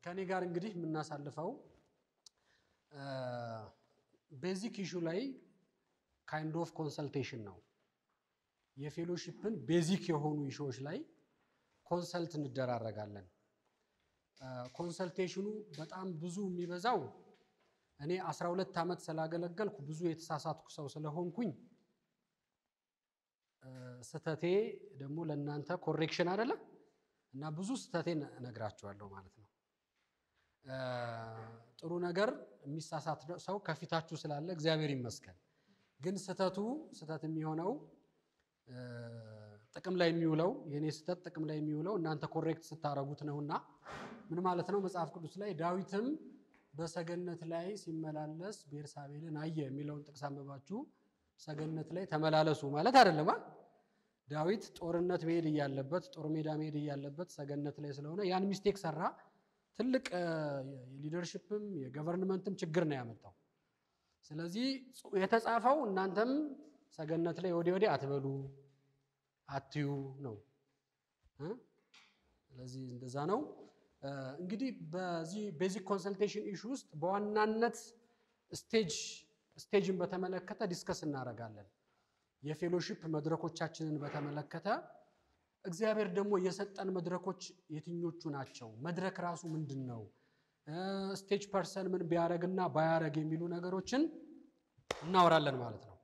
ከእኔ ጋር እንግዲህ የምናሳልፈው ቤዚክ ኢሹ ላይ ካይንድ ኦፍ ኮንሰልቴሽን ነው። የፌሎሺፕን ቤዚክ የሆኑ ኢሹዎች ላይ ኮንሰልት እንደራረጋለን። ኮንሰልቴሽኑ በጣም ብዙ የሚበዛው እኔ 12 ዓመት ስላገለገልኩ ብዙ የተሳሳትኩ ሰው ስለሆንኩኝ ስተቴ ደግሞ ለእናንተ ኮሬክሽን አይደለም እና ብዙ ስተቴን እነግራችኋለሁ ማለት ነው። ጥሩ ነገር የሚሳሳት ሰው ከፊታችሁ ስላለ እግዚአብሔር ይመስገን። ግን ስተቱ ስተት የሚሆነው ጥቅም ላይ የሚውለው የእኔ ስተት ጥቅም ላይ የሚውለው እናንተ ኮሬክት ስታረጉት ነውና ምን ማለት ነው? መጽሐፍ ቅዱስ ላይ ዳዊትም በሰገነት ላይ ሲመላለስ ቤርሳቤልን አየ የሚለውን ጥቅስ አንብባችሁ ሰገነት ላይ ተመላለሱ ማለት አይደለም። ዳዊት ጦርነት መሄድ እያለበት ጦር ሜዳ መሄድ እያለበት ሰገነት ላይ ስለሆነ ያን ሚስቴክ ሰራ። ትልቅ የሊደርሽፕም የገቨርንመንትም ችግር ነው ያመጣው። ስለዚህ የተጻፈው እናንተም ሰገነት ላይ ወዲህ ወዲህ አትበሉ አትዩ ነው። ስለዚህ እንደዛ ነው። እንግዲህ በዚህ ቤዚክ ኮንሰልቴሽን ኢሹ ውስጥ በዋናነት ስቴጅ ስቴጅን በተመለከተ ዲስከስ እናደርጋለን። የፌሎሺፕ መድረኮቻችንን በተመለከተ እግዚአብሔር ደግሞ የሰጠን መድረኮች የትኞቹ ናቸው? መድረክ ራሱ ምንድን ነው? ስቴጅ ፐርሰን ምን ቢያደርግና ባያደርግ የሚሉ ነገሮችን እናወራለን ማለት ነው።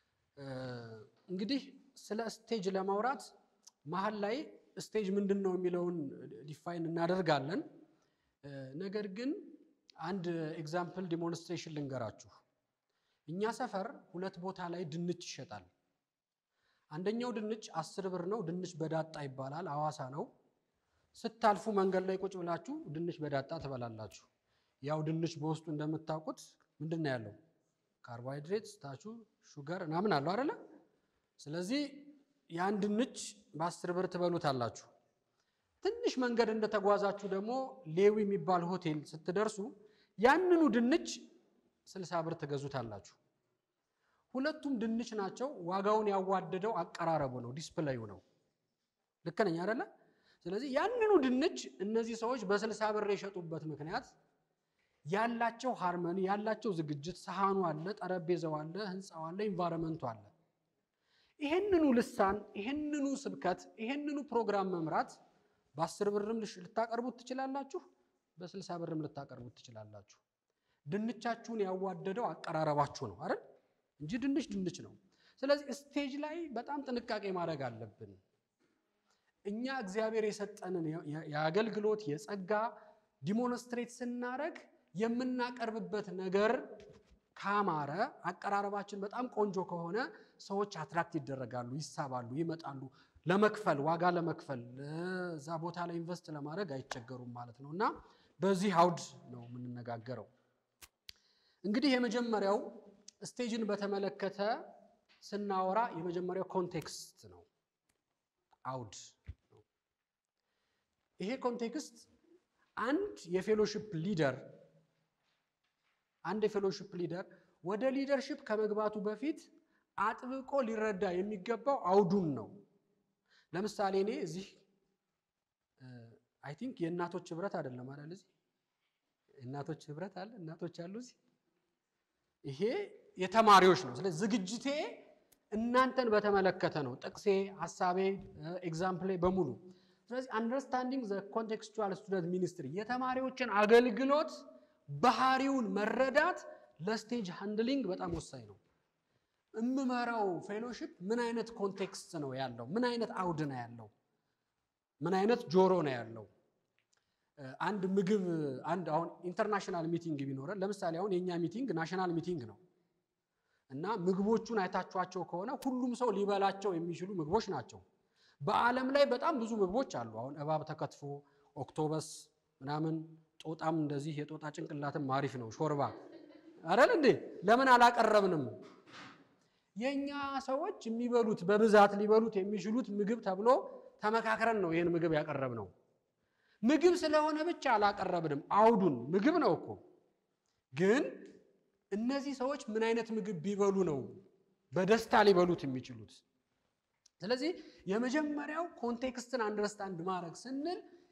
እንግዲህ ስለ ስቴጅ ለማውራት መሀል ላይ ስቴጅ ምንድን ነው የሚለውን ዲፋይን እናደርጋለን። ነገር ግን አንድ ኤግዛምፕል ዲሞንስትሬሽን ልንገራችሁ። እኛ ሰፈር ሁለት ቦታ ላይ ድንች ይሸጣል። አንደኛው ድንች አስር ብር ነው። ድንች በዳጣ ይባላል። አዋሳ ነው። ስታልፉ መንገድ ላይ ቁጭ ብላችሁ ድንች በዳጣ ትበላላችሁ። ያው ድንች በውስጡ እንደምታውቁት ምንድን ነው ያለው? ካርቦሃይድሬት፣ ስታቹ፣ ሹገር ምናምን አለው አይደለ? ስለዚህ ያን ድንች በአስር ብር ትበሉታላችሁ። ትንሽ መንገድ እንደተጓዛችሁ ደግሞ ሌዊ የሚባል ሆቴል ስትደርሱ ያንኑ ድንች ስልሳ ብር ትገዙታላችሁ። ሁለቱም ድንች ናቸው። ዋጋውን ያዋደደው አቀራረቡ ነው፣ ዲስፕሌዩ ነው። ልክ ነኝ አይደለ? ስለዚህ ያንኑ ድንች እነዚህ ሰዎች በስልሳ ብር የሸጡበት ምክንያት ያላቸው ሃርመኒ ያላቸው ዝግጅት፣ ሰሃኑ አለ፣ ጠረጴዛው አለ፣ ህንፃው አለ፣ ኢንቫይረመንቱ አለ። ይህንኑ ልሳን፣ ይህንኑ ስብከት፣ ይህንኑ ፕሮግራም መምራት በአስር ብርም ልታቀርቡት ትችላላችሁ፣ በስልሳ ብርም ልታቀርቡት ትችላላችሁ። ድንቻችሁን ያዋደደው አቀራረባችሁ ነው አይደል እንጂ ድንች ድንች ነው። ስለዚህ ስቴጅ ላይ በጣም ጥንቃቄ ማድረግ አለብን። እኛ እግዚአብሔር የሰጠንን የአገልግሎት የጸጋ ዲሞንስትሬት ስናደርግ የምናቀርብበት ነገር ካማረ፣ አቀራረባችን በጣም ቆንጆ ከሆነ ሰዎች አትራክት ይደረጋሉ፣ ይሳባሉ፣ ይመጣሉ። ለመክፈል ዋጋ ለመክፈል እዛ ቦታ ላይ ኢንቨስት ለማድረግ አይቸገሩም ማለት ነው እና በዚህ አውድ ነው የምንነጋገረው። እንግዲህ የመጀመሪያው ስቴጅን በተመለከተ ስናወራ የመጀመሪያው ኮንቴክስት ነው፣ አውድ ነው። ይሄ ኮንቴክስት አንድ የፌሎሺፕ ሊደር አንድ የፌሎሺፕ ሊደር ወደ ሊደርሺፕ ከመግባቱ በፊት አጥብቆ ሊረዳ የሚገባው አውዱን ነው። ለምሳሌ እኔ እዚህ አይ ቲንክ የእናቶች ህብረት አይደለም አይደል? እዚህ የእናቶች ህብረት አለ፣ እናቶች አሉ እዚህ ይሄ የተማሪዎች ነው። ስለዚህ ዝግጅቴ እናንተን በተመለከተ ነው። ጥቅሴ፣ ሀሳቤ፣ ኤግዛምፕሌ በሙሉ። ስለዚህ አንደርስታንዲንግ ዘ ኮንቴክስቹዋል ስቱደንት ሚኒስትሪ የተማሪዎችን አገልግሎት ባህሪውን መረዳት ለስቴጅ ሃንድሊንግ በጣም ወሳኝ ነው። እምመራው ፌሎሺፕ ምን አይነት ኮንቴክስት ነው ያለው? ምን አይነት አውድ ነው ያለው? ምን አይነት ጆሮ ነው ያለው? አንድ ምግብ አንድ አሁን ኢንተርናሽናል ሚቲንግ ቢኖረን ለምሳሌ አሁን የእኛ ሚቲንግ ናሽናል ሚቲንግ ነው እና ምግቦቹን አይታችኋቸው ከሆነ ሁሉም ሰው ሊበላቸው የሚችሉ ምግቦች ናቸው። በዓለም ላይ በጣም ብዙ ምግቦች አሉ። አሁን እባብ ተከትፎ፣ ኦክቶበስ ምናምን፣ ጦጣም እንደዚህ የጦጣ ጭንቅላትም አሪፍ ነው። ሾርባ አረል እንዴ ለምን አላቀረብንም? የእኛ ሰዎች የሚበሉት በብዛት ሊበሉት የሚችሉት ምግብ ተብሎ ተመካክረን ነው ይህን ምግብ ያቀረብ ነው። ምግብ ስለሆነ ብቻ አላቀረብንም። አውዱን ምግብ ነው እኮ ግን እነዚህ ሰዎች ምን አይነት ምግብ ቢበሉ ነው በደስታ ሊበሉት የሚችሉት? ስለዚህ የመጀመሪያው ኮንቴክስትን አንደርስታንድ ማድረግ ስንል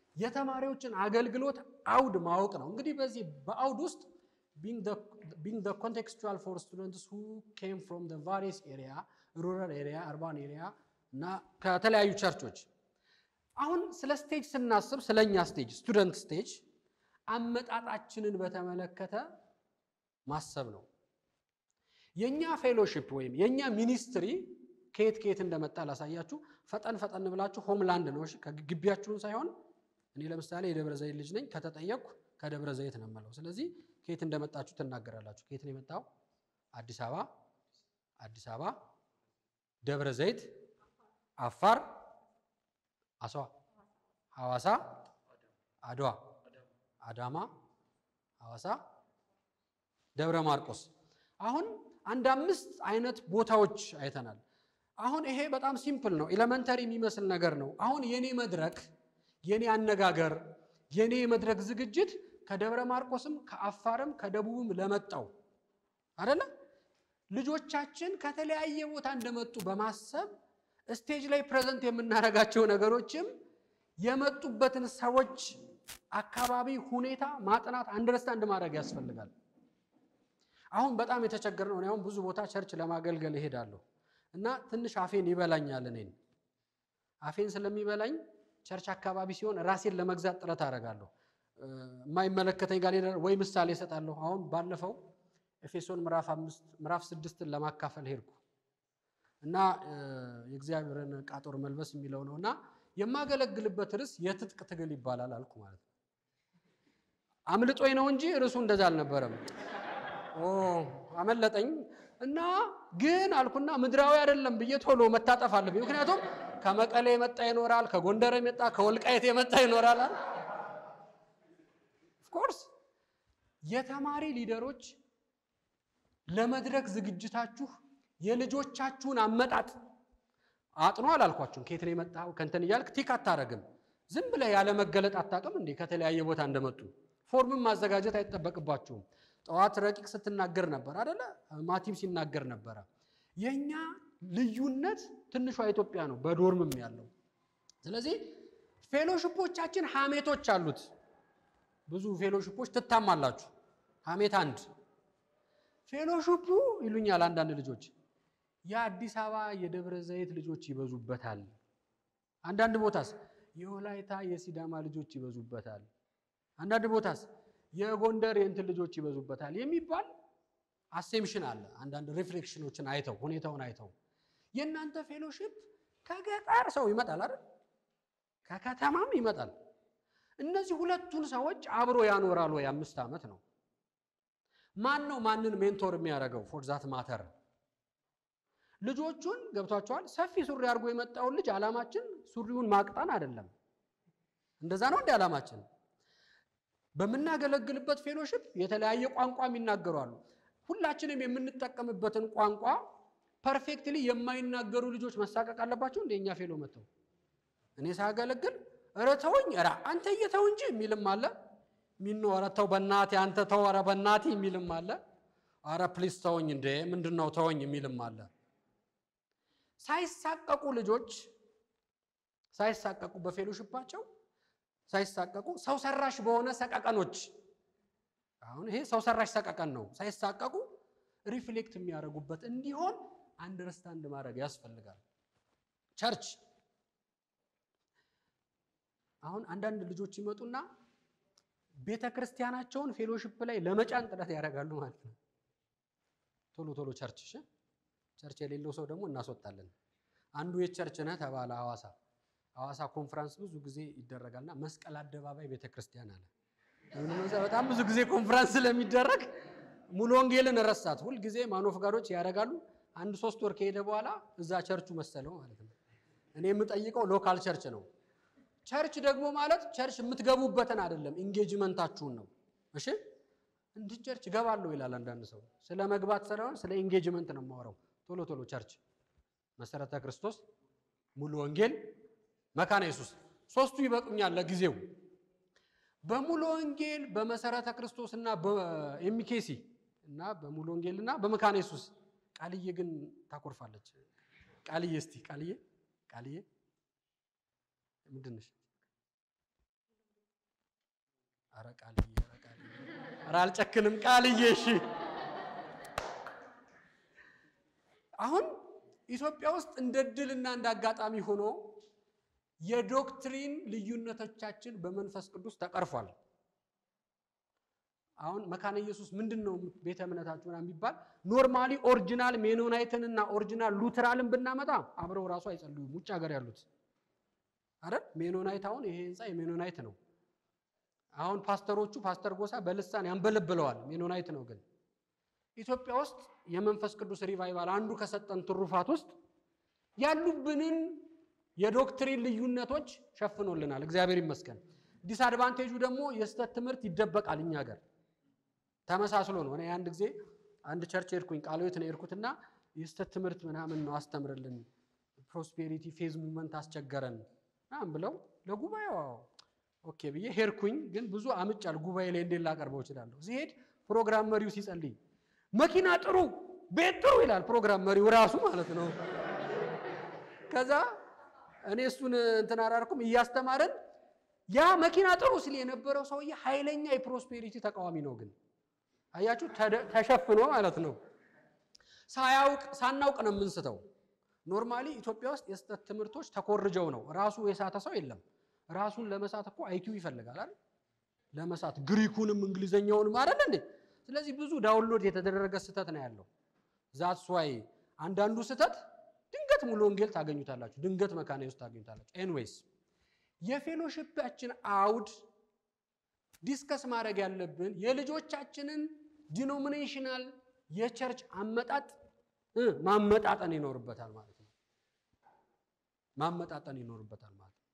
የተማሪዎችን አገልግሎት አውድ ማወቅ ነው። እንግዲህ በዚህ በአውድ ውስጥ ቢንግ ዘ ኮንቴክስቹዋል ፎር ስቱደንትስ ሁ ኬም ፍሮም ዘ ቫሪየስ ኤሪያ ሩራል ኤሪያ አርባን ኤሪያ እና ከተለያዩ ቸርቾች አሁን ስለ ስቴጅ ስናስብ ስለኛ ስቴጅ ስቱደንት ስቴጅ አመጣጣችንን በተመለከተ ማሰብ ነው። የኛ ፌሎሺፕ ወይም የኛ ሚኒስትሪ ከየት ከየት እንደመጣ ላሳያችሁ። ፈጠን ፈጠን ብላችሁ ሆምላንድ ነው እሺ፣ ከግቢያችሁን ሳይሆን እኔ ለምሳሌ የደብረ ዘይት ልጅ ነኝ። ከተጠየቅኩ ከደብረ ዘይት ነው የምለው። ስለዚህ ከየት እንደመጣችሁ ትናገራላችሁ። ከየት ነው የመጣው? አዲስ አበባ፣ አዲስ አበባ፣ ደብረ ዘይት፣ አፋር፣ አስዋ፣ ሐዋሳ፣ አድዋ፣ አዳማ፣ ሐዋሳ፣ ደብረ ማርቆስ። አሁን አንድ አምስት አይነት ቦታዎች አይተናል። አሁን ይሄ በጣም ሲምፕል ነው፣ ኤሌመንተሪ የሚመስል ነገር ነው። አሁን የኔ መድረክ የኔ አነጋገር የኔ የመድረክ ዝግጅት ከደብረ ማርቆስም ከአፋርም ከደቡብም ለመጣው አይደለ ልጆቻችን ከተለያየ ቦታ እንደመጡ በማሰብ ስቴጅ ላይ ፕሬዘንት የምናደርጋቸው ነገሮችም የመጡበትን ሰዎች አካባቢ ሁኔታ ማጥናት አንደርስታንድ ማድረግ ያስፈልጋል። አሁን በጣም የተቸገረ ነው። አሁን ብዙ ቦታ ቸርች ለማገልገል እሄዳለሁ እና ትንሽ አፌን ይበላኛል። እኔን አፌን ስለሚበላኝ ቸርች አካባቢ ሲሆን ራሴን ለመግዛት ጥረት አደርጋለሁ። የማይመለከተኝ ጋር ወይ ምሳሌ እሰጣለሁ። አሁን ባለፈው ኤፌሶን ምዕራፍ አምስት ምዕራፍ ስድስትን ለማካፈል ሄድኩ እና የእግዚአብሔርን ዕቃ ጦር መልበስ የሚለው ነው እና የማገለግልበት ርዕስ የትጥቅ ትግል ይባላል አልኩ ማለት ነው። አምልጦኝ ነው እንጂ ርዕሱ እንደዛ አልነበረም። አመለጠኝ እና ግን አልኩና ምድራዊ አይደለም ብዬ ቶሎ መታጠፍ አለብኝ። ምክንያቱም ከመቀሌ የመጣ ይኖራል፣ ከጎንደር የመጣ ከወልቃየት የመጣ ይኖራል። ኦፍኮርስ የተማሪ ሊደሮች ለመድረክ ዝግጅታችሁ የልጆቻችሁን አመጣጥ አጥኖ አላልኳችሁም። ከየት ነው የመጣው ከንትን እያልክ ቲክ አታረግም። ዝም ብለህ ያለ መገለጥ አታውቅም እንዴ? ከተለያየ ቦታ እንደመጡ ፎርምን ማዘጋጀት አይጠበቅባችሁም። ጠዋት ረቂቅ ስትናገር ነበር አደለ? ማቲም ሲናገር ነበረ። የእኛ ልዩነት ትንሿ ኢትዮጵያ ነው፣ በዶርምም ያለው። ስለዚህ ፌሎሽፖቻችን ሀሜቶች አሉት። ብዙ ፌሎሽፖች ትታማላችሁ። ሀሜት አንድ ፌሎሽፑ ይሉኛል አንዳንድ ልጆች የአዲስ አበባ የደብረ ዘይት ልጆች ይበዙበታል። አንዳንድ ቦታስ የወላይታ የሲዳማ ልጆች ይበዙበታል። አንዳንድ ቦታስ የጎንደር የእንትን ልጆች ይበዙበታል የሚባል አሴምሽን አለ። አንዳንድ ሪፍሌክሽኖችን አይተው ሁኔታውን አይተው የእናንተ ፌሎሺፕ ከገጠር ሰው ይመጣል አይደል? ከከተማም ይመጣል። እነዚህ ሁለቱን ሰዎች አብሮ ያኖራል ወይ? አምስት ዓመት ነው። ማን ነው ማንን ሜንቶር የሚያደርገው? ፎር ዛት ማተር ልጆቹን ገብቷቸዋል። ሰፊ ሱሪ አድርጎ የመጣውን ልጅ ዓላማችን ሱሪውን ማቅጠን አይደለም። እንደዛ ነው እንደ ዓላማችን በምናገለግልበት ፌሎሺፕ የተለያየ ቋንቋ የሚናገሩ አሉ። ሁላችንም የምንጠቀምበትን ቋንቋ ፐርፌክትሊ የማይናገሩ ልጆች መሳቀቅ አለባቸው። እንደ እኛ ፌሎ መጥተው እኔ ሳገለግል ኧረ ተውኝ፣ ኧረ አንተ እየተው እንጂ የሚልም አለ። ሚኖ ኧረ ተው በናቴ አንተ ተው፣ ኧረ በናቴ የሚልም አለ። ኧረ ፕሊስ ተውኝ እንዴ ምንድን ነው ተወኝ የሚልም አለ። ሳይሳቀቁ ልጆች ሳይሳቀቁ በፌሎሺፓቸው ሳይሳቀቁ ሰው ሰራሽ በሆነ ሰቀቀኖች አሁን ይሄ ሰው ሰራሽ ሰቀቀን ነው። ሳይሳቀቁ ሪፍሌክት የሚያደርጉበት እንዲሆን አንደርስታንድ ማድረግ ያስፈልጋል። ቸርች አሁን አንዳንድ ልጆች ይመጡና ቤተ ክርስቲያናቸውን ፌሎሺፕ ላይ ለመጫን ጥረት ያደርጋሉ ማለት ነው። ቶሎ ቶሎ ቸርች እሺ፣ ቸርች የሌለው ሰው ደግሞ እናስወጣለን። አንዱ የቸርች ነህ ተባለ ሐዋሳ ሐዋሳ ኮንፍራንስ ብዙ ጊዜ ይደረጋልና መስቀል አደባባይ ቤተ ክርስቲያን አለ። በጣም ብዙ ጊዜ ኮንፍራንስ ስለሚደረግ ሙሉ ወንጌልን ረሳት። ሁልጊዜ ማኖፍጋዶች ያደርጋሉ። አንድ ሶስት ወር ከሄደ በኋላ እዛ ቸርቹ መሰለው ማለት ነው። እኔ የምጠይቀው ሎካል ቸርች ነው። ቸርች ደግሞ ማለት ቸርች የምትገቡበትን አይደለም፣ ኢንጌጅመንታችሁን ነው። እሺ እንዲህ ቸርች እገባለሁ ይላል አንዳንድ ሰው። ስለ መግባት ሳይሆን ስለ ኢንጌጅመንት ነው የማወራው። ቶሎ ቶሎ ቸርች፣ መሰረተ ክርስቶስ፣ ሙሉ ወንጌል መካነ ኢየሱስ ሶስቱ ይበቁኛል ለጊዜው። በሙሉ ወንጌል በመሰረተ ክርስቶስ እና በኤሚኬሲ እና በሙሉ ወንጌል እና በመካነ ኢየሱስ ቃልዬ ግን ታኮርፋለች። ቃልዬ እስቲ ቃልዬ ቃልዬ ምንድን ነሽ? ኧረ ቃልዬ ኧረ ቃልዬ ኧረ አልጨክንም ቃልዬ እሺ አሁን ኢትዮጵያ ውስጥ እንደ ድልና እንደ አጋጣሚ ሆኖ የዶክትሪን ልዩነቶቻችን በመንፈስ ቅዱስ ተቀርፏል። አሁን መካነ ኢየሱስ ምንድን ነው ቤተ እምነታችሁ ምናምን የሚባል ኖርማሊ ኦሪጂናል ሜኖናይትን እና ኦሪጂናል ሉትራልን ብናመጣ አብረው ራሱ አይጸልዩም። ውጭ ሀገር ያሉት አይደል? ሜኖናይት አሁን ይሄ ህንፃ የሜኖናይት ነው። አሁን ፓስተሮቹ ፓስተር ጎሳ በልሳን ያንበለብለዋል። ሜኖናይት ነው ግን ኢትዮጵያ ውስጥ የመንፈስ ቅዱስ ሪቫይቫል አንዱ ከሰጠን ትሩፋት ውስጥ ያሉብንን የዶክትሪን ልዩነቶች ሸፍኖልናል። እግዚአብሔር ይመስገን። ዲስአድቫንቴጁ ደግሞ የስህተት ትምህርት ይደበቃል። እኛ ሀገር ተመሳስሎ ነው። እኔ አንድ ጊዜ አንድ ቸርች ሄድኩኝ፣ ቃልዮት ነው የሄድኩትና የስህተት ትምህርት ምናምን ነው አስተምርልን፣ ፕሮስፔሪቲ ፌዝ ሙቭመንት አስቸገረን ምናምን ብለው ለጉባኤው ኦኬ ብዬ ሄድኩኝ። ግን ብዙ አምጫል ጉባኤ ላይ እንዴት ላቀርበው እችላለሁ? ሲሄድ ፕሮግራም መሪው ሲጸልይ መኪና ጥሩ፣ ቤት ጥሩ ይላል ፕሮግራም መሪው ራሱ ማለት ነው። ከዛ እኔ እሱን እንትን አላልኩም እያስተማረን ያ መኪና ጥሩ ሲል የነበረው ሰውዬ ኃይለኛ የፕሮስፔሪቲ ተቃዋሚ ነው። ግን አያችሁ ተሸፍኖ ማለት ነው። ሳያውቅ ሳናውቅ ነው የምንስተው። ኖርማሊ ኢትዮጵያ ውስጥ የስህተት ትምህርቶች ተኮርጀው ነው። ራሱ የሳተ ሰው የለም። ራሱን ለመሳት እኮ አይኪው ይፈልጋል አይደል? ለመሳት ግሪኩንም እንግሊዘኛውንም አይደል እንዴ? ስለዚህ ብዙ ዳውንሎድ የተደረገ ስህተት ነው ያለው። ዛትስ ዋይ አንዳንዱ ስህተት ድንገት ሙሉ ወንጌል ታገኙታላችሁ፣ ድንገት መካነ ኢየሱስ ታገኙታላችሁ። ኤንዌይስ የፌሎሺፓችን አውድ ዲስከስ ማድረግ ያለብን የልጆቻችንን ዲኖሚኔሽናል የቸርች አመጣጥ ማመጣጠን ይኖርበታል ማለት ነው። ማመጣጠን ይኖርበታል ማለት ነው።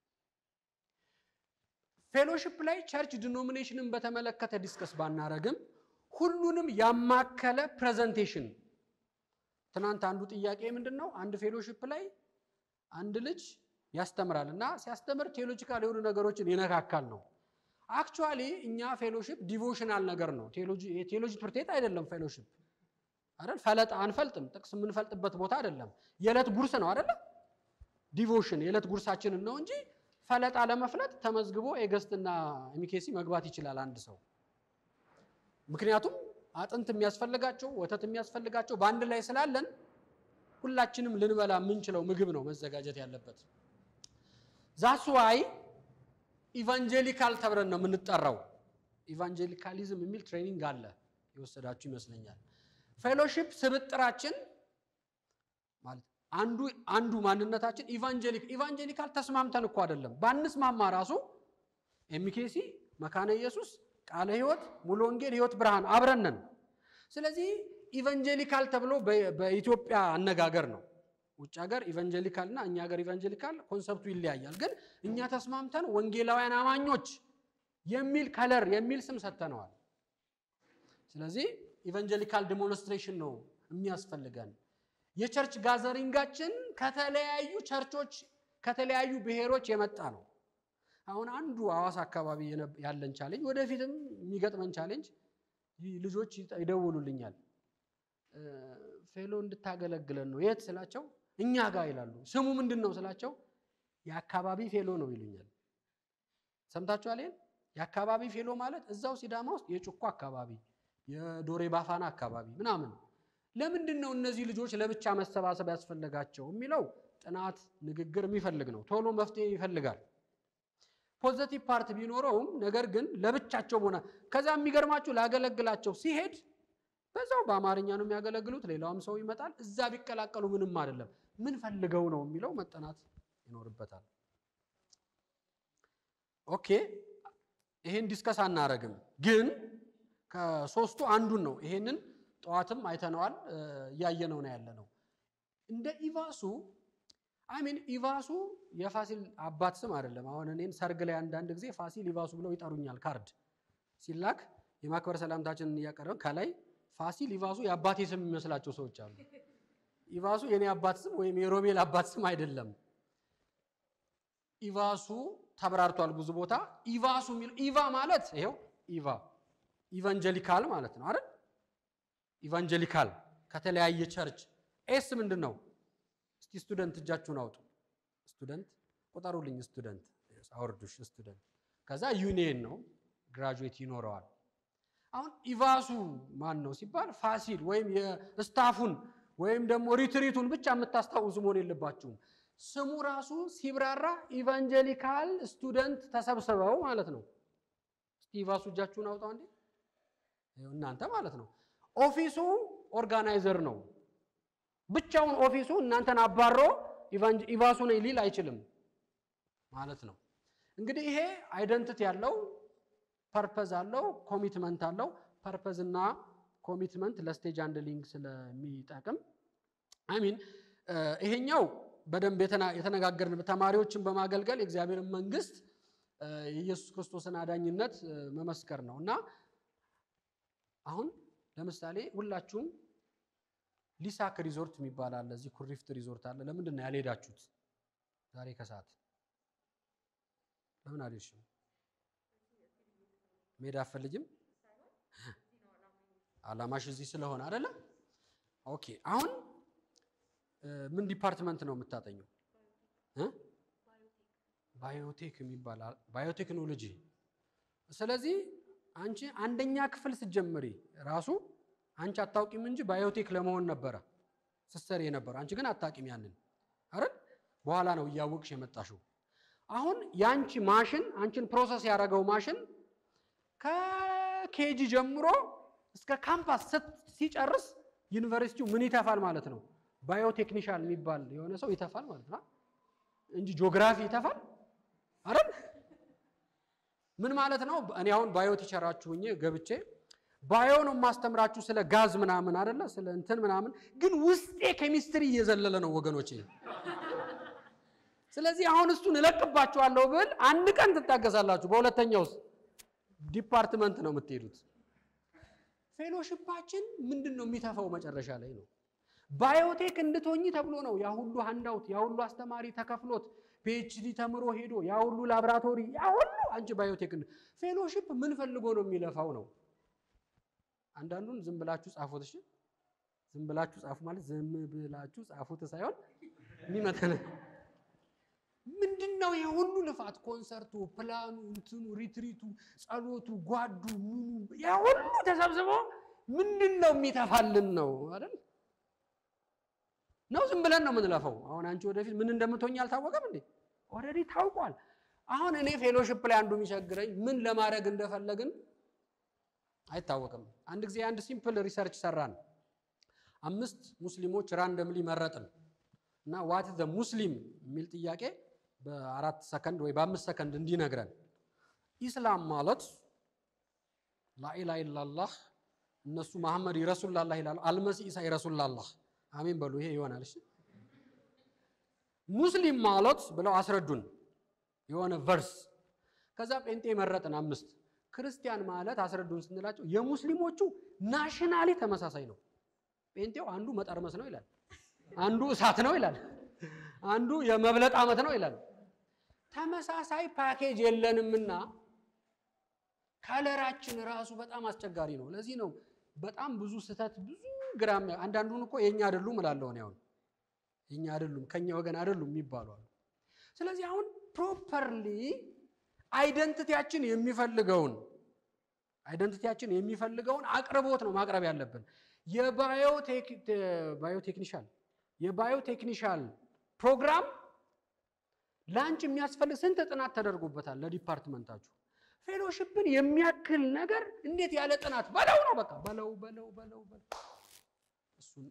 ፌሎሺፕ ላይ ቸርች ዲኖሚኔሽንን በተመለከተ ዲስከስ ባናረግም ሁሉንም ያማከለ ፕሬዘንቴሽን ትናንት አንዱ ጥያቄ ምንድን ነው? አንድ ፌሎሺፕ ላይ አንድ ልጅ ያስተምራል እና ሲያስተምር ቴዎሎጂካል የሆኑ ነገሮችን ይነካካል ነው። አክቹዋሊ እኛ ፌሎሺፕ ዲቮሽናል ነገር ነው። ቴዎሎጂ ትምህርት ቤት አይደለም። ፌሎሺፕ አይደል? ፈለጥ አንፈልጥም። ጥቅስ የምንፈልጥበት ቦታ አይደለም። የዕለት ጉርስ ነው አይደለም? ዲቮሽን የዕለት ጉርሳችንን ነው እንጂ ፈለጣ ለመፍለጥ ተመዝግቦ ኤገስትና ኤሚኬሲ መግባት ይችላል አንድ ሰው። ምክንያቱም አጥንት የሚያስፈልጋቸው ወተት የሚያስፈልጋቸው በአንድ ላይ ስላለን ሁላችንም ልንበላ የምንችለው ምግብ ነው መዘጋጀት ያለበት። ዛስ ዋይ ኢቫንጀሊካል ተብለን ነው የምንጠራው። ኢቫንጀሊካሊዝም የሚል ትሬኒንግ አለ የወሰዳችሁ ይመስለኛል። ፌሎሺፕ ስብጥራችን ማለት አንዱ አንዱ ማንነታችን ኢቫንጀሊክ ኢቫንጀሊካል ተስማምተን እኮ አይደለም። ባንስማማ ራሱ ኤሚኬሲ፣ መካነ ኢየሱስ፣ ቃለ ሕይወት፣ ሙሉ ወንጌል፣ ሕይወት ብርሃን አብረነን። ስለዚህ ኢቫንጀሊካል ተብሎ በኢትዮጵያ አነጋገር ነው። ውጭ ሀገር ኢቫንጀሊካል እና እኛ ሀገር ኢቫንጀሊካል ኮንሰፕቱ ይለያያል። ግን እኛ ተስማምተን ወንጌላውያን አማኞች የሚል ከለር የሚል ስም ሰጥተነዋል። ስለዚህ ኢቫንጀሊካል ዲሞንስትሬሽን ነው የሚያስፈልገን። የቸርች ጋዘሪንጋችን ከተለያዩ ቸርቾች ከተለያዩ ብሔሮች የመጣ ነው። አሁን አንዱ ሐዋሳ አካባቢ ያለን ቻሌንጅ ወደፊትም የሚገጥመን ቻሌንጅ ልጆች ይደውሉልኛል። ፌሎ እንድታገለግለን ነው። የት ስላቸው እኛ ጋር ይላሉ። ስሙ ምንድን ነው ስላቸው የአካባቢ ፌሎ ነው ይሉኛል። ሰምታችኋል? ይሄን የአካባቢ ፌሎ ማለት እዛው ሲዳማ ውስጥ የጭኮ አካባቢ፣ የዶሬ ባፋና አካባቢ ምናምን። ለምንድን ነው እነዚህ ልጆች ለብቻ መሰባሰብ ያስፈለጋቸው የሚለው ጥናት፣ ንግግር የሚፈልግ ነው። ቶሎ መፍትሄ ይፈልጋል። ፖዘቲቭ ፓርት ቢኖረውም ነገር ግን ለብቻቸው ሆነ ከዛ የሚገርማችሁ ላገለግላቸው ሲሄድ በዛው በአማርኛ ነው የሚያገለግሉት። ሌላውም ሰው ይመጣል። እዛ ቢቀላቀሉ ምንም አይደለም። ምን ፈልገው ነው የሚለው መጠናት ይኖርበታል። ኦኬ፣ ይሄን ዲስከስ አናረግም፣ ግን ከሶስቱ አንዱን ነው። ይሄንን ጠዋትም አይተነዋል፣ እያየነው ነው ያለ ነው። እንደ ኢቫሱ አሚን ኢቫሱ የፋሲል አባት ስም አይደለም። አሁን እኔን ሰርግ ላይ አንዳንድ ጊዜ ፋሲል ኢቫሱ ብለው ይጠሩኛል። ካርድ ሲላክ የማክበር ሰላምታችንን እያቀረብን ከላይ ፋሲል ኢቫሱ የአባቴ ስም የሚመስላቸው ሰዎች አሉ። ኢቫሱ የኔ አባት ስም ወይም የሮቤል አባት ስም አይደለም። ኢቫሱ ተብራርቷል ብዙ ቦታ። ኢቫሱ የሚል ኢቫ ማለት ይሄው ኢቫ ኢቫንጀሊካል ማለት ነው አይደል? ኢቫንጀሊካል ከተለያየ ቸርች። ኤስ ምንድን ነው? እስቲ ስቱደንት እጃችሁን አውጡ። ስቱደንት ቁጠሩልኝ። ስቱደንት አወርዱሽ። ስቱደንት ከዛ ዩኒየን ነው ግራጁዌት ይኖረዋል። አሁን ኢቫሱ ማን ነው ሲባል ፋሲል ወይም የስታፉን ወይም ደግሞ ሪትሪቱን ብቻ የምታስታውሱ መሆን የለባችሁም። ስሙ ራሱ ሲብራራ ኢቫንጀሊካል ስቱደንት ተሰብስበው ማለት ነው። እስቲ ኢቫሱ እጃችሁን አውጣው እንዴ! እናንተ ማለት ነው። ኦፊሱ ኦርጋናይዘር ነው። ብቻውን ኦፊሱ እናንተን አባሮ ኢቫሱ ነኝ ሊል አይችልም ማለት ነው። እንግዲህ ይሄ አይደንቲቲ ያለው ፐርፐዝ አለው፣ ኮሚትመንት አለው። ፐርፐዝ እና ኮሚትመንት ለስቴጅ ሃንድሊንግ ስለሚጠቅም አሚን ይሄኛው በደንብ የተነጋገርን ተማሪዎችን በማገልገል የእግዚአብሔርን መንግስት የኢየሱስ ክርስቶስን አዳኝነት መመስከር ነው እና አሁን ለምሳሌ ሁላችሁም ሊሳክ ሪዞርት የሚባል አለ፣ እዚህ ኩሪፍት ሪዞርት አለ። ለምንድን ነው ያልሄዳችሁት? ዛሬ ከሰዓት ለምን አልሄድሽም? መሄድ አትፈልጊም? አላማሽ እዚህ ስለሆነ አይደለ? ኦኬ። አሁን ምን ዲፓርትመንት ነው የምታጠኘው? ባዮቴክ የሚባል ባዮቴክኖሎጂ። ስለዚህ አንቺ አንደኛ ክፍል ስትጀምሪ ራሱ አንቺ አታውቂም እንጂ ባዮቴክ ለመሆን ነበረ ስትሰሪ የነበረው። አንቺ ግን አታውቂም ያንን አይደል? በኋላ ነው እያወቅሽ የመጣሽው። አሁን የአንቺ ማሽን አንቺን ፕሮሰስ ያደረገው ማሽን ከኬጂ ጀምሮ እስከ ካምፓስ ሲጨርስ ዩኒቨርሲቲው ምን ይተፋል ማለት ነው? ባዮቴክኒሻል የሚባል የሆነ ሰው ይተፋል ማለት ነው እንጂ ጂኦግራፊ ይተፋል አይደል? ምን ማለት ነው? እኔ አሁን ባዮ ቲቸራችሁ ሆኜ ገብቼ ባዮ ነው የማስተምራችሁ ስለ ጋዝ ምናምን አይደለ? ስለ እንትን ምናምን፣ ግን ውስጤ ኬሚስትሪ እየዘለለ ነው ወገኖቼ። ስለዚህ አሁን እሱን እለቅባችኋለሁ ብል አንድ ቀን ትታገሳላችሁ። በሁለተኛው ውስጥ ዲፓርትመንት ነው የምትሄዱት። ፌሎሽፓችን ምንድን ነው የሚተፋው መጨረሻ ላይ ነው። ባዮቴክ እንድትሆኚ ተብሎ ነው ያ ሁሉ ሃንዳውት ያ ሁሉ አስተማሪ ተከፍሎት ፒኤችዲ ተምሮ ሄዶ ያ ሁሉ ላብራቶሪ ያ ሁሉ አንቺ ባዮቴክ ፌሎሽፕ ምን ፈልጎ ነው የሚለፋው ነው። አንዳንዱን ዝም ብላችሁ ጻፉት። እሺ ዝም ብላችሁ ጻፉ ማለት ዝም ብላችሁ ጻፉት ሳይሆን የሚመተነ ምንድን ነው የሁሉ ልፋት? ኮንሰርቱ፣ ፕላኑ፣ እንትኑ፣ ሪትሪቱ፣ ጸሎቱ፣ ጓዱ፣ ምኑ ያ ሁሉ ተሰብስቦ ምንድን ነው የሚተፋልን ነው አይደል? ነው ዝም ብለን ነው የምንለፈው። አሁን አንቺ ወደፊት ምን እንደምትሆኝ አልታወቀም እንዴ? ኦልሬዲ ታውቋል። አሁን እኔ ፌሎሽፕ ላይ አንዱ የሚቸግረኝ ምን ለማድረግ እንደፈለግን አይታወቅም። አንድ ጊዜ አንድ ሲምፕል ሪሰርች ሰራን። አምስት ሙስሊሞች ራንደምሊ መረጥን እና ዋት ዘ ሙስሊም የሚል ጥያቄ በአራት ሰከንድ ወይ በአምስት ሰከንድ እንዲነግረን ኢስላም ማለት ላኢላሃ ኢላላህ እነሱ መሐመድ ይረሱላላህ ይላሉ። አልመሲ ኢሳ ይረሱላላህ አሜን በሉ። ይሄ ይሆናል። እሺ ሙስሊም ማለት ብለው አስረዱን የሆነ ቨርስ። ከዛ ጴንጤ መረጥን አምስት። ክርስቲያን ማለት አስረዱን ስንላቸው የሙስሊሞቹ ናሽናሊ ተመሳሳይ ነው። ጴንጤው አንዱ መጠርመስ ነው ይላል፣ አንዱ እሳት ነው ይላል፣ አንዱ የመብለጥ ዓመት ነው ይላል። ተመሳሳይ ፓኬጅ የለንምና ከለራችን ራሱ በጣም አስቸጋሪ ነው። ለዚህ ነው በጣም ብዙ ስህተት ብዙ ግራም አንዳንዱን እኮ የኛ አይደሉም እላለሁ እኔ አሁን የኛ አይደሉም ከኛ ወገን አይደሉም የሚባሉ አሉ። ስለዚህ አሁን ፕሮፐርሊ አይደንቲቲያችን የሚፈልገውን አይደንቲቲያችን የሚፈልገውን አቅርቦት ነው ማቅረብ ያለብን። የባዮቴክኒሻል የባዮቴክኒሻል ፕሮግራም ለአንቺ የሚያስፈልግ ስንት ጥናት ተደርጎበታል ለዲፓርትመንታችሁ። ፌሎሽፕን የሚያክል ነገር እንዴት ያለ ጥናት በለው ነው በቃ በለው በለው በለው በለው እሱን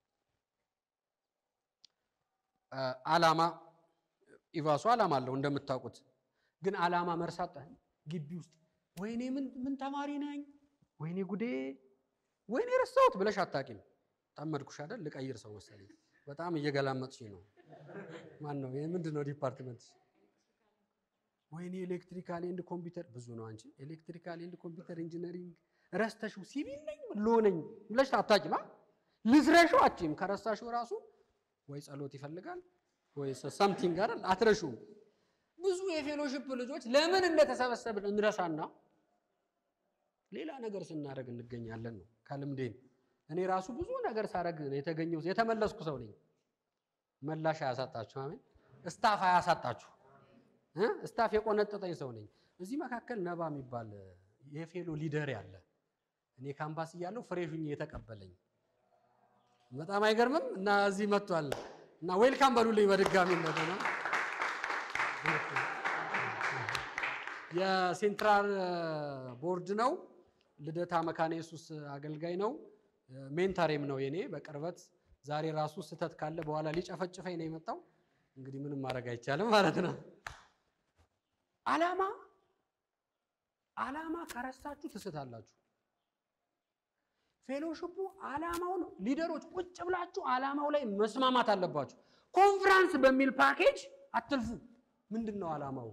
ዓላማ ኢቫሱ ዓላማ አለው እንደምታውቁት። ግን ዓላማ መርሳት ግቢ ውስጥ ወይኔ ምን ተማሪ ነኝ፣ ወይኔ ጉዴ፣ ወይኔ ረሳሁት ብለሽ አታቂም። ጠመድኩሽ አይደል? ልቀይር ሰው መሰለኝ። በጣም እየገላመጥሽ ነው። ማን ነው? ምንድን ነው ዲፓርትመንት? ወይኔ ኤሌክትሪካል ኤንድ ኮምፒውተር ብዙ ነው። አንቺ ኤሌክትሪካል ኤንድ ኮምፒውተር ኢንጂነሪንግ ረስተሽው ሲቪል ነኝ ሎ ነኝ ብለሽ አታቂም። ልዝረሽው አችም ከረሳሽው ራሱ ወይ ጸሎት ይፈልጋል ወይ ሰምቲንግ አይደል? አትረሹም። ብዙ የፌሎሽፕ ልጆች ለምን እንደተሰበሰብን እንረሳና ሌላ ነገር ስናደርግ እንገኛለን ነው ከልምዴን። እኔ ራሱ ብዙ ነገር ሳደርግ የተገኘው የተመለስኩ ሰው ነኝ። መላሽ አያሳጣችሁ፣ አሜን። እስታፍ አያሳጣችሁ፣ እስታፍ የቆነጠጠኝ ሰው ነኝ። እዚህ መካከል ነባ የሚባል የፌሎ ሊደር ያለ እኔ ካምፓስ እያለሁ ፍሬሽ ሁኜ የተቀበለኝ በጣም አይገርምም? እና እዚህ መጥቷል እና ዌልካም በሉልኝ በድጋሚ እንደገና። የሴንትራል ቦርድ ነው። ልደታ መካነ ኢየሱስ አገልጋይ ነው። ሜንታሬም ነው የኔ በቅርበት ዛሬ ራሱ ስህተት ካለ በኋላ ሊጨፈጭፈኝ ነው የመጣው። እንግዲህ ምንም ማድረግ አይቻልም ማለት ነው። ዓላማ ዓላማ ከረሳችሁ ትስታላችሁ። ፌሎሽፑ ዓላማውን ሊደሮች ቁጭ ብላችሁ ዓላማው ላይ መስማማት አለባችሁ። ኮንፍራንስ በሚል ፓኬጅ አትልፉ። ምንድን ነው ዓላማው?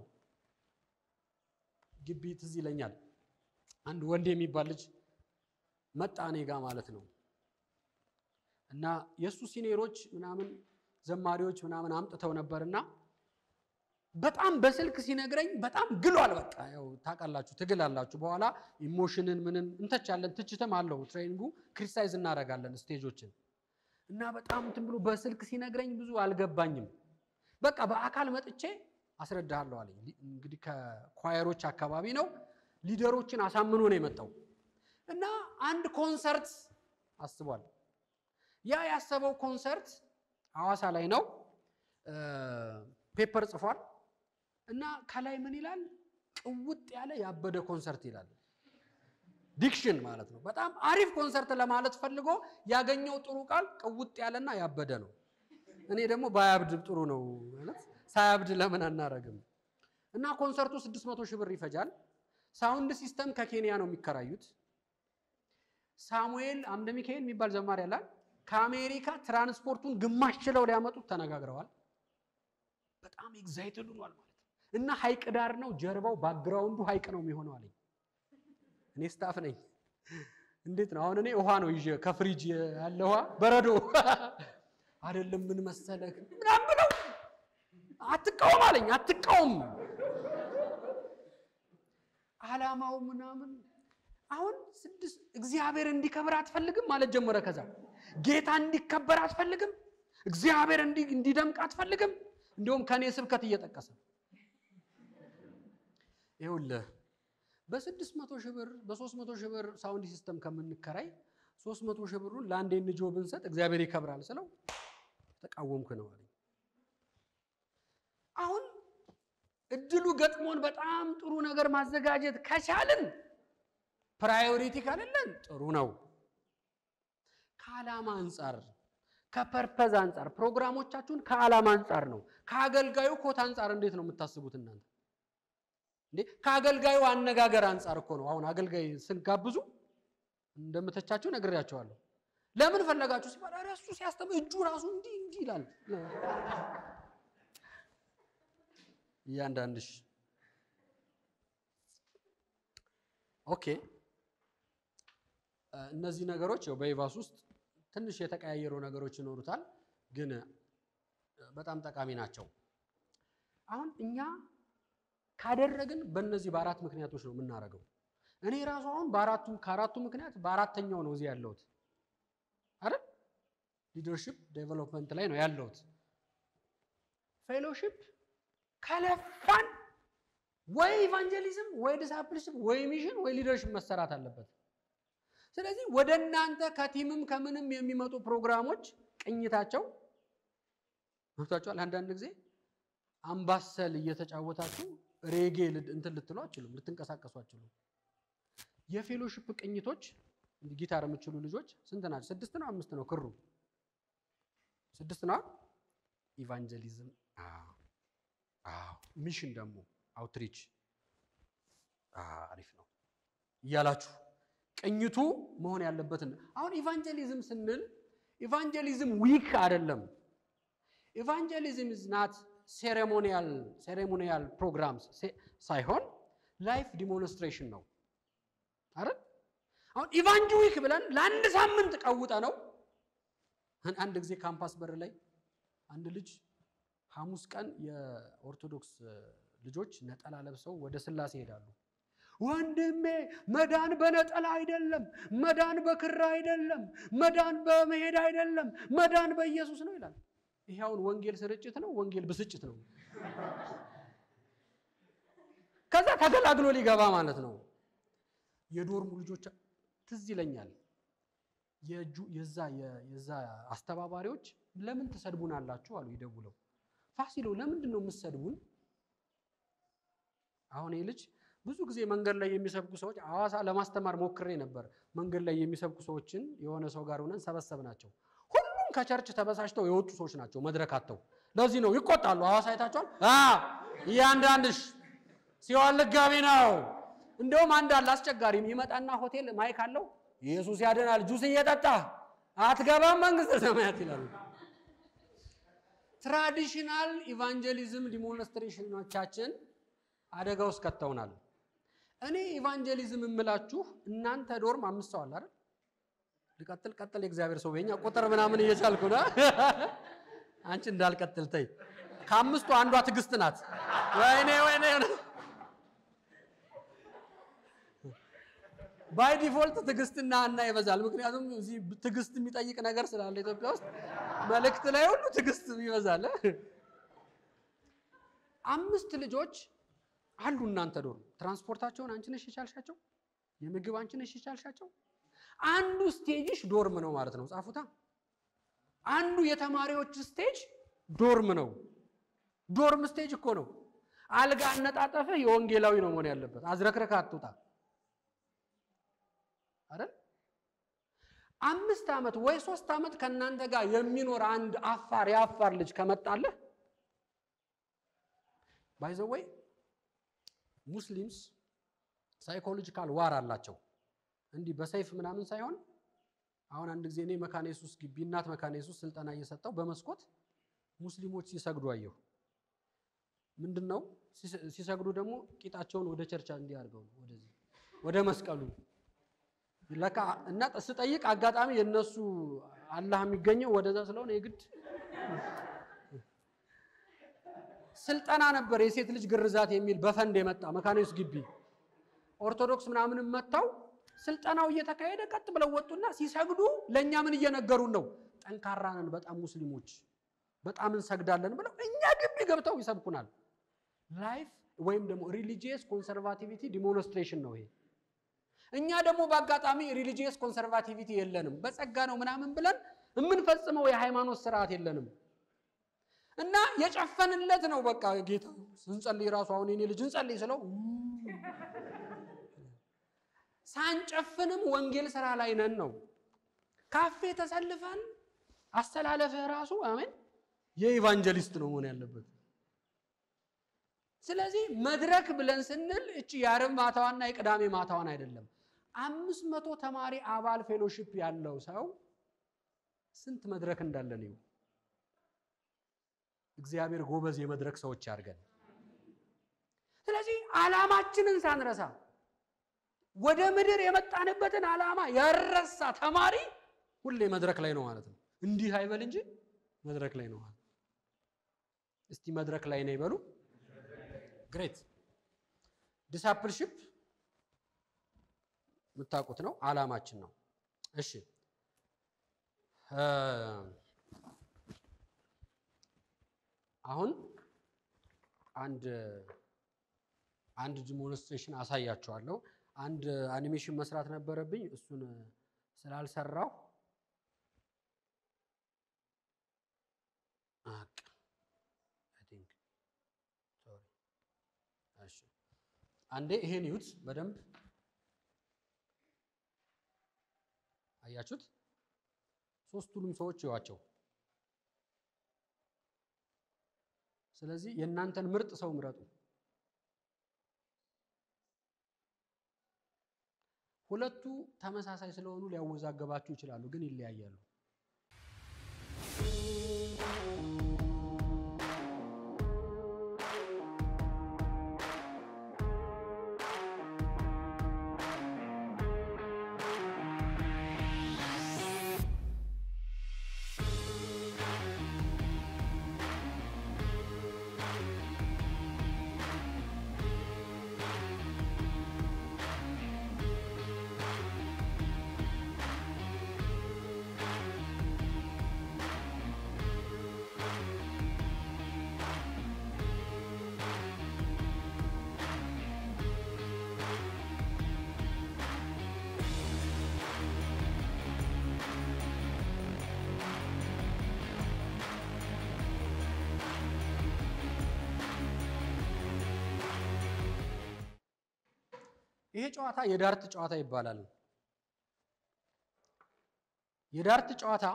ግቢ ትዝ ይለኛል። አንድ ወንድ የሚባል ልጅ መጣ እኔ ጋ ማለት ነው እና የእሱ ሲኔሮች ምናምን ዘማሪዎች ምናምን አምጥተው ነበርና በጣም በስልክ ሲነግረኝ በጣም ግሏል። በቃ ያው ታውቃላችሁ፣ ትግል አላችሁ። በኋላ ኢሞሽንን ምንን እንተቻለን፣ ትችትም አለው ትሬኒንጉ። ክሪቲሳይዝ እናደርጋለን ስቴጆችን እና በጣም እንትን ብሎ በስልክ ሲነግረኝ ብዙ አልገባኝም። በቃ በአካል መጥቼ አስረዳሃለሁ አለኝ። እንግዲህ ከኳየሮች አካባቢ ነው፣ ሊደሮችን አሳምኖ ነው የመጣው እና አንድ ኮንሰርት አስቧል። ያ ያሰበው ኮንሰርት ሐዋሳ ላይ ነው። ፔፐር ጽፏል እና ከላይ ምን ይላል? ቅውጥ ያለ ያበደ ኮንሰርት ይላል። ዲክሽን ማለት ነው። በጣም አሪፍ ኮንሰርት ለማለት ፈልጎ ያገኘው ጥሩ ቃል ቅውጥ ያለና ያበደ ነው። እኔ ደግሞ ባያብድ ጥሩ ነው ማለት ሳያብድ ለምን አናረግም? እና ኮንሰርቱ 600 ሺህ ብር ይፈጃል። ሳውንድ ሲስተም ከኬንያ ነው የሚከራዩት። ሳሙኤል አምደ ሚካኤል የሚባል ዘማሪ ያላል ከአሜሪካ ትራንስፖርቱን ግማሽ ችለው ሊያመጡት ተነጋግረዋል። በጣም ኤግዛይትድ ሆኗል ማለት እና ሀይቅ ዳር ነው ጀርባው ባክግራውንዱ ሀይቅ ነው የሚሆነው አለኝ። እኔ ስታፍ ነኝ። እንዴት ነው አሁን? እኔ ውሃ ነው ይዤ ከፍሪጅ ያለ ውሃ በረዶ አይደለም ምን መሰለህ ምናምን ብለው አትቃወም አለኝ። አትቃወም አላማው ምናምን አሁን ስድስት እግዚአብሔር እንዲከበር አትፈልግም ማለት ጀመረ። ከዛ ጌታ እንዲከበር አትፈልግም፣ እግዚአብሔር እንዲደምቅ አትፈልግም። እንዲሁም ከኔ ስብከት እየጠቀሰ ይኸውልህ በስድስት መቶ ሺህ ብር በሶስት መቶ ሺህ ብር ሳውንድ ሲስተም ከምንከራይ ሶስት መቶ ሺህ ብሩን ለአንድ ንጆ ብንሰጥ እግዚአብሔር ይከብራል ስለው ተቃወምክ ነው አለኝ። አሁን እድሉ ገጥሞን በጣም ጥሩ ነገር ማዘጋጀት ከቻልን ፕራዮሪቲ ካለለን ጥሩ ነው። ከዓላማ አንጻር ከፐርፐዝ አንጻር ፕሮግራሞቻችሁን ከዓላማ አንጻር ነው። ከአገልጋዩ ኮት አንጻር እንዴት ነው የምታስቡት እናንተ? እንዴ ከአገልጋዩ አነጋገር አንጻር እኮ ነው። አሁን አገልጋይ ስንጋብዙ እንደምተቻችሁ ነግሬያቸዋለሁ። ለምን ፈለጋችሁ ሲባል ኧረ እሱ ሲያስተምር እጁ ራሱ እንዲህ እንዲህ ይላል። እያንዳንድሽ ኦኬ። እነዚህ ነገሮች ያው በይቫስ ውስጥ ትንሽ የተቀያየሩ ነገሮች ይኖሩታል፣ ግን በጣም ጠቃሚ ናቸው። አሁን እኛ ካደረግን በእነዚህ በአራት ምክንያቶች ነው የምናደርገው። እኔ ራሱ አሁን በአራቱ ከአራቱ ምክንያት በአራተኛው ነው እዚህ ያለሁት አይደል? ሊደርሺፕ ዴቨሎፕመንት ላይ ነው ያለሁት። ፌሎሺፕ ከለፋን ወይ ኢቫንጀሊዝም ወይ ዲሳፕልሽፕ ወይ ሚሽን ወይ ሊደርሺፕ መሰራት አለበት። ስለዚህ ወደ እናንተ ከቲምም ከምንም የሚመጡ ፕሮግራሞች ቅኝታቸው መብታችኋል። አንዳንድ ጊዜ አምባሰል እየተጫወታችሁ ሬጌ እንትን ልትሉ አችሉም፣ ልትንቀሳቀሱ አችሉም። የፌሎሺፕ ቅኝቶች ጊታር የምችሉ ልጆች ስንት ናቸው? ስድስት ነው አምስት ነው? ክሩ ስድስት ነው። ኢቫንጀሊዝም፣ ሚሽን ደግሞ አውትሪች አሪፍ ነው እያላችሁ ቅኝቱ መሆን ያለበትን አሁን ኢቫንጀሊዝም ስንል ኢቫንጀሊዝም ዊክ አይደለም። ኢቫንጀሊዝም ኢዝ ናት ሴሬሞኒያል ሴሬሞኒያል ፕሮግራምስ ሳይሆን ላይፍ ዲሞንስትሬሽን ነው አይደል? አሁን ኢቫንጅ ዊክ ብለን ለአንድ ሳምንት ቀውጠ ነው። አንድ ጊዜ ካምፓስ በር ላይ አንድ ልጅ ሐሙስ ቀን የኦርቶዶክስ ልጆች ነጠላ ለብሰው ወደ ስላሴ ይሄዳሉ። ወንድሜ መዳን በነጠላ አይደለም፣ መዳን በክራ አይደለም፣ መዳን በመሄድ አይደለም፣ መዳን በኢየሱስ ነው ይላል። ይሄ አሁን ወንጌል ስርጭት ነው፣ ወንጌል ብስጭት ነው። ከዛ ተገላግሎ ሊገባ ማለት ነው። የዶርሙ ልጆች ትዝ ይለኛል። የዛ የዛ አስተባባሪዎች ለምን ትሰድቡናላችሁ አሉ ይደውለው። ፋሲሎ ለምንድን ነው የምትሰድቡን? አሁን ይህ ልጅ ብዙ ጊዜ መንገድ ላይ የሚሰብኩ ሰዎች ሐዋሳ ለማስተማር ሞክሬ ነበር። መንገድ ላይ የሚሰብኩ ሰዎችን የሆነ ሰው ጋር ሆነን ሰበሰብ ናቸው። ሁሉም ከቸርች ተበሳጭተው የወጡ ሰዎች ናቸው፣ መድረክ አጥተው። ለዚህ ነው ይቆጣሉ። ሐዋሳ አይታችኋል። እያንዳንድሽ ሲሆን ልጋቢ ነው። እንደውም አንድ አለ አስቸጋሪ ይመጣና ሆቴል ማይክ አለው ኢየሱስ ያድናል፣ ጁስ እየጠጣ አትገባም መንግስተ ሰማያት ይላሉ። ትራዲሽናል ኢቫንጀሊዝም ዲሞንስትሬሽኖቻችን አደጋ ውስጥ ከተውናል። እኔ ኢቫንጀሊዝም የምላችሁ እናንተ ዶርም አምስት ሰው አለ አይደል? ልቀጥል ቀጥል፣ የእግዚአብሔር ሰው በኛ ቁጥር ምናምን እየቻልኩ ነው። አንቺ እንዳልቀጥል ተይ። ከአምስቱ አንዷ ትዕግስት ናት። ወይኔ ወይኔ ባይ ዲፎልት ትዕግስትና እና ይበዛል። ምክንያቱም እዚህ ትዕግስት የሚጠይቅ ነገር ስላለ ኢትዮጵያ ውስጥ መልእክት ላይ ሁሉ ትዕግስት ይበዛል። አምስት ልጆች አሉ እናንተ ዶርም። ትራንስፖርታቸውን አንቺ ነሽ የቻልሻቸው፣ የምግብ አንቺ ነሽ የቻልሻቸው። አንዱ ስቴጅሽ ዶርም ነው ማለት ነው። ጻፉታ። አንዱ የተማሪዎች ስቴጅ ዶርም ነው። ዶርም ስቴጅ እኮ ነው። አልጋ አነጣጠፍህ የወንጌላዊ ነው መሆን ያለበት። አዝረክረክ አትውጣ አይደል? አምስት ዓመት ወይ ሶስት ዓመት ከእናንተ ጋር የሚኖር አንድ አፋር የአፋር ልጅ ከመጣለህ ባይዘወይ ሙስሊምስ ሳይኮሎጂካል ዋር አላቸው። እንዲህ በሰይፍ ምናምን ሳይሆን አሁን አንድ ጊዜ እኔ መካነ ኢየሱስ ግቢ እናት መካነ ኢየሱስ ስልጠና እየሰጠው በመስኮት ሙስሊሞች ሲሰግዱ አየሁ። ምንድን ነው ሲሰግዱ ደግሞ ቂጣቸውን ወደ ቸርቻ እንዲያርገው ወደዚህ ወደ መስቀሉ ለካ እና ስጠይቅ አጋጣሚ የነሱ አላህ የሚገኘው ወደዛ ስለሆነ የግድ ስልጠና ነበር። የሴት ልጅ ግርዛት የሚል በፈንድ የመጣ መካነ ኢየሱስ ግቢ ኦርቶዶክስ ምናምንም መጥተው ስልጠናው እየተካሄደ ቀጥ ብለው ወጡና ሲሰግዱ ለእኛ ምን እየነገሩን ነው? ጠንካራ ነን በጣም ሙስሊሞች በጣም እንሰግዳለን ብለው እኛ ግቢ ገብተው ይሰብኩናል። ላይፍ ወይም ደግሞ ሪሊጂየስ ኮንሰርቫቲቪቲ ዲሞንስትሬሽን ነው ይሄ። እኛ ደግሞ በአጋጣሚ ሪሊጂየስ ኮንሰርቫቲቪቲ የለንም፣ በጸጋ ነው ምናምን ብለን የምንፈጽመው የሃይማኖት ስርዓት የለንም። እና የጨፈንለት ነው በቃ ጌታ ስንጸልይ ራሱ አሁን የኔ ልጅ እንጸልይ ስለው ሳንጨፍንም ወንጌል ስራ ላይ ነን ነው። ካፌ ተሰልፈን አስተላለፍህ ራሱ አሜን የኢቫንጀሊስት ነው መሆን ያለበት። ስለዚህ መድረክ ብለን ስንል እቺ የአርብ ማታዋና የቅዳሜ ማታዋን አይደለም። አምስት መቶ ተማሪ አባል ፌሎሺፕ ያለው ሰው ስንት መድረክ እንዳለን ይሁ እግዚአብሔር ጎበዝ የመድረክ ሰዎች ያድርገን። ስለዚህ ዓላማችንን ሳንረሳ ወደ ምድር የመጣንበትን ዓላማ ያረሳ ተማሪ ሁሌ መድረክ ላይ ነው ማለት ነው። እንዲህ አይበል እንጂ መድረክ ላይ ነው ማለት። እስቲ መድረክ ላይ ነው ይበሉ። ግሬት ዲሳፕልሺፕ የምታውቁት ነው፣ ዓላማችን ነው። እሺ አሁን አንድ አንድ ዲሞንስትሬሽን አሳያችኋለሁ። አንድ አኒሜሽን መስራት ነበረብኝ፣ እሱን ስላልሰራሁ አንዴ ይሄን ይዩት በደንብ አያችሁት? ሶስቱንም ሰዎች ይዋቸው። ስለዚህ የእናንተን ምርጥ ሰው ምረጡ። ሁለቱ ተመሳሳይ ስለሆኑ ሊያወዛገባችሁ ይችላሉ፣ ግን ይለያያሉ። ይሄ ጨዋታ የዳርት ጨዋታ ይባላል። የዳርት ጨዋታ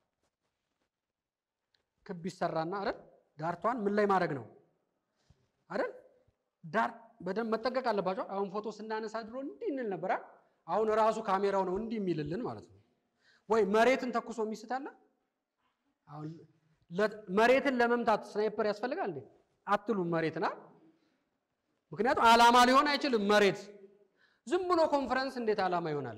ክብ ይሰራና አይደል ዳርቷን ምን ላይ ማድረግ ነው አይደል ዳር በደንብ መጠንቀቅ አለባቸው። አሁን ፎቶ ስናነሳ ድሮ እንዲህ እንል ነበር። አሁን ራሱ ካሜራው ነው እንዲህ የሚልልን ማለት ነው። ወይ መሬትን ተኩሶ የሚስታለ አሁን መሬትን ለመምታት ስናይፐር ያስፈልጋል እንዴ? አትሉም መሬትና ምክንያቱም ዓላማ ሊሆን አይችልም። መሬት ዝም ብሎ ኮንፈረንስ እንዴት ዓላማ ይሆናል?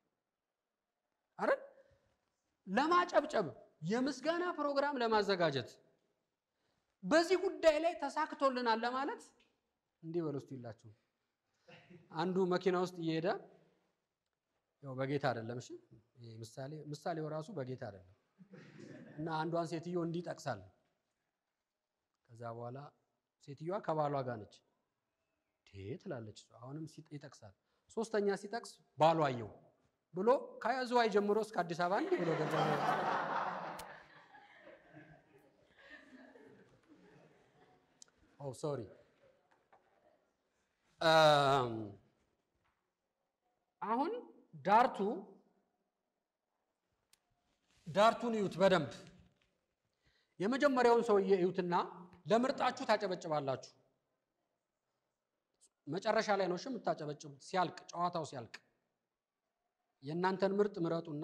አይደል ለማጨብጨብ የምስጋና ፕሮግራም ለማዘጋጀት በዚህ ጉዳይ ላይ ተሳክቶልናል ለማለት እንዲህ በሉ እስቲ ይላችሁ። አንዱ መኪና ውስጥ እየሄደ ያው በጌታ አይደለም። እሺ ምሳሌ ምሳሌው ራሱ በጌታ አይደለም እና አንዷን ሴትዮ እንዲህ ጠቅሳል። ከዛ በኋላ ሴትዮዋ ከባሏ ጋር ነች ትላለች። አሁንም ይጠቅሳል። ሶስተኛ ሲጠቅስ ባሏ አየው ብሎ ከዝዋይ ጀምሮ እስከ አዲስ አበባ እንዲህ ብሎ ገዛ። ኦ ሶሪ አሁን ዳርቱ ዳርቱን እዩት በደንብ የመጀመሪያውን ሰውዬ እዩትና ለምርጣችሁ ታጨበጭባላችሁ። መጨረሻ ላይ ነው እሺ የምታጨበጭቡት፣ ሲያልቅ ጨዋታው ሲያልቅ የእናንተን ምርጥ ምረጡና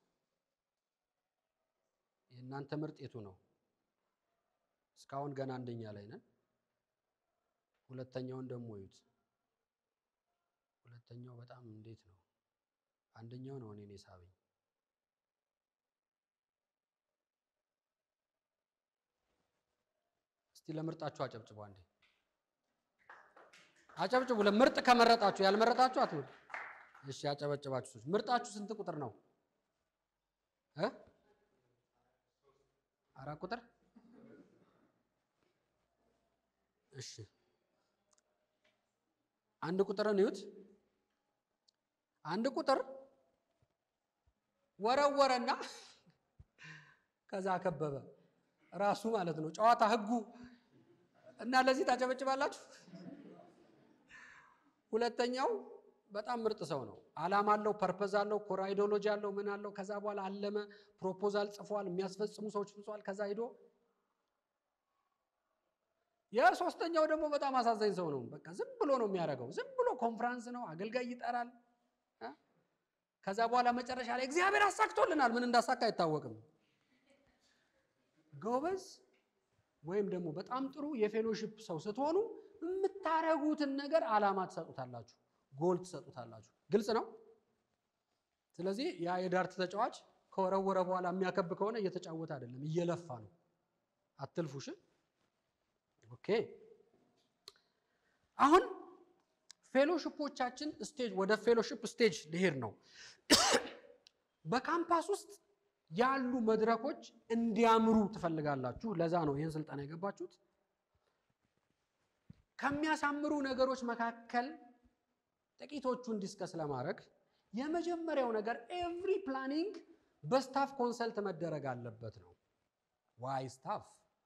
የእናንተ ምርጥ የቱ ነው? እስካሁን ገና አንደኛ ላይ ነን። ሁለተኛውን ደግሞ እዩት። ሁለተኛው በጣም እንዴት ነው? አንደኛው ነው እኔን የሳበኝ። እስቲ ለምርጣችሁ አጨብጭቡ አንዴ አጨብጭቡ። ለምርጥ ከመረጣችሁ ያልመረጣችሁ አትምሩ። እሺ ያጨበጭባችሁ ሰዎች ምርጣችሁ ስንት ቁጥር ነው እ አራት ቁጥር እሺ አንድ ቁጥርን እዩት። አንድ ቁጥር ወረወረና ከዛ ከበበ ራሱ ማለት ነው። ጨዋታ ህጉ እና ለዚህ ታጨበጭባላችሁ። ሁለተኛው በጣም ምርጥ ሰው ነው። አላማ አለው፣ ፐርፐዝ አለው፣ ኮር አይዲዮሎጂ አለው፣ ምን አለው። ከዛ በኋላ አለመ፣ ፕሮፖዛል ጽፏል፣ የሚያስፈጽሙ ሰዎች ጽፏል። ከዛ ሂዶ የሶስተኛው ደግሞ በጣም አሳዛኝ ሰው ነው። በቃ ዝም ብሎ ነው የሚያደርገው። ዝም ብሎ ኮንፍራንስ ነው፣ አገልጋይ ይጠራል። ከዛ በኋላ መጨረሻ ላይ እግዚአብሔር አሳክቶልናል፣ ምን እንዳሳካ አይታወቅም። ጎበዝ ወይም ደግሞ በጣም ጥሩ የፌሎሺፕ ሰው ስትሆኑ የምታረጉትን ነገር አላማ ትሰጡታላችሁ፣ ጎል ትሰጡታላችሁ። ግልጽ ነው። ስለዚህ ያ የዳርት ተጫዋች ከወረወረ በኋላ የሚያከብ ከሆነ እየተጫወተ አይደለም፣ እየለፋ ነው። አትልፉሽ። ኦኬ አሁን ፌሎሺፖቻችን ስቴጅ ወደ ፌሎሺፕ ስቴጅ ሊሄድ ነው። በካምፓስ ውስጥ ያሉ መድረኮች እንዲያምሩ ትፈልጋላችሁ። ለዛ ነው ይህን ስልጠና የገባችሁት። ከሚያሳምሩ ነገሮች መካከል ጥቂቶቹን ዲስከስ ለማድረግ የመጀመሪያው ነገር ኤቭሪ ፕላኒንግ በስታፍ ኮንሰልት መደረግ አለበት ነው። ዋይ ስታፍ?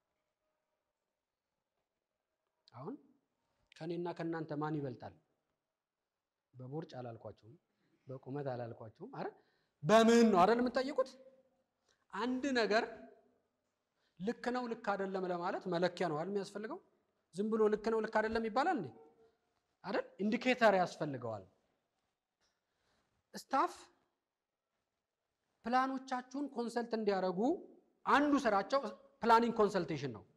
አሁን ከኔና ከእናንተ ማን ይበልጣል? በቦርጭ አላልኳችሁም፣ በቁመት አላልኳችሁም። አረ በምን ነው አይደል የምትጠይቁት? አንድ ነገር ልክ ነው ልክ አይደለም ለማለት መለኪያ ነው አይደል የሚያስፈልገው? ዝም ብሎ ልክ ነው ልክ አይደለም ይባላል እንዴ? አይደል? ኢንዲኬተር ያስፈልገዋል። ስታፍ ፕላኖቻችሁን ኮንሰልት እንዲያደርጉ አንዱ ስራቸው ፕላኒንግ ኮንሰልቴሽን ነው።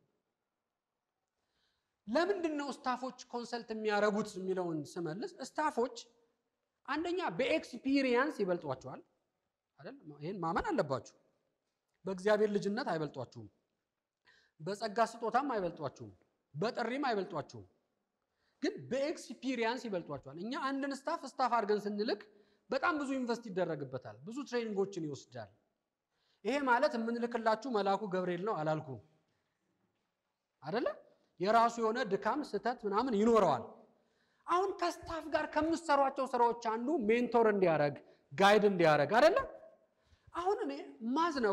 ለምንድን ነው ስታፎች ኮንሰልት የሚያደርጉት የሚለውን ስመልስ ስታፎች አንደኛ በኤክስፒሪየንስ ይበልጧቸዋል አይደል? ይህን ማመን አለባችሁ። በእግዚአብሔር ልጅነት አይበልጧችሁም። በጸጋ ስጦታም አይበልጧችሁም። በጥሪም አይበልጧችሁም። ግን በኤክስፒሪየንስ ይበልጧቸዋል። እኛ አንድን ስታፍ ስታፍ አድርገን ስንልክ በጣም ብዙ ኢንቨስት ይደረግበታል። ብዙ ትሬኒንጎችን ይወስዳል። ይሄ ማለት የምንልክላችሁ መልአኩ ገብርኤል ነው አላልኩም አደለ? የራሱ የሆነ ድካም፣ ስህተት ምናምን ይኖረዋል። አሁን ከስታፍ ጋር ከምትሰሯቸው ስራዎች አንዱ ሜንቶር እንዲያደርግ ጋይድ እንዲያደርግ አደለ? አሁን እኔ ማዝ ነው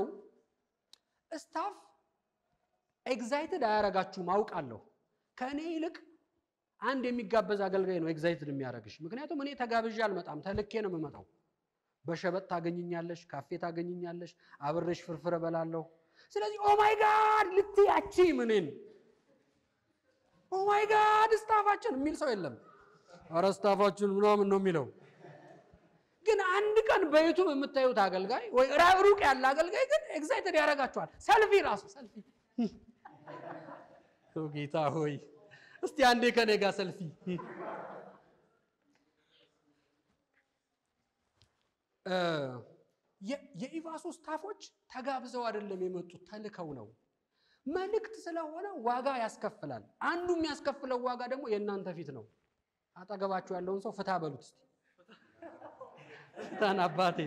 ስታፍ ኤግዛይትድ አያረጋችሁም አውቃለሁ። ከእኔ ይልቅ አንድ የሚጋበዝ አገልጋይ ነው ኤግዛይትድ የሚያደርግሽ። ምክንያቱም እኔ ተጋብዤ አልመጣም፣ ተልኬ ነው የምመጣው። በሸበጥ ታገኝኛለሽ፣ ካፌ ታገኝኛለሽ፣ አብሬሽ ፍርፍር እበላለሁ። ስለዚህ ኦማይ ጋድ ልትያቺ ምንን ኦማይ ጋድ ስታፋችን የሚል ሰው የለም። ኧረ ስታፋችን ምናምን ነው የሚለው። ግን አንድ ቀን በዩቱብ የምታዩት አገልጋይ ወይ ሩቅ ያለ አገልጋይ ግን ኤግዛይትድ ያደርጋቸዋል። ሰልፊ ራሱ ሰልፊ ጌታ ሆይ እስቲ አንዴ ከኔ ጋር ሰልፊ። የኢቫሱ ስታፎች ተጋብዘው አይደለም የመጡት ተልከው ነው። መልእክት ስለሆነ ዋጋ ያስከፍላል። አንዱ የሚያስከፍለው ዋጋ ደግሞ የእናንተ ፊት ነው። አጠገባችሁ ያለውን ሰው ፍታ በሉት እስቲ ፍታን አባቴ።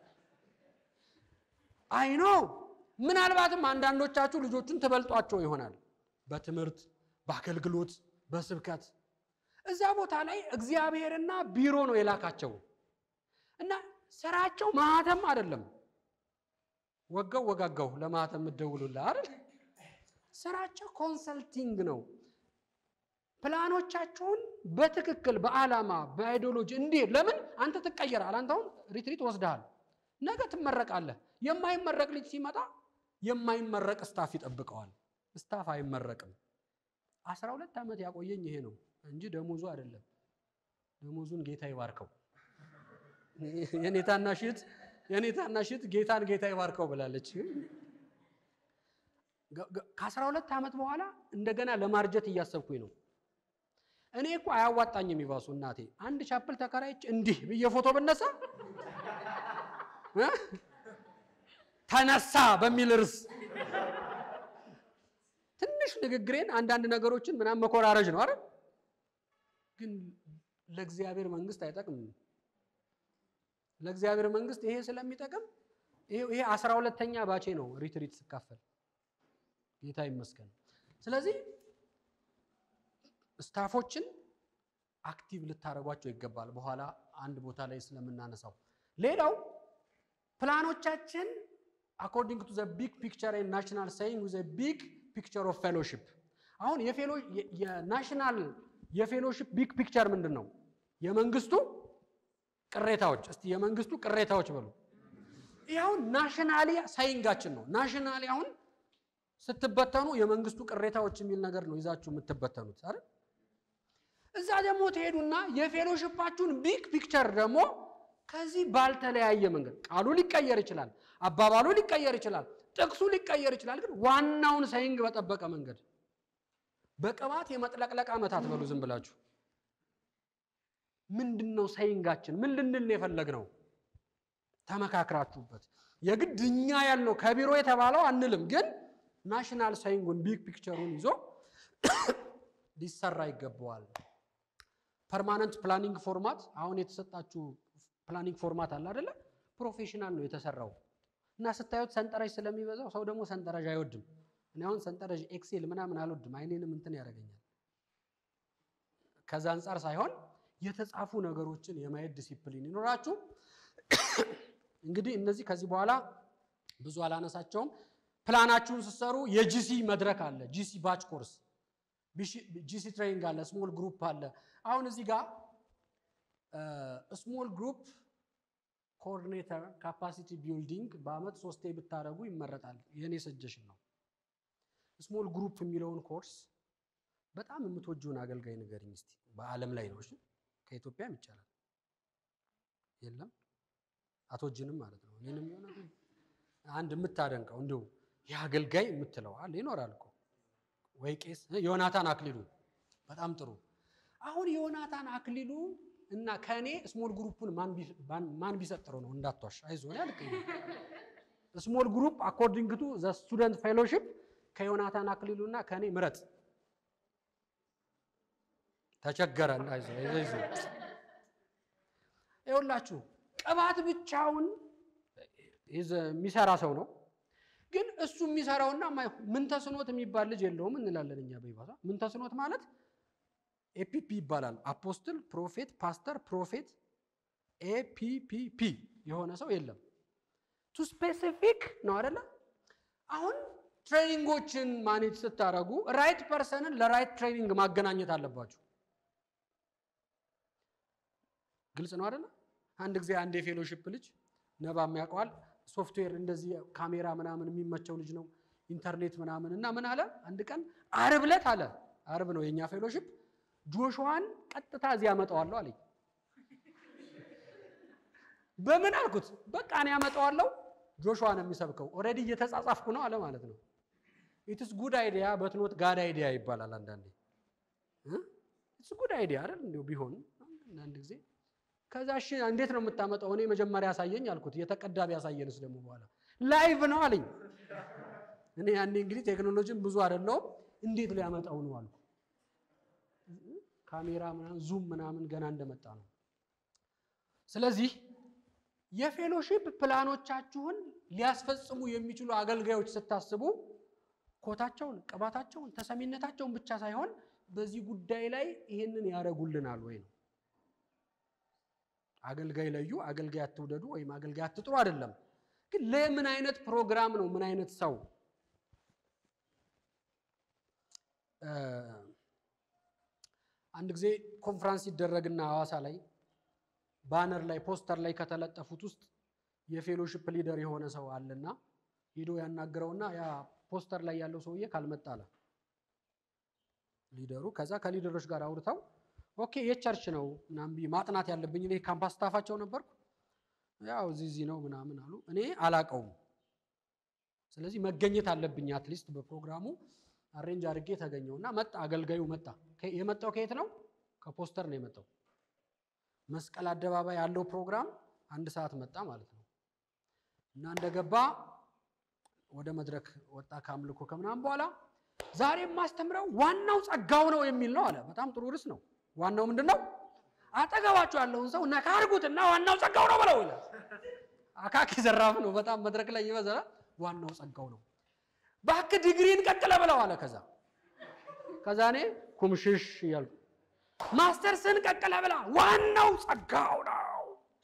አይኖ ምናልባትም አንዳንዶቻችሁ ልጆቹን ትበልጧቸው ይሆናል በትምህርት በአገልግሎት በስብከት እዛ ቦታ ላይ እግዚአብሔርና ቢሮ ነው የላካቸው እና ስራቸው ማህተም አይደለም። ወጋው ወጋጋው ለማህተም የምትደውሉላ አይደል? ስራቸው ኮንሰልቲንግ ነው። ፕላኖቻቸውን በትክክል በዓላማ በአይዲዮሎጂ እንዲህ ለምን አንተ ትቀየራል። አንተ አሁን ሪትሪት ወስደሃል፣ ነገ ትመረቃለህ። የማይመረቅ ልጅ ሲመጣ የማይመረቅ ስታፍ ይጠብቀዋል። ስታፍ አይመረቅም። አስራ ሁለት ዓመት ያቆየኝ ይሄ ነው እንጂ ደሞዙ አይደለም። ደሞዙን ጌታ ይባርከው። የኔ ታናሽ እህት የኔ ታናሽ እህት ጌታን ጌታ ይባርከው ብላለች። ከአስራ ሁለት ዓመት በኋላ እንደገና ለማርጀት እያሰብኩኝ ነው። እኔ እኮ አያዋጣኝም ይባሱ እናቴ አንድ ቻፕል ተከራይች እንዲህ ብዬ ፎቶ ብነሳ ተነሳ በሚል ርዕስ ትንሽ ንግግሬን አንዳንድ ነገሮችን ምናምን መኮራረጅ ነው አይደል? ግን ለእግዚአብሔር መንግስት አይጠቅምም። ለእግዚአብሔር መንግስት ይሄ ስለሚጠቅም ይሄ አስራ ሁለተኛ ባቼ ነው ሪትሪት ስካፈል ጌታ ይመስገን። ስለዚህ ስታፎችን አክቲቭ ልታደርጓቸው ይገባል። በኋላ አንድ ቦታ ላይ ስለምናነሳው ሌላው ፕላኖቻችን አኮርዲንግ ቱ ዘ ቢግ ፒክቸር ናሽናል ሳይንግ ዘ ቢግ ፒክቸር ኦፍ ፌሎሺፕ። አሁን የናሽናል የፌሎሺፕ ቢግ ፒክቸር ምንድን ነው? የመንግስቱ ቅሬታዎች። እስቲ የመንግስቱ ቅሬታዎች በሉ። ይህ አሁን ናሽናሊ ሳይንጋችን ነው። ናሽናሊ አሁን ስትበተኑ የመንግስቱ ቅሬታዎች የሚል ነገር ነው ይዛችሁ የምትበተኑት አይደል? እዛ ደግሞ ትሄዱና የፌሎሺፓችሁን ቢግ ፒክቸር ደግሞ ከዚህ ባልተለያየ መንገድ ቃሉ ሊቀየር ይችላል፣ አባባሉ ሊቀየር ይችላል፣ ጥቅሱ ሊቀየር ይችላል። ግን ዋናውን ሳይንግ በጠበቀ መንገድ በቅባት የመጥለቅለቅ ዓመታት በሉ ዝም ብላችሁ ምንድን ነው ሳይንጋችን? ምን ልንል የፈለግነው? ተመካክራችሁበት የግድ እኛ ያልነው ከቢሮ የተባለው አንልም፣ ግን ናሽናል ሳይንጉን ቢግ ፒክቸሩን ይዞ ሊሰራ ይገባዋል። ፐርማነንት ፕላኒንግ ፎርማት አሁን የተሰጣችሁ ፕላኒንግ ፎርማት አለ አይደለ? ፕሮፌሽናል ነው የተሰራው እና ስታዩት ሰንጠረዥ ስለሚበዛው ሰው ደግሞ ሰንጠረዥ አይወድም። እኔ አሁን ሰንጠረዥ ኤክሴል ምናምን አልወድም፣ አይኔንም እንትን ያደርገኛል። ከዛ አንጻር ሳይሆን የተጻፉ ነገሮችን የማየት ዲሲፕሊን ይኖራችሁ። እንግዲህ እነዚህ ከዚህ በኋላ ብዙ አላነሳቸውም። ፕላናችሁን ስትሰሩ የጂሲ መድረክ አለ፣ ጂሲ ባች ኮርስ፣ ጂሲ ትሬኒንግ አለ፣ ስሞል ግሩፕ አለ። አሁን እዚህ ጋር ስሞል ግሩፕ ኮኦርዲኔተር ካፓሲቲ ቢልዲንግ በአመት ሶስቴ ብታደረጉ ይመረጣል። የእኔ ሰጀሽን ነው። ስሞል ግሩፕ የሚለውን ኮርስ በጣም የምትወጂውን አገልጋይ ንገሪኝ እስቲ። በዓለም ላይ ነው እሺ፣ ከኢትዮጵያም ይቻላል። የለም አትወጂንም ማለት ነው። እኔንም የሆነ አንድ የምታደንቀው እንዲሁ የአገልጋይ የምትለው አለ ይኖራል እኮ ወይ ቄስ ዮናታን አክሊሉ በጣም ጥሩ። አሁን ዮናታን አክሊሉ እና ከእኔ ስሞል ግሩፑን ማን ቢሰጥረው ነው? እንዳትዋሽ፣ አይዞህ ያልክ ስሞል ግሩፕ አኮርዲንግ ቱ ዘ ስቱደንት ፌሎሺፕ ከዮናታን አክሊሉ እና ከእኔ ምረጥ። ተቸገረ። አይዞህ አይዞህ። ይኸውላችሁ ቅባት ብቻውን የሚሰራ ሰው ነው። ግን እሱ የሚሰራውና ምን ተስኖት የሚባል ልጅ የለውም እንላለን እኛ በይባሳ። ምን ተስኖት ማለት ኤፒፒ ይባላል። አፖስትል፣ ፕሮፌት፣ ፓስተር፣ ፕሮፌት ኤፒፒፒ የሆነ ሰው የለም። ቱ ስፔሲፊክ ነው አይደለ? አሁን ትሬኒንጎችን ማኔጅ ስታደርጉ ራይት ፐርሰንን ለራይት ትሬኒንግ ማገናኘት አለባችሁ። ግልጽ ነው አይደለ? አንድ ጊዜ አንድ የፌሎሺፕ ልጅ ነባ የሚያውቀዋል ሶፍትዌር እንደዚህ ካሜራ ምናምን የሚመቸው ልጅ ነው ኢንተርኔት ምናምን እና ምን አለ አንድ ቀን አርብ ዕለት አለ አርብ ነው የኛ ፌሎሺፕ ጆሹዋን ቀጥታ እዚህ ያመጣዋለሁ አለኝ በምን አልኩት በቃ እኔ ያመጣዋለሁ ጆሹዋ ነው የሚሰብከው ኦልሬዲ እየተጻጻፍኩ ነው አለ ማለት ነው ኢትስ ጉድ አይዲያ በትኖት ጋድ አይዲያ ይባላል አንዳንዴ ኢትስ ጉድ አይዲያ አይደል እንዲሁ ቢሆን አንዳንድ ጊዜ ከዛ እሺ እንዴት ነው የምታመጣው እኔ መጀመሪያ ያሳየኝ አልኩት የተቀዳ ቢያሳየንስ ደግሞ በኋላ ላይቭ ነው አለኝ እኔ ያኔ እንግዲህ ቴክኖሎጂን ብዙ አይደለውም እንዴት ሊያመጣው ነው አልኩ ካሜራ ምናምን ዙም ምናምን ገና እንደመጣ ነው ስለዚህ የፌሎሺፕ ፕላኖቻችሁን ሊያስፈጽሙ የሚችሉ አገልጋዮች ስታስቡ ኮታቸውን ቅባታቸውን ተሰሚነታቸውን ብቻ ሳይሆን በዚህ ጉዳይ ላይ ይህንን ያደረጉልናል ወይ ነው አገልጋይ ለዩ አገልጋይ አትውደዱ ወይም አገልጋይ አትጥሩ አይደለም ግን ለምን አይነት ፕሮግራም ነው ምን አይነት ሰው አንድ ጊዜ ኮንፍራንስ ይደረግና ሐዋሳ ላይ ባነር ላይ ፖስተር ላይ ከተለጠፉት ውስጥ የፌሎሺፕ ሊደር የሆነ ሰው አለና ሄዶ ያናግረውና ያ ፖስተር ላይ ያለው ሰውዬ ካልመጣ አለ ሊደሩ ከዛ ከሊደሮች ጋር አውርተው ኦኬ የቸርች ነው ምናምን ብዬ ማጥናት ያለብኝ እኔ ካምፓስ ስታፋቸው ነበርኩ ያው እዚህ እዚህ ነው ምናምን አሉ እኔ አላቀውም ስለዚህ መገኘት አለብኝ አትሊስት በፕሮግራሙ አሬንጅ አድርጌ ተገኘው እና መጣ አገልጋዩ መጣ የመጣው ከየት ነው ከፖስተር ነው የመጣው መስቀል አደባባይ ያለው ፕሮግራም አንድ ሰዓት መጣ ማለት ነው እና እንደገባ ወደ መድረክ ወጣ ከአምልኮ ከምናምን በኋላ ዛሬ የማስተምረው ዋናው ጸጋው ነው የሚል ነው አለ በጣም ጥሩ ርዕስ ነው ዋናው ምንድን ነው አጠገባቸው ያለውን ሰው ነካ አድርጉትና ዋናው ጸጋው ነው ብለው ይላል አካኪ ዘራፍ ነው በጣም መድረክ ላይ ይበዛል ዋናው ጸጋው ነው ባክ ዲግሪን ቀጥለ ብለው አለ ከዛ ከዛ እኔ ኩምሽሽ እያልኩ ማስተርስን ቀጥለ ብላ ዋናው ጸጋው ነው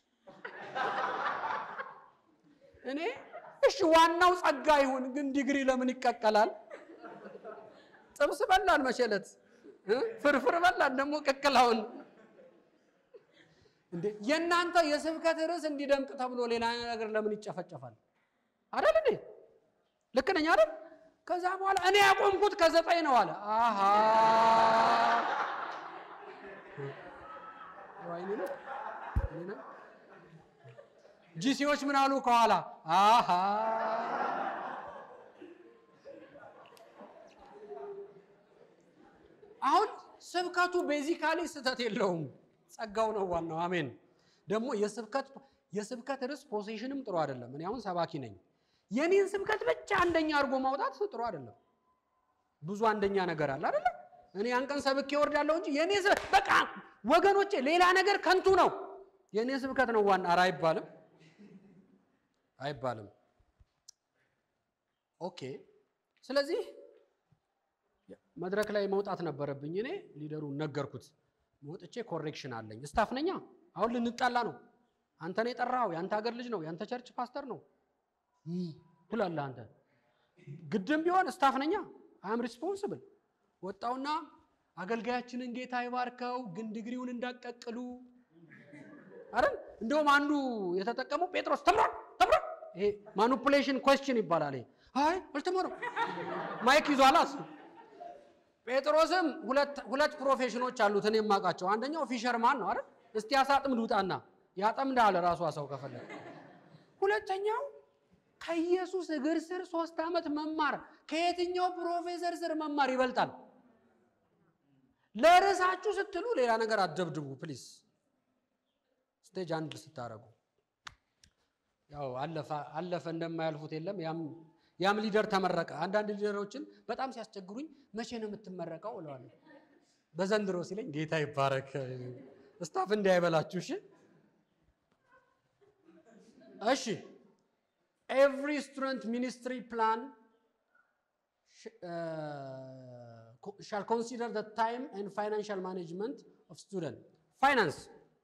እኔ እሺ ዋናው ጸጋ ይሁን ግን ዲግሪ ለምን ይቀቀላል ጥብስ በላን መቼለት ፍርፍር በላን ደግሞ ቅቅላውን እንዴ የእናንተ የስብከት ርዕስ እንዲደምቅ ተብሎ ሌላ ነገር ለምን ይጨፈጨፋል አይደል እንዴ ልክ ነኝ አይደል ከዛ በኋላ እኔ ያቆምኩት ከዘጠኝ ነው አለ አሃ ወይኔ ነው ጂሲዎች ምን አሉ ከኋላ አሃ አሁን ስብከቱ ቤዚካሊ ስህተት የለውም ጸጋው ነው ዋናው አሜን ደግሞ የስብከት የስብከት ርዕስ ፖሴሽንም ጥሩ አይደለም እኔ አሁን ሰባኪ ነኝ የኔን ስብከት ብቻ አንደኛ አድርጎ ማውጣት ጥሩ አይደለም ብዙ አንደኛ ነገር አለ አይደለ እኔ ያን ቀን ሰብኬ እወርዳለሁ እንጂ የኔ በቃ ወገኖቼ ሌላ ነገር ከንቱ ነው የኔ ስብከት ነው ዋና ኧረ አይባልም አይባልም ኦኬ ስለዚህ መድረክ ላይ መውጣት ነበረብኝ እኔ ሊደሩን ነገርኩት መውጥቼ ኮሬክሽን አለኝ ስታፍ ነኛ አሁን ልንጣላ ነው አንተን የጠራው የአንተ ሀገር ልጅ ነው የአንተ ቸርች ፓስተር ነው ትላለህ አንተ ግድም ቢሆን ስታፍ ነኛ አም ሪስፖንስብል ወጣውና አገልጋያችንን ጌታ ይባርከው ግን ዲግሪውን እንዳቀቅሉ አይደል እንደውም አንዱ የተጠቀመው ጴጥሮስ ተምሯል ተምሯል ይሄ ማኒፑሌሽን ኮስችን ይባላል ይሄ አይ አልተማረም ማይክ ይዟል እሱ ጴጥሮስም ሁለት ፕሮፌሽኖች አሉት እኔ የማውቃቸው አንደኛው ፊሸርማን ነው አይደል እስቲ አሳጥምድ ውጣና ያጠምዳል ራሷ ሰው ከፈለገ ሁለተኛው ከኢየሱስ እግር ስር ሶስት ዓመት መማር ከየትኛው ፕሮፌሰር ስር መማር ይበልጣል ለርዕሳችሁ ስትሉ ሌላ ነገር አትደብድቡ ፕሊስ ስቴጅ አንድ ስታረጉ ያው አለፈ እንደማያልፉት የለም ያም ሊደር ተመረቀ አንዳንድ ሊደሮችን በጣም ሲያስቸግሩኝ መቼ ነው የምትመረቀው እለዋለሁ በዘንድሮ ሲለኝ ጌታ ይባረክ ስታፍ እንዳይበላችሁ እሺ እሺ ኤቭሪ ስቱደንት ሚኒስትሪ ፕላን ሻል ኮንሲደር the time and financial management of student ፋይናንስ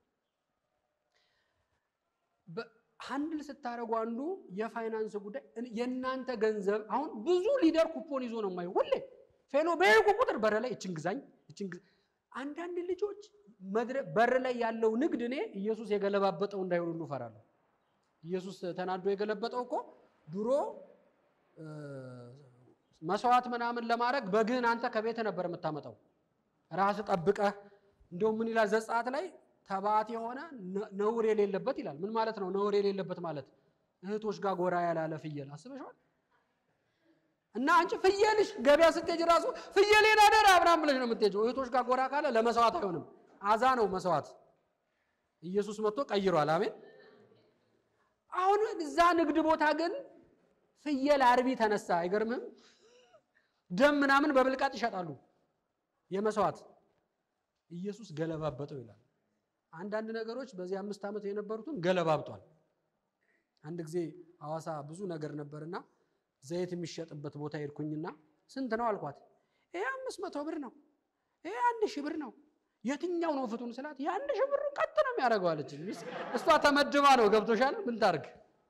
ሃንድል ስታደረጉ አንዱ የፋይናንስ ጉዳይ የእናንተ ገንዘብ አሁን ብዙ ሊደር ኩፖን ይዞ ነው የማየው ሁሌ ፌሎ በሄድኩ ቁጥር በር ላይ እችን ግዛኝ እችን ግዛ አንዳንድ ልጆች በር ላይ ያለው ንግድ እኔ ኢየሱስ የገለባበጠው እንዳይሆን ሁሉ እፈራለሁ። ኢየሱስ ተናዶ የገለበጠው እኮ ድሮ መስዋዕት ምናምን ለማድረግ በግህን አንተ ከቤት ነበር የምታመጣው ራስ ጠብቀህ። እንደውም ምን ይላል ዘጸአት ላይ ተባት የሆነ ነውር የሌለበት ይላል። ምን ማለት ነው ነውር የሌለበት ማለት? እህቶች ጋር ጎራ ያላለ ፍየል አስበሽዋል? እና አንቺ ፍየልሽ ገበያ ስትሄጅ ራሱ ፍየሌን አደራ ምናምን ብለሽ ነው የምትሄጂው። እህቶች ጋር ጎራ ካለ ለመስዋዕት አይሆንም፣ አዛ ነው መስዋዕት። ኢየሱስ መጥቶ ቀይሯል። አሜን። አሁን እዛ ንግድ ቦታ ግን ፍየል አርቢ ተነሳ። አይገርምህም? ደም ምናምን በብልቃጥ ይሸጣሉ የመስዋዕት ኢየሱስ ገለባበጠው ይላል። አንዳንድ ነገሮች በዚህ አምስት ዓመት የነበሩትን ገለባብጧል። አንድ ጊዜ ሐዋሳ ብዙ ነገር ነበርና ዘይት የሚሸጥበት ቦታ ሄድኩኝና ስንት ነው አልኳት። ይሄ አምስት መቶ ብር ነው፣ ይሄ አንድ ሺህ ብር ነው። የትኛው ነው ፍቱን ስላት የአንድ ሺህ ብሩን ቀጥ ነው የሚያደርገው አለች። እሷ ተመድባ ነው። ገብቶሻል? ምን ታርግ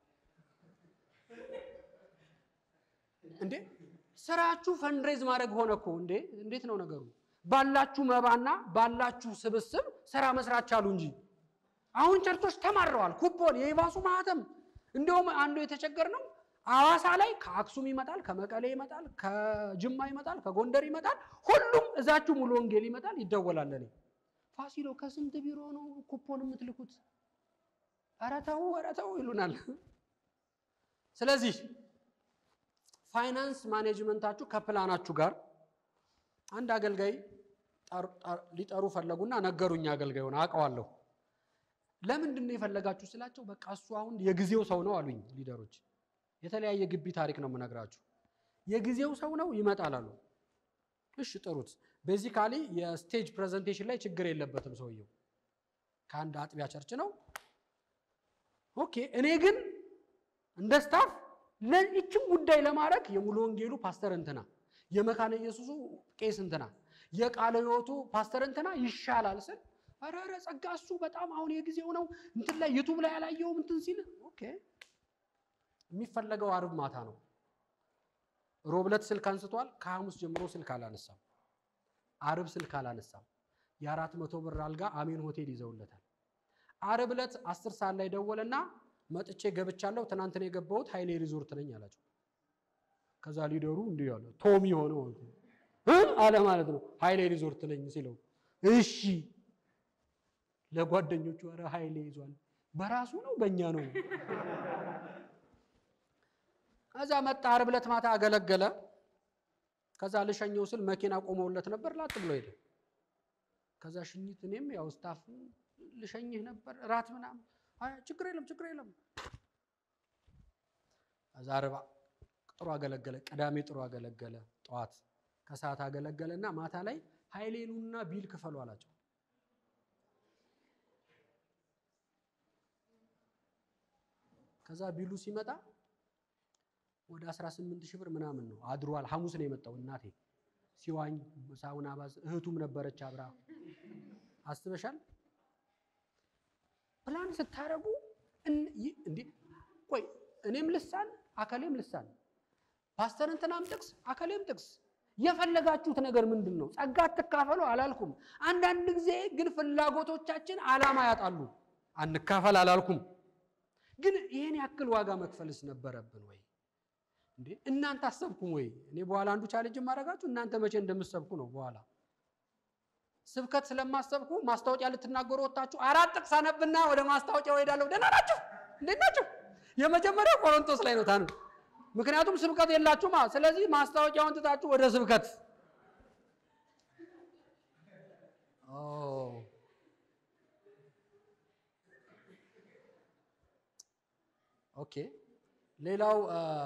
እንዴ? ስራችሁ ፈንድሬዝ ማድረግ ሆነ እኮ እንዴ! እንዴት ነው ነገሩ? ባላችሁ መባና ባላችሁ ስብስብ ስራ መስራት ቻሉ እንጂ አሁን ቸርቾች ተማረዋል። ኩፖን የባሱ ማህተም እንደውም አንዱ የተቸገር ነው ሐዋሳ ላይ ከአክሱም ይመጣል፣ ከመቀሌ ይመጣል፣ ከጅማ ይመጣል፣ ከጎንደር ይመጣል። ሁሉም እዛችሁ ሙሉ ወንጌል ይመጣል፣ ይደወላል። እኔ ፋሲሎ ከስንት ቢሮ ነው ኩፖን የምትልኩት? ኧረ ተው ኧረ ተው ይሉናል። ስለዚህ ፋይናንስ ማኔጅመንታችሁ ከፕላናችሁ ጋር አንድ አገልጋይ ሊጠሩ ፈለጉና ነገሩኝ። አገልጋዩን አውቀዋለሁ። ለምንድን ነው የፈለጋችሁ ስላቸው፣ በቃ እሱ አሁን የጊዜው ሰው ነው አሉኝ ሊደሮች የተለያየ ግቢ ታሪክ ነው የምነግራችሁ። የጊዜው ሰው ነው ይመጣል አሉ። እሺ ጥሩት። ቤዚካሊ የስቴጅ ፕሬዘንቴሽን ላይ ችግር የለበትም ሰውየው ከአንድ አጥቢያ ቸርች ነው። ኦኬ። እኔ ግን እንደ ስታፍ ለይችን ጉዳይ ለማድረግ የሙሉ ወንጌሉ ፓስተር እንትና፣ የመካነ ኢየሱሱ ቄስ እንትና፣ የቃለ ሕይወቱ ፓስተር እንትና ይሻላል ስል ኧረ ኧረ ጸጋ እሱ በጣም አሁን የጊዜው ነው እንትን ላይ ዩቱብ ላይ ያላየውም እንትን ሲል ኦኬ የሚፈለገው አርብ ማታ ነው። ሮብለት ስልክ አንስቷል። ከሐሙስ ጀምሮ ስልክ አላነሳም። አርብ ስልክ አላነሳም። የአራት መቶ ብር አልጋ አሜን ሆቴል ይዘውለታል። አርብ ዕለት አስር ሰዓት ላይ ደወለና መጥቼ ገብቻለሁ፣ ትናንትን የገባሁት ሀይሌ ሪዞርት ነኝ አላቸው። ከዛ ሊደሩ እንዲህ አለ ቶሚ ሆነ አለ ማለት ነው። ሀይሌ ሪዞርት ነኝ ሲለው እሺ ለጓደኞቹ ኧረ ሀይሌ ይዟል። በራሱ ነው በእኛ ነው ከዛ መጣ። ዓርብ ዕለት ማታ አገለገለ። ከዛ ልሸኘው ስል መኪና ቆመውለት ነበር። ላጥ ብሎ ሄደ። ከዛ ሽኝት እኔም ያው ስታፍ ልሸኝህ ነበር ራት ምናምን፣ አይ ችግር የለም ችግር የለም። ከዛ ዓርብ ጥሩ አገለገለ። ቅዳሜ ጥሩ አገለገለ። ጠዋት ከሰዓት አገለገለና ማታ ላይ ኃይሌኑና ቢል ክፈሉ አላቸው። ከዛ ቢሉ ሲመጣ ወደ 18 ሺህ ብር ምናምን ነው አድሯል። ሐሙስ ነው የመጣው። እናቴ ሲዋኝ ሳውና ባዝ እህቱም ነበረች አብራ። አስበሻል? ፕላን ስታረጉ እንዴ ቆይ እኔም ልሳን አከሌም ልሳን ፓስተር እንትናም ጥቅስ አከሌም ጥቅስ የፈለጋችሁት ነገር ምንድን ነው? ጸጋ አትካፈሉ አላልኩም። አንዳንድ ጊዜ ግን ፍላጎቶቻችን ዓላማ ያጣሉ። አንካፈል አላልኩም። ግን ይህን ያክል ዋጋ መክፈልስ ነበረብን ወይ? እንዴ እናንተ አሰብኩም ወይ? እኔ በኋላ አንዱ ቻሌንጅ ማድረጋችሁ እናንተ መቼ እንደምትሰብኩ ነው። በኋላ ስብከት ስለማሰብኩ ማስታወቂያ ልትናገሩ ወጣችሁ አራት ጥቅስ አነብና ወደ ማስታወቂያው እሄዳለሁ። ደህና ናችሁ? እንዴት ናችሁ? የመጀመሪያው ቆሮንቶስ ላይ ነው ታኑ። ምክንያቱም ስብከት የላችሁማ። ስለዚህ ማስታወቂያውን ትታችሁ ወደ ስብከት ኦኬ ሌላው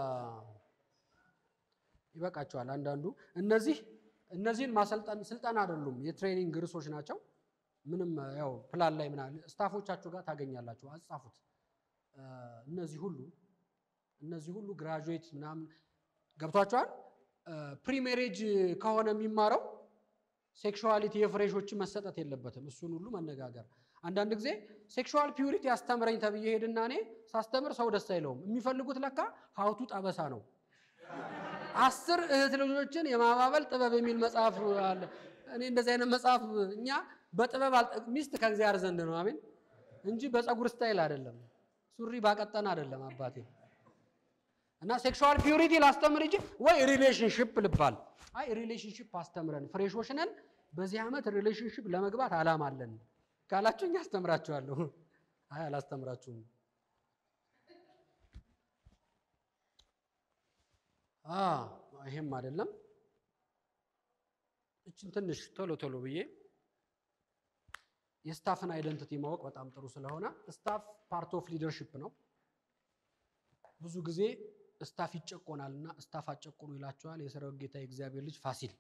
ይበቃቸዋል። አንዳንዱ እነዚህ እነዚህን ማሰልጠን ስልጠና አይደሉም፣ የትሬኒንግ ርዕሶች ናቸው። ምንም ያው ፕላን ላይ ምናምን ስታፎቻችሁ ጋር ታገኛላችሁ። አጻፉት። እነዚህ ሁሉ እነዚህ ሁሉ ግራጁዌት ምናምን ገብቷቸዋል። ፕሪሜሬጅ ከሆነ የሚማረው ሴክሹዋሊቲ የፍሬሾችን መሰጠት የለበትም። እሱን ሁሉ መነጋገር አንዳንድ ጊዜ ሴክሹዋል ፒዩሪቲ አስተምረኝ ተብዬ ሄድና እኔ ሳስተምር ሰው ደስ አይለውም። የሚፈልጉት ለካ ሀውቱ ጠበሳ ነው። አስር እህት ልጆችን የማባበል ጥበብ የሚል መጽሐፍ አለ። እኔ እንደዚህ አይነት መጽሐፍ እኛ በጥበብ ሚስት ከእግዚአብሔር ዘንድ ነው። አሜን እንጂ በፀጉር ስታይል አይደለም፣ ሱሪ ባቀጠን አይደለም አባቴ። እና ሴክሹዋል ፒዩሪቲ ላስተምር እንጂ ወይ ሪሌሽንሽፕ ልባል። አይ ሪሌሽንሽፕ አስተምረን ፍሬሾች ነን፣ በዚህ ዓመት ሪሌሽንሽፕ ለመግባት አላማ አለን ካላችሁኝ አስተምራችኋለሁ። አይ አላስተምራችሁም። ይሄም አይደለም። እችን ትንሽ ቶሎ ቶሎ ብዬ የስታፍን አይደንቲቲ ማወቅ በጣም ጥሩ ስለሆነ ስታፍ ፓርት ኦፍ ሊደርሺፕ ነው። ብዙ ጊዜ ስታፍ ይጨቆናል እና ስታፍ አጨቆኑ ይላቸዋል የሰራዊት ጌታ የእግዚአብሔር ልጅ ፋሲል።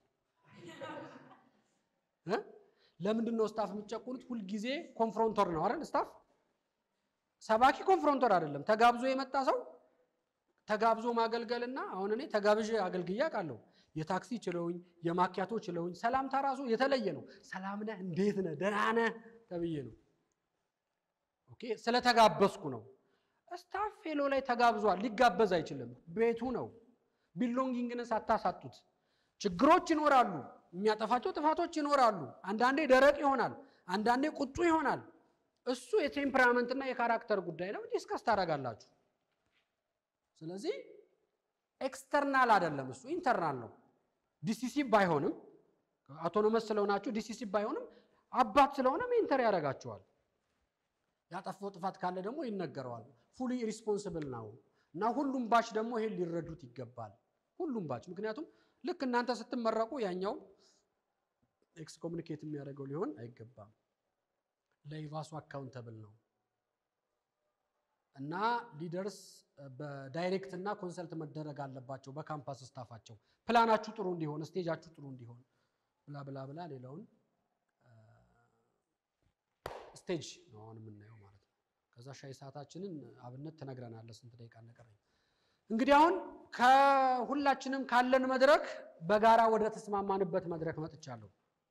ለምንድን ነው ስታፍ የሚጨቁኑት? ሁልጊዜ ኮንፍሮንተር ነው አይደል? ስታፍ ሰባኪ ኮንፍሮንተር አይደለም። ተጋብዞ የመጣ ሰው ተጋብዞ ማገልገልና አሁን እኔ ተጋብዤ አገልግዬ አውቃለሁ። የታክሲ ችለውኝ የማኪያቶ ችለውኝ ሰላምታ ራሱ የተለየ ነው። ሰላም ነህ፣ እንዴት ነህ፣ ደህና ነህ ተብዬ ነው። ኦኬ ስለተጋበዝኩ ነው። ስታፍ ፌሎ ላይ ተጋብዟል፣ ሊጋበዝ አይችልም። ቤቱ ነው። ቢሎንጊንግነስ አታሳጡት። ችግሮች ይኖራሉ፣ የሚያጠፋቸው ጥፋቶች ይኖራሉ። አንዳንዴ ደረቅ ይሆናል፣ አንዳንዴ ቁጡ ይሆናል። እሱ የቴምፐራመንትና የካራክተር ጉዳይ ነው። ዲስከስ ታደርጋላችሁ። ስለዚህ ኤክስተርናል አይደለም፣ እሱ ኢንተርናል ነው። ዲሲሲቭ ባይሆንም አውቶኖመስ ስለሆናችሁ ዲሲሲቭ ባይሆንም አባት ስለሆነ ሜንተር ያደርጋችኋል። ያጠፋው ጥፋት ካለ ደግሞ ይነገረዋል። ፉሊ ሪስፖንስብል ነው እና ሁሉም ባች ደግሞ ይሄን ሊረዱት ይገባል። ሁሉም ባች ምክንያቱም ልክ እናንተ ስትመረቁ ያኛው ኤክስ ኮሚኒኬት የሚያደርገው ሊሆን አይገባም። ለኢቫሱ አካውንተብል ነው እና ሊደርስ በዳይሬክት እና ኮንሰልት መደረግ አለባቸው በካምፓስ ስታፋቸው ፕላናችሁ ጥሩ እንዲሆን ስቴጃችሁ ጥሩ እንዲሆን ብላ ብላ ብላ ሌላውን ስቴጅ ነው አሁን የምናየው ማለት ነው። ከዛ ሻይ ሰዓታችንን አብነት ትነግረናለህ ስንት ደቂቃ እንደቀረኝ። እንግዲህ አሁን ከሁላችንም ካለን መድረክ በጋራ ወደ ተስማማንበት መድረክ መጥቻለሁ።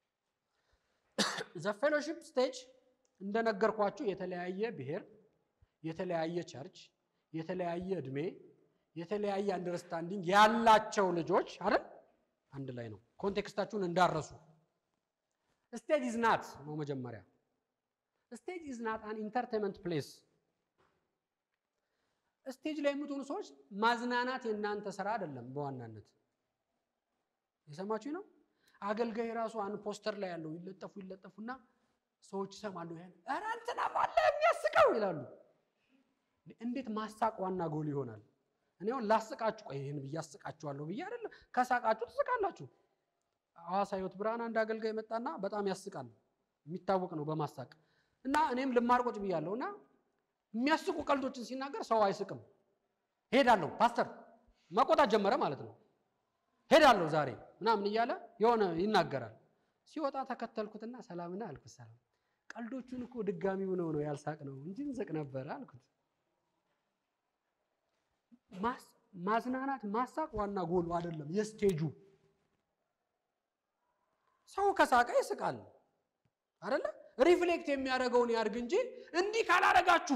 ዘ ፌሎሺፕ ስቴጅ እንደነገርኳችሁ የተለያየ ብሔር፣ የተለያየ ቸርች፣ የተለያየ እድሜ፣ የተለያየ አንደርስታንዲንግ ያላቸው ልጆች አይደል አንድ ላይ ነው። ኮንቴክስታችሁን እንዳረሱ ስቴጅ ኢዝ ናት ነው መጀመሪያ ስቴጅ ኢዝ ናት አን ኢንተርቴንመንት ፕሌስ። ስቴጅ ላይ የምትሆኑ ሰዎች ማዝናናት የእናንተ ስራ አይደለም። በዋናነት የሰማችሁ ነው። አገልጋይ ራሱ አንድ ፖስተር ላይ ያለው ይለጠፉ ይለጠፉና ሰዎች ይሰማሉ። ያን ኧረ እንትና ባለ የሚያስቀው ይላሉ። እንዴት ማሳቅ ዋና ጎል ይሆናል? እኔ አሁን ላስቃችሁ፣ ቆይ ይህን ብዬ አስቃችኋለሁ ብዬ አይደለም። ከሳቃችሁ ትስቃላችሁ። ሐዋሳ ሕይወት ብርሃን አንድ አገልጋይ መጣና በጣም ያስቃል። የሚታወቅ ነው በማሳቅ እና እኔም ልማር ቁጭ ብያለሁ እና የሚያስቁ ቀልዶችን ሲናገር ሰው አይስቅም። ሄዳለሁ ፓስተር መቆጣት ጀመረ ማለት ነው። ሄዳለሁ ዛሬ ምናምን እያለ የሆነ ይናገራል። ሲወጣ ተከተልኩትና ሰላምና አልኩት። ሰላም ቀልዶቹን እኮ ድጋሚ ሆነው ነው ያልሳቅ ነው እንጂ እንስቅ ነበረ አልኩት። ማዝናናት ማሳቅ ዋና ጎሉ አይደለም የስቴጁ። ሰው ከሳቀ ይስቃል አይደለ? ሪፍሌክት የሚያደርገውን ያድርግ እንጂ እንዲህ ካላደረጋችሁ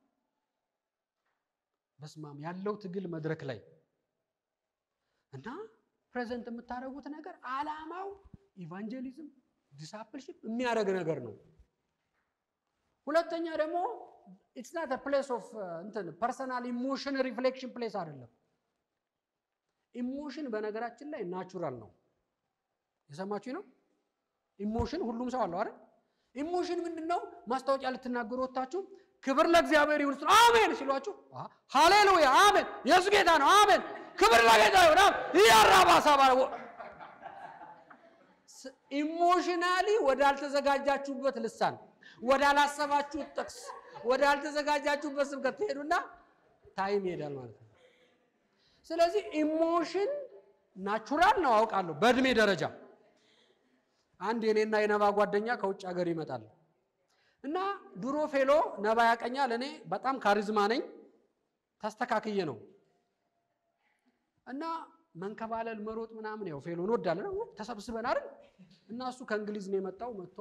በስማም ያለው ትግል መድረክ ላይ እና ፕሬዘንት የምታደርጉት ነገር አላማው ኢቫንጀሊዝም ዲሳፕልሽፕ የሚያደርግ ነገር ነው። ሁለተኛ ደግሞ ኢትስ ናት ፕሌስ ኦፍ እንትን ፐርሰናል ኢሞሽን ሪፍሌክሽን ፕሌስ አይደለም። ኢሞሽን በነገራችን ላይ ናቹራል ነው። የሰማችሁ ነው። ኢሞሽን ሁሉም ሰው አለው አይደል? ኢሞሽን ምንድን ነው? ማስታወቂያ ልትናገሩ ወጥታችሁ ክብር ለእግዚአብሔር ይሁን ስለ አሜን ሲሏችሁ ሃሌሉያ አሜን ኢየሱስ ጌታ ነው አሜን ክብር ለጌታ ይሁን እያራባሳ ባለ ኢሞሽናሊ ወዳልተዘጋጃችሁበት ልሳን ወዳላሰባችሁት ጥቅስ ወዳልተዘጋጃችሁበት ስብከት ትሄዱና ታይም ይሄዳል ማለት ነው። ስለዚህ ኢሞሽን ናቹራል ነው አውቃለሁ በእድሜ ደረጃ አንድ የኔና የነባ ጓደኛ ከውጭ ሀገር ይመጣል እና ድሮ ፌሎ ነባ ያቀኛል። እኔ በጣም ካሪዝማ ነኝ፣ ተስተካክዬ ነው እና መንከባለል፣ መሮጥ ምናምን ያው ፌሎ እንወዳለን ተሰብስበን አይደል እና እሱ ከእንግሊዝ ነው የመጣው። መጥቶ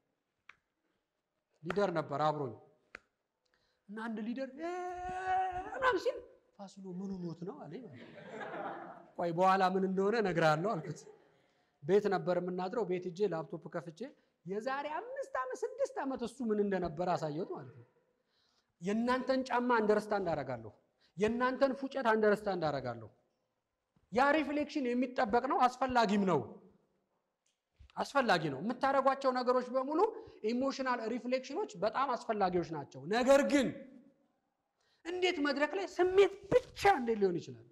ሊደር ነበር አብሮኝ እና አንድ ሊደር ምናምን ሲል ፋሲሎ ምኑ ሞት ነው አለኝ። ቆይ በኋላ ምን እንደሆነ እነግርሃለሁ አልኩት። ቤት ነበር የምናድረው። ቤት እጄ ላፕቶፕ ከፍቼ የዛሬ አምስት ዓመት ስድስት ዓመት እሱ ምን እንደነበረ አሳየሁት ማለት ነው። የእናንተን ጫማ አንደርስታንድ አደርጋለሁ። የእናንተን ፉጨት አንደርስታንድ አደርጋለሁ። ያ ሪፍሌክሽን የሚጠበቅ ነው፣ አስፈላጊም ነው። አስፈላጊ ነው። የምታደርጓቸው ነገሮች በሙሉ ኢሞሽናል ሪፍሌክሽኖች በጣም አስፈላጊዎች ናቸው። ነገር ግን እንዴት መድረክ ላይ ስሜት ብቻ እንዴት ሊሆን ይችላል?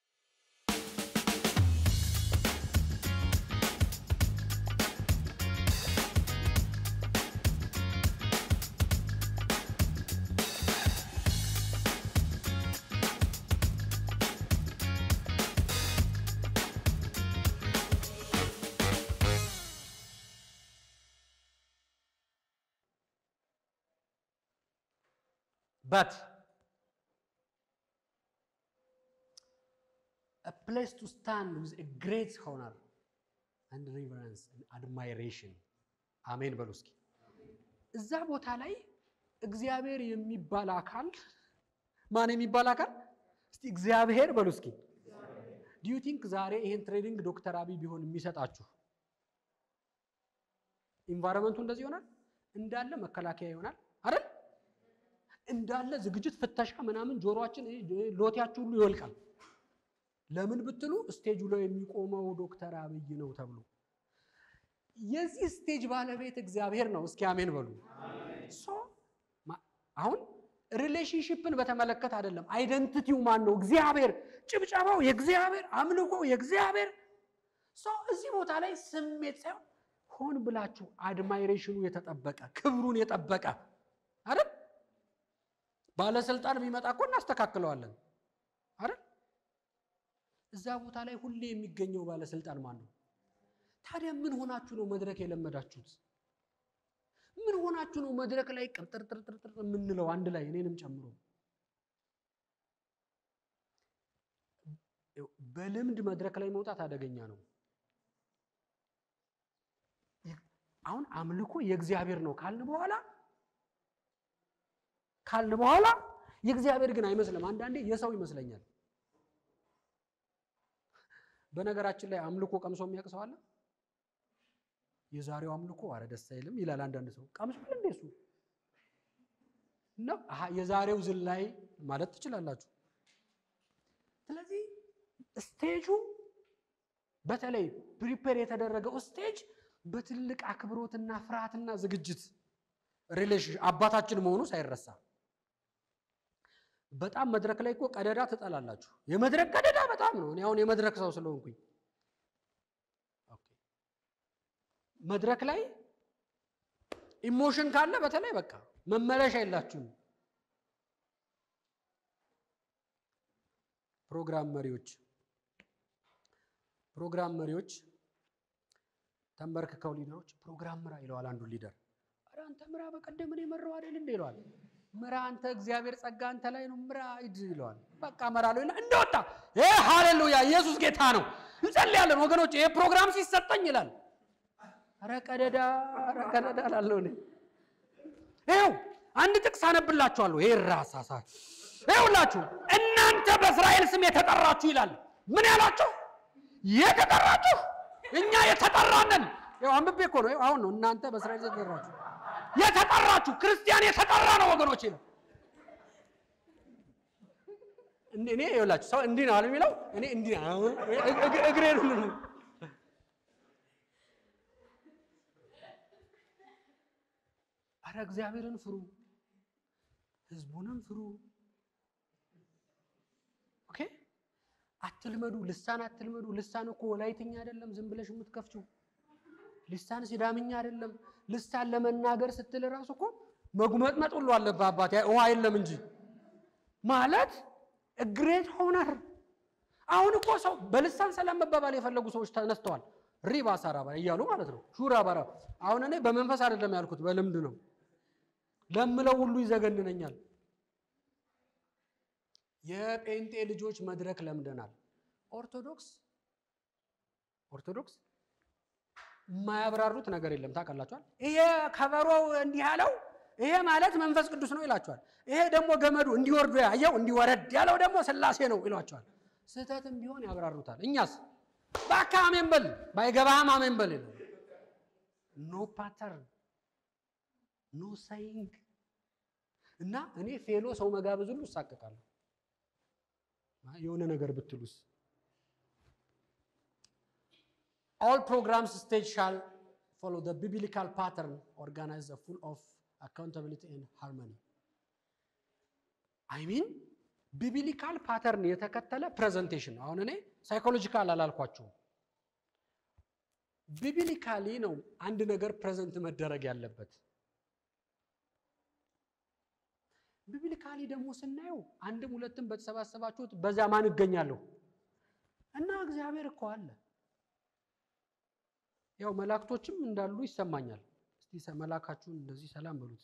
but a place to stand with a great honor and reverence and admiration አሜን በሉ እስኪ። እዛ ቦታ ላይ እግዚአብሔር የሚባል አካል ማን የሚባል አካል እስቲ እግዚአብሔር በሉ እስኪ። ዲዩ ቲንክ ዛሬ ይሄን ትሬኒንግ ዶክተር አብይ ቢሆን የሚሰጣችሁ ኢንቫይሮንመንቱ እንደዚህ ይሆናል እንዳለ መከላከያ ይሆናል አይደል? እንዳለ ዝግጅት ፍተሻ ምናምን ጆሮአችን ሎቲያችሁ ሁሉ ይወልቃል። ለምን ብትሉ ስቴጁ ላይ የሚቆመው ዶክተር አብይ ነው ተብሎ የዚህ ስቴጅ ባለቤት እግዚአብሔር ነው። እስኪ አሜን በሉ። ሶ አሁን ሪሌሽንሽፕን በተመለከተ አይደለም። አይደንቲቲው ማን ነው? እግዚአብሔር። ጭብጨባው የእግዚአብሔር፣ አምልኮ የእግዚአብሔር። ሶ እዚህ ቦታ ላይ ስሜት ሳይሆን ሆን ብላችሁ አድማይሬሽኑ የተጠበቀ ክብሩን የጠበቀ አይደል ባለስልጣን ቢመጣ እኮ እናስተካክለዋለን አይደል? እዛ ቦታ ላይ ሁሌ የሚገኘው ባለስልጣን ማን ነው? ታዲያ ምን ሆናችሁ ነው መድረክ የለመዳችሁት? ምን ሆናችሁ ነው መድረክ ላይ ቅርጥርጥርጥር የምንለው አንድ ላይ እኔንም ጨምሮ? በልምድ መድረክ ላይ መውጣት አደገኛ ነው። አሁን አምልኮ የእግዚአብሔር ነው ካልን በኋላ ካልን በኋላ የእግዚአብሔር ግን አይመስልም። አንዳንዴ የሰው ይመስለኛል። በነገራችን ላይ አምልኮ ቀምሶ የሚያውቅ ሰው አለ? የዛሬው አምልኮ አረ ደስ አይልም ይላል አንዳንድ ሰው። ቀምሷል እንዴ እሱ ነው? አሃ የዛሬው ዝላይ ማለት ትችላላችሁ። ስለዚህ ስቴጁ በተለይ ፕሪፔር የተደረገው ስቴጅ በትልቅ አክብሮትና ፍርሃትና ዝግጅት ሪሌሽን አባታችን መሆኑ ሳይረሳ በጣም መድረክ ላይ እኮ ቀደዳ ትጠላላችሁ። የመድረክ ቀደዳ በጣም ነው። እኔ አሁን የመድረክ ሰው ስለሆንኩኝ መድረክ ላይ ኢሞሽን ካለ በተለይ በቃ መመለሻ የላችሁም። ፕሮግራም መሪዎች ፕሮግራም መሪዎች ተንበርክከው ሊደሮች ፕሮግራም ምራ ይለዋል አንዱ ሊደር። ኧረ አንተ ምራ በቀደም እኔ መራው አይደል እንደ ይለዋል ምራ አንተ እግዚአብሔር ጸጋ አንተ ላይ ነው ምራ ሂድ ይለዋል። በቃ እመራለሁ ይላል። እንደወጣ ይሄ ሃሌሉያ ኢየሱስ ጌታ ነው እንጸልያለን ወገኖች። ይሄ ፕሮግራም ሲሰጠኝ ይላል። ኧረ ቀደዳ ኧረ ቀደዳ እላለሁ እኔ። ይኸው አንድ ጥቅስ አነብላችኋለሁ። ይሄ ራሳሳ ይኸውላችሁ እናንተ በእስራኤል ስም የተጠራችሁ ይላል። ምን ያላችሁ የተጠራችሁ? እኛ የተጠራነን። ይኸው አንብቤ እኮ ነው። አሁን ነው እናንተ በእስራኤል የተጠራችሁ የተጠራችሁ ክርስቲያን የተጠራ ነው ወገኖች ነው። እኔ ይኸውላችሁ ሰው እንዲህ ነው አለ የሚለው እኔ እንዲህ ነው እግሬ ሁሉ ነው። አረ እግዚአብሔርን ፍሩ፣ ህዝቡንም ፍሩ። ኦኬ አትልመዱ፣ ልሳን አትልመዱ። ልሳን እኮ ወላይትኛ አይደለም ዝም ብለሽ የምትከፍችው ልሳን ሲዳምኛ አይደለም። ልሳን ለመናገር ስትል ራሱ እኮ መጉመጥመጥ ሁሉ አለብህ አባቴ፣ ውሃ የለም እንጂ ማለት ግሬት ሆነር። አሁን እኮ ሰው በልሳን ሰላም መባባል የፈለጉ ሰዎች ተነስተዋል። ሪባ ሳራባ እያሉ ማለት ነው። ሹራ ባራ። አሁን እኔ በመንፈስ አይደለም ያልኩት በልምድ ነው። ለምለው ሁሉ ይዘገንነኛል። የጴንጤ ልጆች መድረክ ለምደናል። ኦርቶዶክስ ኦርቶዶክስ የማያብራሩት ነገር የለም። ታውቃላችኋል። ይሄ ከበሮው እንዲህ ያለው ይሄ ማለት መንፈስ ቅዱስ ነው ይላቸዋል። ይሄ ደግሞ ገመዱ እንዲወርዱ ያየው እንዲወረድ ያለው ደግሞ ስላሴ ነው ይሏቸዋል። ስህተትም ቢሆን ያብራሩታል። እኛስ በቃ አሜን በል ባይገባህም አሜን በል ይላል። ኖ ፓተርን ኖ ሳይንግ እና እኔ ፌሎ ሰው መጋበዝ ሁሉ እሳቀቃለሁ። የሆነ ነገር ብትሉስ ኦል ፕሮግራምስ ስቴጅ ሻል ፎሎ ዘ ቢብሊካል ፓተርን ኦርጋናይዝ ፉል ኦፍ አካውንታቢሊቲ ኤንድ ሃርሞኒ አይ ሚን ቢብሊካል ፓተርን የተከተለ ፕሬዘንቴሽን ነው። አሁን እኔ ሳይኮሎጂካል አላልኳችሁም። ቢብሊካሊ ነው አንድ ነገር ፕሬዘንት መደረግ ያለበት። ቢብሊካሊ ደግሞ ስናየው አንድም ሁለትም በተሰባሰባችሁት በዛ ማን እገኛለሁ እና እግዚአብሔር እኮ አለ። ያው መላእክቶችም እንዳሉ ይሰማኛል። እስቲ መላካችሁን እንደዚህ ሰላም በሉት።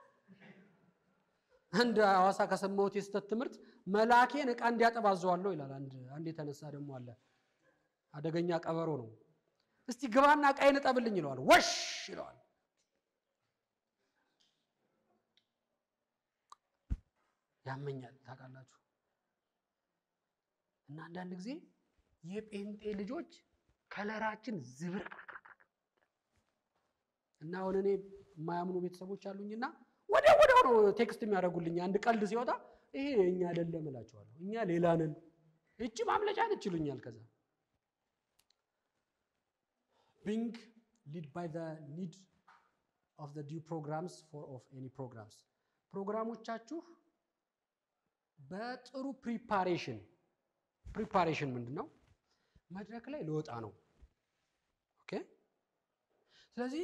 አንድ ሐዋሳ ከሰማሁት የስተት ትምህርት መልአኬን ዕቃ እንዲያጠብ አዘዋለሁ ይላል። አንድ አንድ የተነሳ ደግሞ አለ አደገኛ ቀበሮ ነው። እስቲ ግባና ዕቃዬን እጠብልኝ ይለዋል። ወሽ ይለዋል። ያመኛል ታውቃላችሁ። እና አንዳንድ ጊዜ የጴንጤ ልጆች ከለራችን ዝብርቅርቅ እና አሁን እኔ የማያምኑ ቤተሰቦች አሉኝና ወዲያው ወዲያው ነው ቴክስት የሚያደርጉልኝ። አንድ ቀልድ ሲወጣ ይሄ እኛ አይደለም እላቸዋለሁ። እኛ ሌላ ነን፣ እቺ ማምለጫ ነች ይሉኛል። ከዛ ቢንግ ሊድ ባይ ዘ ኒድ ኦፍ ዘ ዲው ፕሮግራምስ ፎር ኦፍ ኤኒ ፕሮግራምስ ፕሮግራሞቻችሁ በጥሩ ፕሪፓሬሽን ፕሪፓሬሽን ምንድን ነው? መድረክ ላይ ልወጣ ነው። ኦኬ። ስለዚህ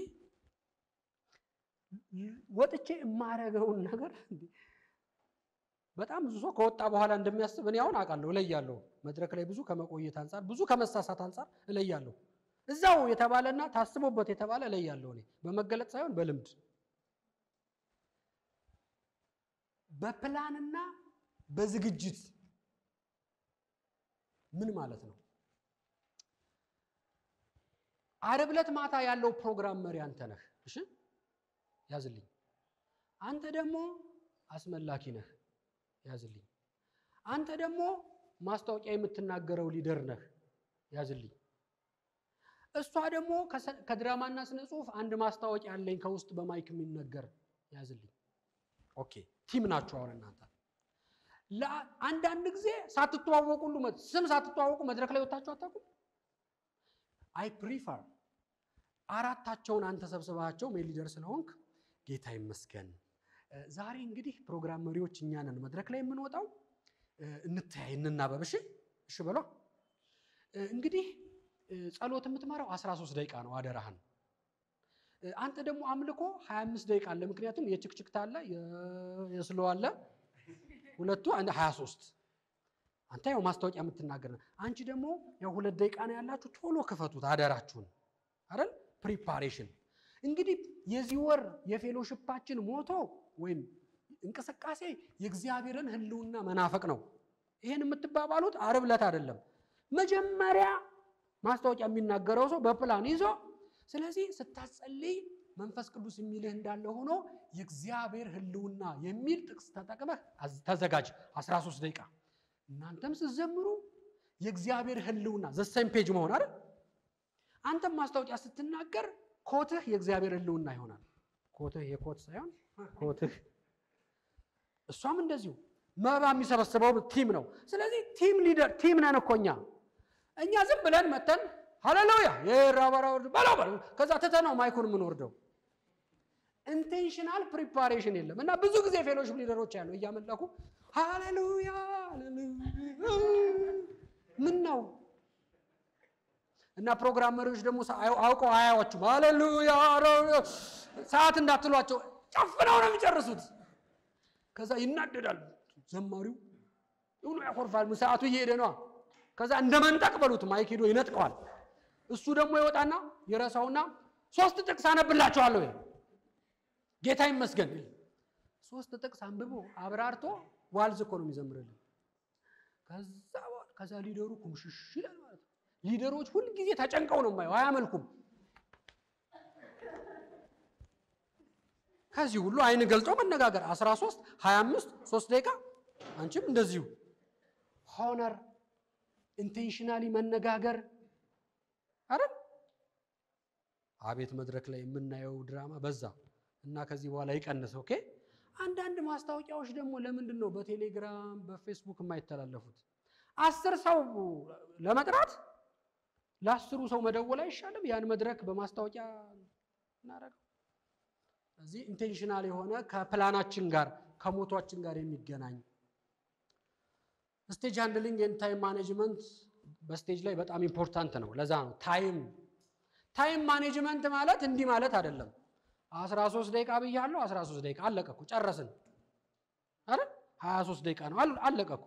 ወጥቼ የማረገውን ነገር በጣም ብዙ ሰው ከወጣ በኋላ እንደሚያስብ እኔ አሁን አውቃለሁ፣ እለያለሁ። መድረክ ላይ ብዙ ከመቆየት አንጻር፣ ብዙ ከመሳሳት አንጻር እለያለሁ። እዛው የተባለና ታስቦበት የተባለ እለያለሁ። እኔ በመገለጥ ሳይሆን በልምድ በፕላንና በዝግጅት ምን ማለት ነው? ዓርብ ዕለት ማታ ያለው ፕሮግራም መሪ አንተ ነህ። እሺ ያዝልኝ። አንተ ደግሞ አስመላኪ ነህ። ያዝልኝ። አንተ ደግሞ ማስታወቂያ የምትናገረው ሊደር ነህ። ያዝልኝ። እሷ ደግሞ ከድራማና ስነ ጽሁፍ አንድ ማስታወቂያ አለኝ ከውስጥ በማይክ የሚነገር ያዝልኝ። ኦኬ ቲም ናችሁ አሁን እናንተ። አንዳንድ ጊዜ ሳትተዋወቁ ሁሉ ስም ሳትተዋወቁ መድረክ ላይ ወጣችሁ አታውቁም? አይ ፕሪፈር አራታቸውን አንተ ሰብስባቸው ሜል ሊደር ስለሆንክ ጌታ ይመስገን። ዛሬ እንግዲህ ፕሮግራም መሪዎች እኛ ነን መድረክ ላይ የምንወጣው። እንተያይ፣ እንናበብ። እሺ እሺ በሏ። እንግዲህ ጸሎት የምትመራው 13 ደቂቃ ነው፣ አደራህን። አንተ ደግሞ አምልኮ 25 ደቂቃ አለ። ምክንያቱም የችክችክታ አለ፣ የስሎ አለ፣ ሁለቱ 23 አንተ ያው ማስታወቂያ የምትናገር ነው። አንቺ ደግሞ ያው ሁለት ደቂቃ ነው ያላችሁ፣ ቶሎ ክፈቱት አደራችሁን። አይደል ፕሪፓሬሽን። እንግዲህ የዚህ ወር የፌሎሽፓችን ሞቶ ወይም እንቅስቃሴ የእግዚአብሔርን ሕልውና መናፈቅ ነው። ይሄን የምትባባሉት ዓርብ ዕለት አይደለም። መጀመሪያ ማስታወቂያ የሚናገረው ሰው በፕላን ይዞ ስለዚህ ስታጸልይ መንፈስ ቅዱስ የሚልህ እንዳለ ሆኖ የእግዚአብሔር ሕልውና የሚል ጥቅስ ተጠቅመህ ተዘጋጅ 13 ደቂቃ እናንተም ስትዘምሩ የእግዚአብሔር ህልውና ዘሰም ፔጅ መሆን አይደል? አንተም ማስታወቂያ ስትናገር ኮትህ የእግዚአብሔር ህልውና ይሆናል። ኮትህ የኮት ሳይሆን ኮትህ። እሷም እንደዚሁ መባ የሚሰበስበው ቲም ነው። ስለዚህ ቲም ሊደር ቲም ነን እኮ እኛ እኛ ዝም ብለን መተን ሃሌሉያ የራባራ በለው በለው ከዛ ትተነው ማይኩን የምንወርደው ኢንቴንሽናል ፕሪፓሬሽን የለም እና ብዙ ጊዜ ፌሎሽፕ ሊደሮች ያለው እያመለኩ ሃሌሉያ ምን ነው እና ፕሮግራም መሪዎች ደግሞ አውቀው አያዋችሁም። ሃሌሉያ ሰዓት እንዳትሏቸው ጨፍነው ነው የሚጨርሱት። ከዛ ይናደዳል ዘማሪው ሁሉ ያኮርፋል። ሰዓቱ እየሄደ ነዋ። ከዛ እንደ መንጠቅ በሉት ማይክ ሄዶ ይነጥቀዋል። እሱ ደግሞ ይወጣና የረሳውና ሶስት ጥቅስ አነብላችኋለሁ ጌታ ይመስገን ሶስት ጥቅስ አንብቦ አብራርቶ ዋልዝ እኮ ነው የሚዘምርልን። ከዛ ከዛ ሊደሩ ኩምሽሽ ይላል ማለት ነው። ሊደሮች ሁልጊዜ ተጨንቀው ነው የማየው፣ አያመልኩም። ከዚህ ሁሉ አይን ገልጦ መነጋገር 13 25 3 ደቂቃ አንቺም እንደዚሁ ሆነር ኢንቴንሽናሊ መነጋገር አይደል? አቤት መድረክ ላይ የምናየው ድራማ በዛ እና ከዚህ በኋላ ይቀንስ። ኦኬ። አንዳንድ ማስታወቂያዎች ደግሞ ለምንድን ነው በቴሌግራም በፌስቡክ የማይተላለፉት? አስር ሰው ለመጥራት ለአስሩ ሰው መደወል አይሻልም? ያን መድረክ በማስታወቂያ እናደርገው። እዚህ ኢንቴንሽናል የሆነ ከፕላናችን ጋር ከሞቷችን ጋር የሚገናኝ ስቴጅ ሃንድሊንግ ኤንድ ታይም ማኔጅመንት በስቴጅ ላይ በጣም ኢምፖርታንት ነው። ለዛ ነው ታይም ታይም ማኔጅመንት ማለት እንዲህ ማለት አይደለም። 13 ደቂቃ ብያለሁ፣ 13 ደቂቃ አለቀ እኮ ጨረስን አይደል? 23 ደቂቃ ነው አለቀ እኮ።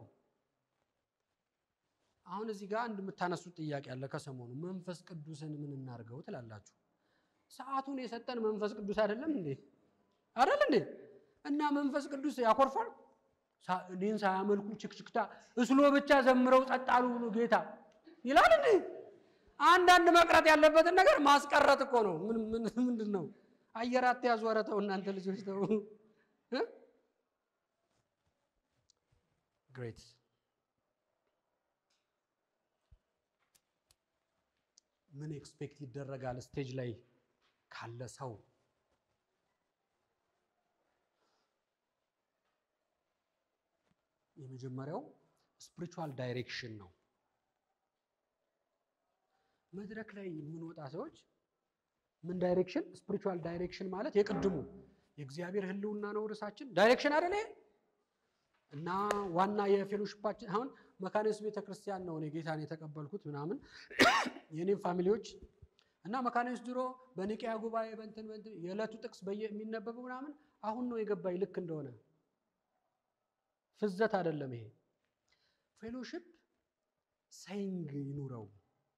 አሁን እዚህ ጋር አንድ የምታነሱት ጥያቄ አለ ከሰሞኑ መንፈስ ቅዱስን ምን እናድርገው ትላላችሁ። ሰዓቱን የሰጠን መንፈስ ቅዱስ አይደለም እንዴ? አይደል እንዴ? እና መንፈስ ቅዱስ ያኮርፋል። እኔን ሳያመልኩ ችክችክታ እስሎ ብቻ ዘምረው ጸጣሉ ብሎ ጌታ ይላል እንዴ? አንዳንድ መቅረት ያለበትን ነገር ማስቀረት እኮ ነው። ምን ምን ምንድን ነው? አየር አትያዙ። ኧረ ተው እናንተ ልጆች ተው። ግሬት ምን ኤክስፔክት ይደረጋል ስቴጅ ላይ ካለ ሰው? የመጀመሪያው ስፒሪቹዋል ዳይሬክሽን ነው። መድረክ ላይ የምንወጣ ሰዎች ምን ዳይሬክሽን? ስፒሪቹዋል ዳይሬክሽን ማለት የቅድሙ የእግዚአብሔር ሕልውና ነው ርዕሳችን። ዳይሬክሽን አይደለ? እና ዋና የፌሎሺፓችን አሁን መካኒስ ቤተክርስቲያን ነው እኔ ጌታን የተቀበልኩት ምናምን የኔም ፋሚሊዎች እና መካኒስ ድሮ በኒቅያ ጉባኤ በንትን በንትን የዕለቱ ጥቅስ በየ የሚነበበው ምናምን አሁን ነው የገባኝ ልክ እንደሆነ ፍዘት አይደለም ይሄ ፌሎሺፕ ሳይንግ ይኑረው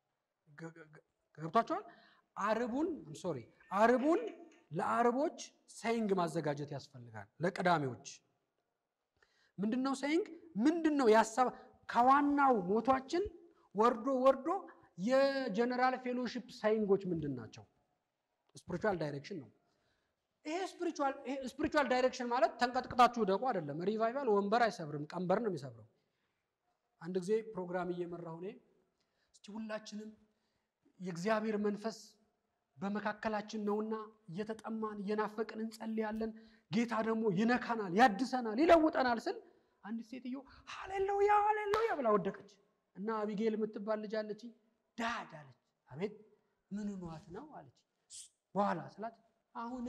ገብቷቸዋል አርቡን ሶሪ አርቡን ለአርቦች ሳይንግ ማዘጋጀት ያስፈልጋል ለቅዳሜዎች ምንድን ነው ሳይንግ ምንድን ነው ያሳብ ከዋናው ሞቷችን ወርዶ ወርዶ የጀነራል ፌሎሺፕ ሳይንጎች ምንድን ናቸው ስፒሪቹዋል ዳይሬክሽን ነው ይሄ ስፒሪቹዋል ዳይሬክሽን ማለት ተንቀጥቅጣችሁ ደቁ አይደለም ሪቫይቫል ወንበር አይሰብርም ቀንበር ነው የሚሰብረው አንድ ጊዜ ፕሮግራም እየመራሁ እኔ እስቲ ሁላችንም የእግዚአብሔር መንፈስ በመካከላችን ነውና እየተጠማን እየናፈቅን እንጸልያለን ጌታ ደግሞ ይነካናል ያድሰናል ይለውጠናል ስል አንዲት ሴትዮ ሃሌሉያ ሃሌሉያ ብላ ወደቀች እና አቢጌል የምትባል ልጅ አለች ዳድ አለች አቤት ምን ኗት ነው አለች በኋላ ስላት አሁን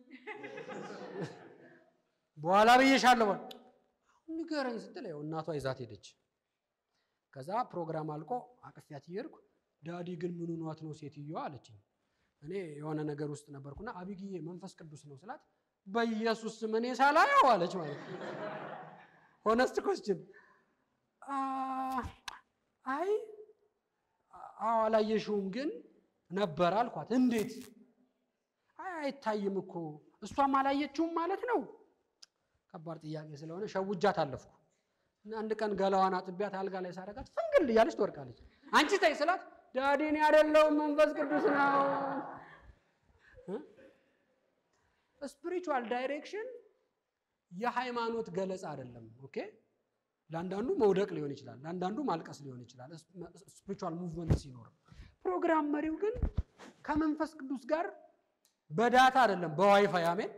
በኋላ ብዬሻለሁ አሁን ንገረኝ ስትል ያው እናቷ ይዛት ሄደች ከዛ ፕሮግራም አልቆ አቅፊያት እየሄድኩ ዳዲ ግን ምን ኗት ነው ሴትዮዋ አለችኝ እኔ የሆነ ነገር ውስጥ ነበርኩና አቢግዬ መንፈስ ቅዱስ ነው ስላት በኢየሱስ ስም እኔ ሳላየው አለች ማለት ነው ሆነስት ኮስችን አይ አዎ አላየሽውም ግን ነበር አልኳት እንዴት አይ አይታይም እኮ እሷም አላየችውም ማለት ነው ከባድ ጥያቄ ስለሆነ ሸውጃት አለፍኩ እና አንድ ቀን ገላዋን አጥቢያት አልጋ ላይ ሳረጋት ፍንግል እያለች ትወድቃለች አንቺ ታይ ስላት ዳዲን ያደለውም መንፈስ ቅዱስ ነው ስፒሪቹዋል ዳይሬክሽን የሃይማኖት ገለጻ አይደለም ኦኬ ለአንዳንዱ መውደቅ ሊሆን ይችላል ለአንዳንዱ ማልቀስ ሊሆን ይችላል ስፒሪቹዋል ሙቭመንት ሲኖር ፕሮግራም መሪው ግን ከመንፈስ ቅዱስ ጋር በዳታ አይደለም በዋይፋይ አሜን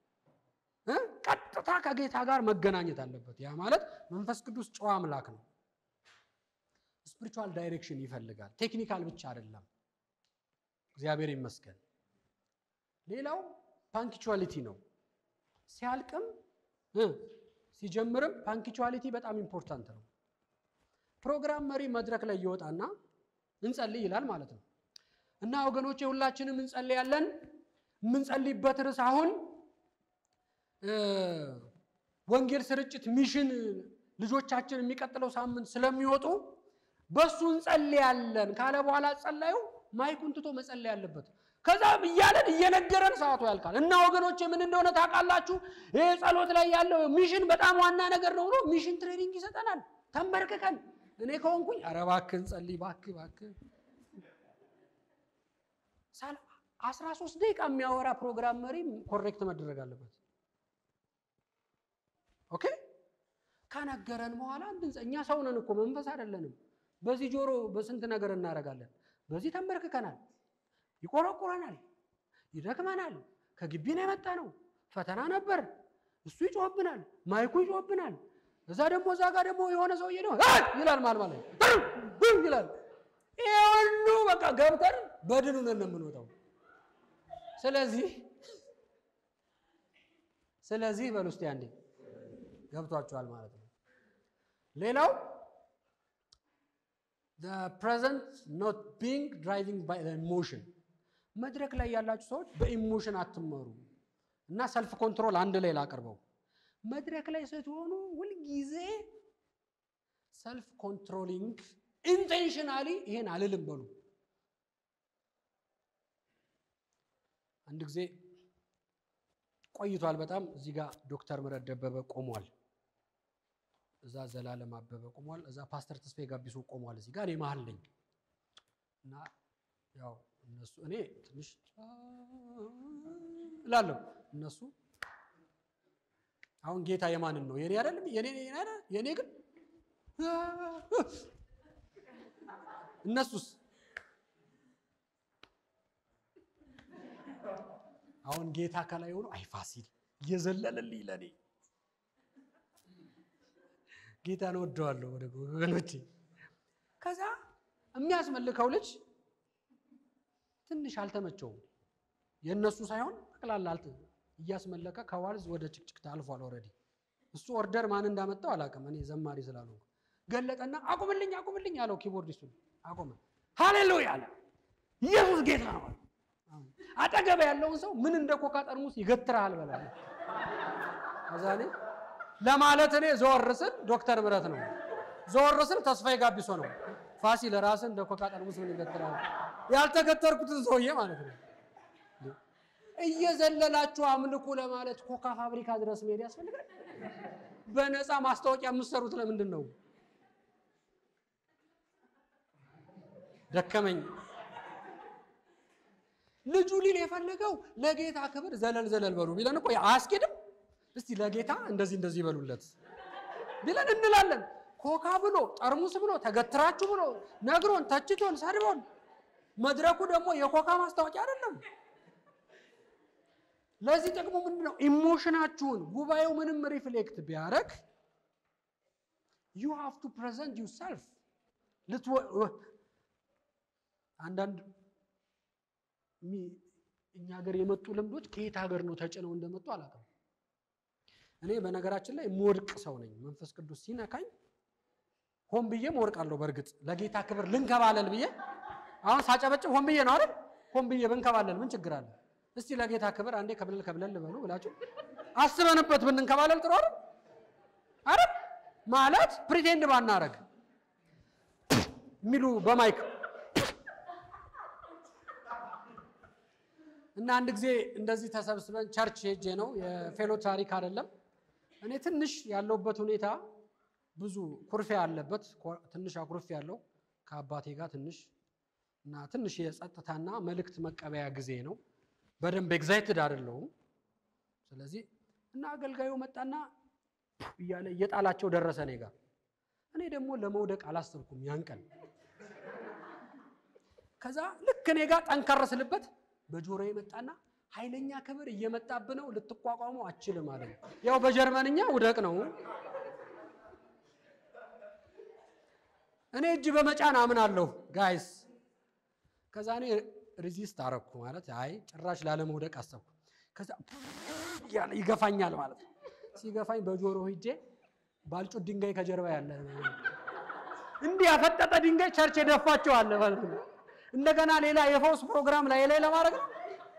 ቀጥታ ከጌታ ጋር መገናኘት አለበት ያ ማለት መንፈስ ቅዱስ ጨዋ አምላክ ነው ስፒሪቹዋል ዳይሬክሽን ይፈልጋል ቴክኒካል ብቻ አይደለም እግዚአብሔር ይመስገን ሌላው ፓንክቹዋሊቲ ነው ሲያልቅም ሲጀምርም ፓንክቹዋሊቲ በጣም ኢምፖርታንት ነው ፕሮግራም መሪ መድረክ ላይ ይወጣና እንጸልይ ይላል ማለት ነው እና ወገኖቼ ሁላችንም እንጸልያለን የምንጸልይበት ርዕስ አሁን ወንጌል ስርጭት ሚሽን ልጆቻችን የሚቀጥለው ሳምንት ስለሚወጡ በሱ እንጸልያለን ካለ በኋላ ጸላዩ ማይኩን ትቶ መጸለይ ያለበት ከዛ እያለን እየነገረን ሰዓቱ ያልቃል እና ወገኖች ምን እንደሆነ ታውቃላችሁ ይህ ጸሎት ላይ ያለው ሚሽን በጣም ዋና ነገር ነው ብሎ ሚሽን ትሬኒንግ ይሰጠናል ተንበርክከን እኔ ከሆንኩኝ ኧረ እባክህ እንጸልይ እባክህ እባክህ አስራ ሶስት ደቂቃ የሚያወራ ፕሮግራም መሪ ኮሬክት መደረግ አለበት ኦኬ ከነገረን በኋላ እኛ ሰው ነን እኮ መንፈስ አይደለንም በዚህ ጆሮ በስንት ነገር እናደርጋለን በዚህ ተንበርክከናል ይቆረቁረናል ይደክመናል። ከግቢ ነው የመጣ ነው፣ ፈተና ነበር። እሱ ይጮህብናል፣ ማይኩ ይጮህብናል። እዛ ደግሞ እዛ ጋር ደግሞ የሆነ ሰውዬ ነው ይላል ማል ማለት ይላል። ይሄ ሁሉ በቃ ገብተን በድኑ ነን የምንወጣው። ስለዚህ ስለዚህ በሉ እስቲ አንዴ ገብቷችኋል ማለት ነው። ሌላው the present not being driving by the emotion መድረክ ላይ ያላችሁ ሰዎች በኢሞሽን አትመሩ እና ሰልፍ ኮንትሮል አንድ ላይ ላቅርበው። መድረክ ላይ ስትሆኑ ሁልጊዜ ሰልፍ ኮንትሮሊንግ ኢንቴንሽናሊ ይሄን አልልም በሉ። አንድ ጊዜ ቆይቷል በጣም እዚህ ጋር ዶክተር ምህረት ደበበ ቆሟል። እዛ ዘላለም አበበ ቆሟል። እዛ ፓስተር ተስፋዬ ጋቢሶ ቆሟል። እዚህ ጋር እኔ መሀል ነኝ እና ያው እነሱ እኔ ትንሽ እላለሁ እነሱ አሁን ጌታ የማንን ነው? የኔ አይደለም። የኔ አይደል? የኔ ግን እነሱስ አሁን ጌታ ከላይ ሆኖ አይ ፋሲል እየዘለለልኝ ለኔ ጌታን ወደዋለሁ ወደ ወገኖቼ። ከዛ የሚያስመልከው ልጅ ትንሽ አልተመቸውም። የእነሱ ሳይሆን ጠቅላላ አልተ እያስመለከ ከዋልዝ ወደ ጭቅጭቅታ አልፏል። ኦልሬዲ እሱ ኦርደር ማን እንዳመጣው አላውቅም። እኔ ዘማሪ ስላልሆንኩ ገለጠና አቁምልኝ አቁምልኝ አለው ኪቦርዲስቱን። አቁመ ሃሌሉያ አለ። ኢየሱስ ጌታ ነው አለ። አጠገብ ያለውን ሰው ምን እንደ ኮካ ጠርሙስ ይገትርሃል በላ ከዛ እኔ ለማለት እኔ ዞር ስል ዶክተር ምህረት ነው፣ ዞር ስል ተስፋዬ ጋቢሶ ነው። ፋሲል ራስን እንደ ኮካ ጠርሙስ ምን ይገትርሃል? ያልተገተርኩትን ሰውዬ ማለት ነው። እየዘለላችሁ አምልኩ ለማለት ኮካ ፋብሪካ ድረስ መሄድ ያስፈልጋል? በነፃ ማስታወቂያ የምትሰሩት ለምንድን ነው? ደከመኝ። ልጁ ሊል የፈለገው ለጌታ ክብር ዘለል ዘለል በሉ ቢለን እኮ አያስኬድም። እስቲ ለጌታ እንደዚህ እንደዚህ ይበሉለት ቢለን እንላለን። ኮካ ብሎ ጠርሙስ ብሎ ተገትራችሁ ብሎ ነግሮን ተችቶን ሰድቦን፣ መድረኩ ደግሞ የኮካ ማስታወቂያ አይደለም። ለዚህ ጥቅሙ ምንድን ነው? ኢሞሽናችሁን ጉባኤው ምንም ሪፍሌክት ቢያደርግ ዩ ሃቭ ቱ ፕሬዘንት ዩ ሰልፍ አንዳንድ እኛ ሀገር የመጡ ልምዶች ከየት ሀገር ነው ተጭነው እንደመጡ አላውቅም። እኔ በነገራችን ላይ የምወድቅ ሰው ነኝ። መንፈስ ቅዱስ ሲነካኝ ሆን ብዬም ወድቃለሁ። በእርግጥ ለጌታ ክብር ልንከባለል ብዬ አሁን ሳጨበጭብ ሆን ብዬ ነው አይደል? ሆን ብዬ ብንከባለል ምን ችግር አለ? እስቲ ለጌታ ክብር አንዴ ከብለል ከብለል በሉ ብላችሁ አስበንበት ብንንከባለል ጥሩ አይደል? አይደል? ማለት ፕሪቴንድ ባናረግ የሚሉ በማይክ እና አንድ ጊዜ እንደዚህ ተሰብስበን ቸርች ሄጄ ነው የፌሎ ታሪክ አይደለም። እኔ ትንሽ ያለውበት ሁኔታ ብዙ ኩርፊያ አለበት። ትንሽ አኩርፊ ያለው ከአባቴ ጋር ትንሽ እና ትንሽ የጸጥታና መልእክት መቀበያ ጊዜ ነው። በደንብ ኤግዛይትድ አይደለሁም። ስለዚህ እና አገልጋዩ መጣና እያለ እየጣላቸው ደረሰ እኔ ጋር። እኔ ደግሞ ለመውደቅ አላሰብኩም ያን ቀን። ከዛ ልክ እኔ ጋር ጠንከር ስልበት በጆሮ የመጣና ኃይለኛ ክብር እየመጣብ ነው ልትቋቋመው አችልም አለ። ያው በጀርመንኛ ውደቅ ነው። እኔ እጅ በመጫን አምናለሁ ጋይስ። ከዛ እኔ ሪዚስት አረኩ ማለት አይ ጭራሽ ላለመውደቅ አሰብኩ። ከዛ እያለ ይገፋኛል ማለት ነው። ሲገፋኝ በጆሮ ሂጄ ባልጩት ድንጋይ ከጀርባ ያለ እንዲህ ያፈጠጠ ድንጋይ ቸርች የደፋቸው አለ ማለት ነው። እንደገና ሌላ የፈውስ ፕሮግራም ላይ ላይ ለማድረግ ነው።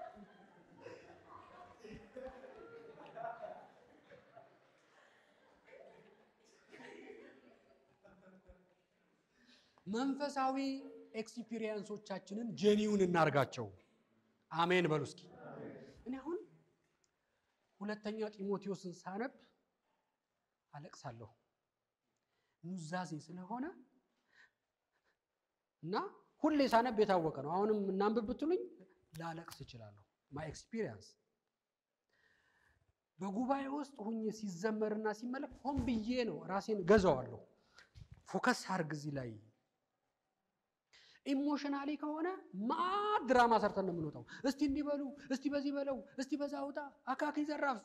መንፈሳዊ ኤክስፒሪየንሶቻችንን ጄኒውን እናርጋቸው። አሜን በሉ እስኪ። እኔ አሁን ሁለተኛ ጢሞቴዎስን ሳነብ አለቅሳለሁ ኑዛዜ ስለሆነ እና ሁሌ ሳነብ የታወቀ ነው። አሁንም እናንብብ ብትሉኝ ላለቅስ እችላለሁ። ማይ ኤክስፒሪየንስ በጉባኤ ውስጥ ሁኜ ሲዘመርና ሲመለክ ሆን ብዬ ነው ራሴን ገዛዋለሁ። ፎከስ አርግ እዚህ ላይ ኢሞሽናሊ ከሆነ ማት ድራማ ሰርተን ነው የምንወጣው። እስቲ እንዲበሉ፣ እስቲ በዚህ በለው፣ እስቲ በዛ ውጣ፣ አካኪ ዘራፍ።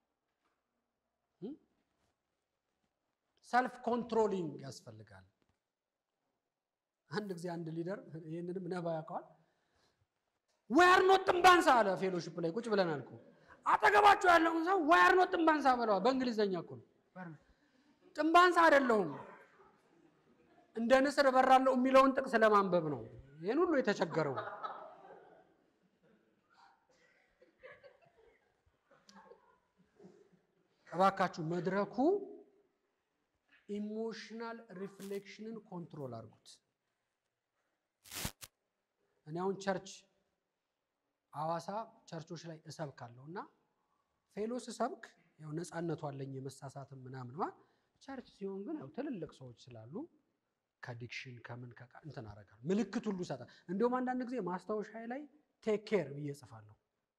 ሰልፍ ኮንትሮሊንግ ያስፈልጋል። አንድ ጊዜ አንድ ሊደር ይህንንም ነባ ያውቀዋል። ዋያር ኖት ጥንባንሳ አለ። ፌሎሺፕ ላይ ቁጭ ብለናል እኮ አጠገባቸው ያለውን ሰው ዋያር ኖት ጥንባንሳ በለዋል። በእንግሊዝኛ እኮ ነው። ጥንባንሳ አይደለሁም እንደ ንስር እበራለሁ የሚለውን ጥቅስ ለማንበብ ነው ይህን ሁሉ የተቸገረው። እባካችሁ መድረኩ ኢሞሽናል ሪፍሌክሽንን ኮንትሮል አድርጉት። እኔ አሁን ቸርች ሐዋሳ ቸርቾች ላይ እሰብካለሁ እና ፌሎ ስሰብክ ያው ነፃነቱ አለኝ የመሳሳትም ምናምን ማ ቸርች ሲሆን ግን ያው ትልልቅ ሰዎች ስላሉ ከዲክሽን ከምን ከቃ እንትን አደርጋለሁ ምልክት ሁሉ ይሰጣል። እንዲሁም አንዳንድ ጊዜ ማስታወሻ ላይ ቴክ ኬር ብዬ እጽፋለሁ።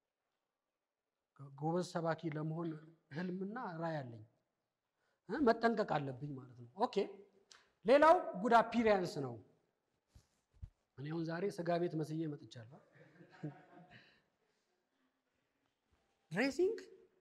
ጎበዝ ሰባኪ ለመሆን ህልምና ራዕይ አለኝ መጠንቀቅ አለብኝ ማለት ነው። ኦኬ ሌላው ጉድ አፒሪያንስ ነው። እኔ አሁን ዛሬ ስጋ ቤት መስዬ መጥቻለሁ። ድሬሲንግ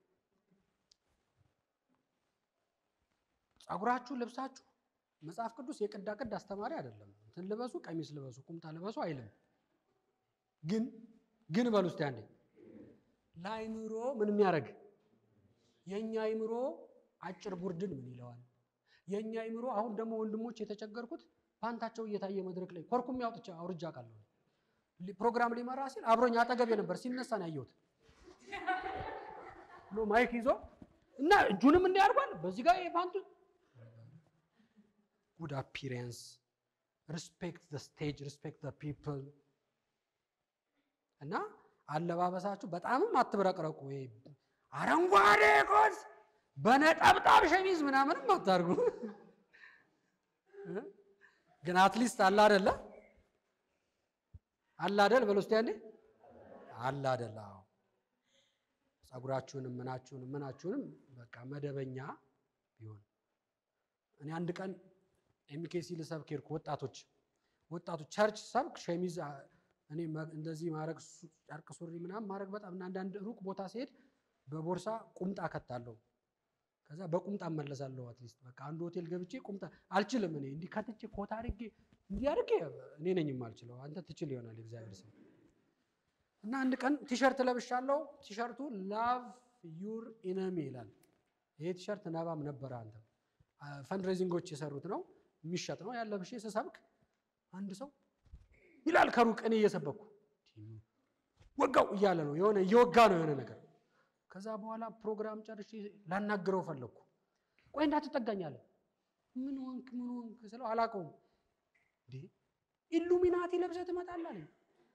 ጸጉራችሁ፣ ልብሳችሁ መጽሐፍ ቅዱስ የቅዳ ቅድ አስተማሪ አይደለም። እንትን ልበሱ፣ ቀሚስ ልበሱ፣ ቁምጣ ልበሱ አይልም። ግን ግን በሉ እስቲ አንዴ ለአይምሮ ምን የሚያደርግ የእኛ አይምሮ አጭር ቡርድን ምን ይለዋል? የእኛ አይምሮ አሁን ደግሞ ወንድሞች የተቸገርኩት ፓንታቸው እየታየ መድረክ ላይ ኮርኩም ያውጥቻ አውርጃ ቃለሁ ፕሮግራም ሊመራ ሲል አብሮኝ አጠገቤ ነበር። ሲነሳ ነው ያየሁት ብሎ ማይክ ይዞ እና እጁንም እንዲያርጓል በዚህ ጋር የፓንቱ ጉድ አፒሪየንስ ሪስፔክት ዘ ስቴጅ ሪስፔክት ዘ ፒፕል እና አለባበሳችሁ በጣምም አትብረቅረቁ። ወይ አረንጓዴ ኮት በነጠብጣብ ሸሚዝ ምናምንም አታርጉ። ግን አትሊስት አለ አደለ አለ አደል በል ውስጥ ያኔ አለ አደለ። አዎ ጸጉራችሁንም ምናችሁንም ምናችሁንም በቃ መደበኛ ቢሆን እኔ አንድ ቀን ኤምኬሲ ልሰብክ ሄድኩ። ወጣቶች ወጣቶች ቸርች ሰብክ ሸሚዝ እኔ እንደዚህ ማድረግ ጨርቅ ሱሪ ምናምን ማድረግ በጣም እና አንዳንድ ሩቅ ቦታ ሲሄድ በቦርሳ ቁምጣ ከታለሁ። ከዛ በቁምጣ እመለሳለሁ። አትሊስት በቃ አንድ ሆቴል ገብቼ ቁምጣ አልችልም። እኔ እንዲህ ከትቼ ኮት አድርጌ እንዲህ አድርጌ እኔ ነኝ የማልችለው። አንተ ትችል ይሆናል እግዚአብሔር ስም እና አንድ ቀን ቲሸርት ለብሻለሁ። ቲሸርቱ ላቭ ዩር ኢነሚ ይላል። ይሄ ቲሸርት ነባም ነበረ። አንተ ፈንድሬዚንጎች የሰሩት ነው የሚሸጥ ነው ያለብሼ ስሰብክ አንድ ሰው ይላል ከሩቅ እኔ እየሰበኩ ወጋው እያለ ነው የሆነ እየወጋ ነው የሆነ ነገር። ከዛ በኋላ ፕሮግራም ጨርሼ ላናግረው ፈለግኩ። ቆይ እንዳትጠጋኝ አለ። ምን ወንክ ምን ወንክ ስለው አላውቀውም። እንዴ ኢሉሚናቲ ለብሰህ ትመጣለህ አለኝ።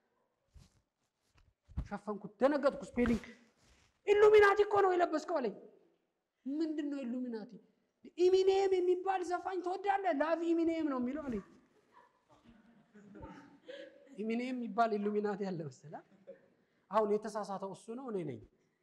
ሸፈንኩት፣ ደነገጥኩ። ስፔሊንግ ኢሉሚናቲ እኮ ነው የለበስከው አለኝ። ምንድን ነው ኢሉሚናቲ? ኢሚኔም የሚባል ዘፋኝ ትወዳለህ? ላቭ ኢሚኔም ነው የሚለው አለኝ። ኢሚኔም የሚባል ኢሉሚናቲ ያለ መሰለህ? አሁን የተሳሳተው እሱ ነው እኔ ነኝ።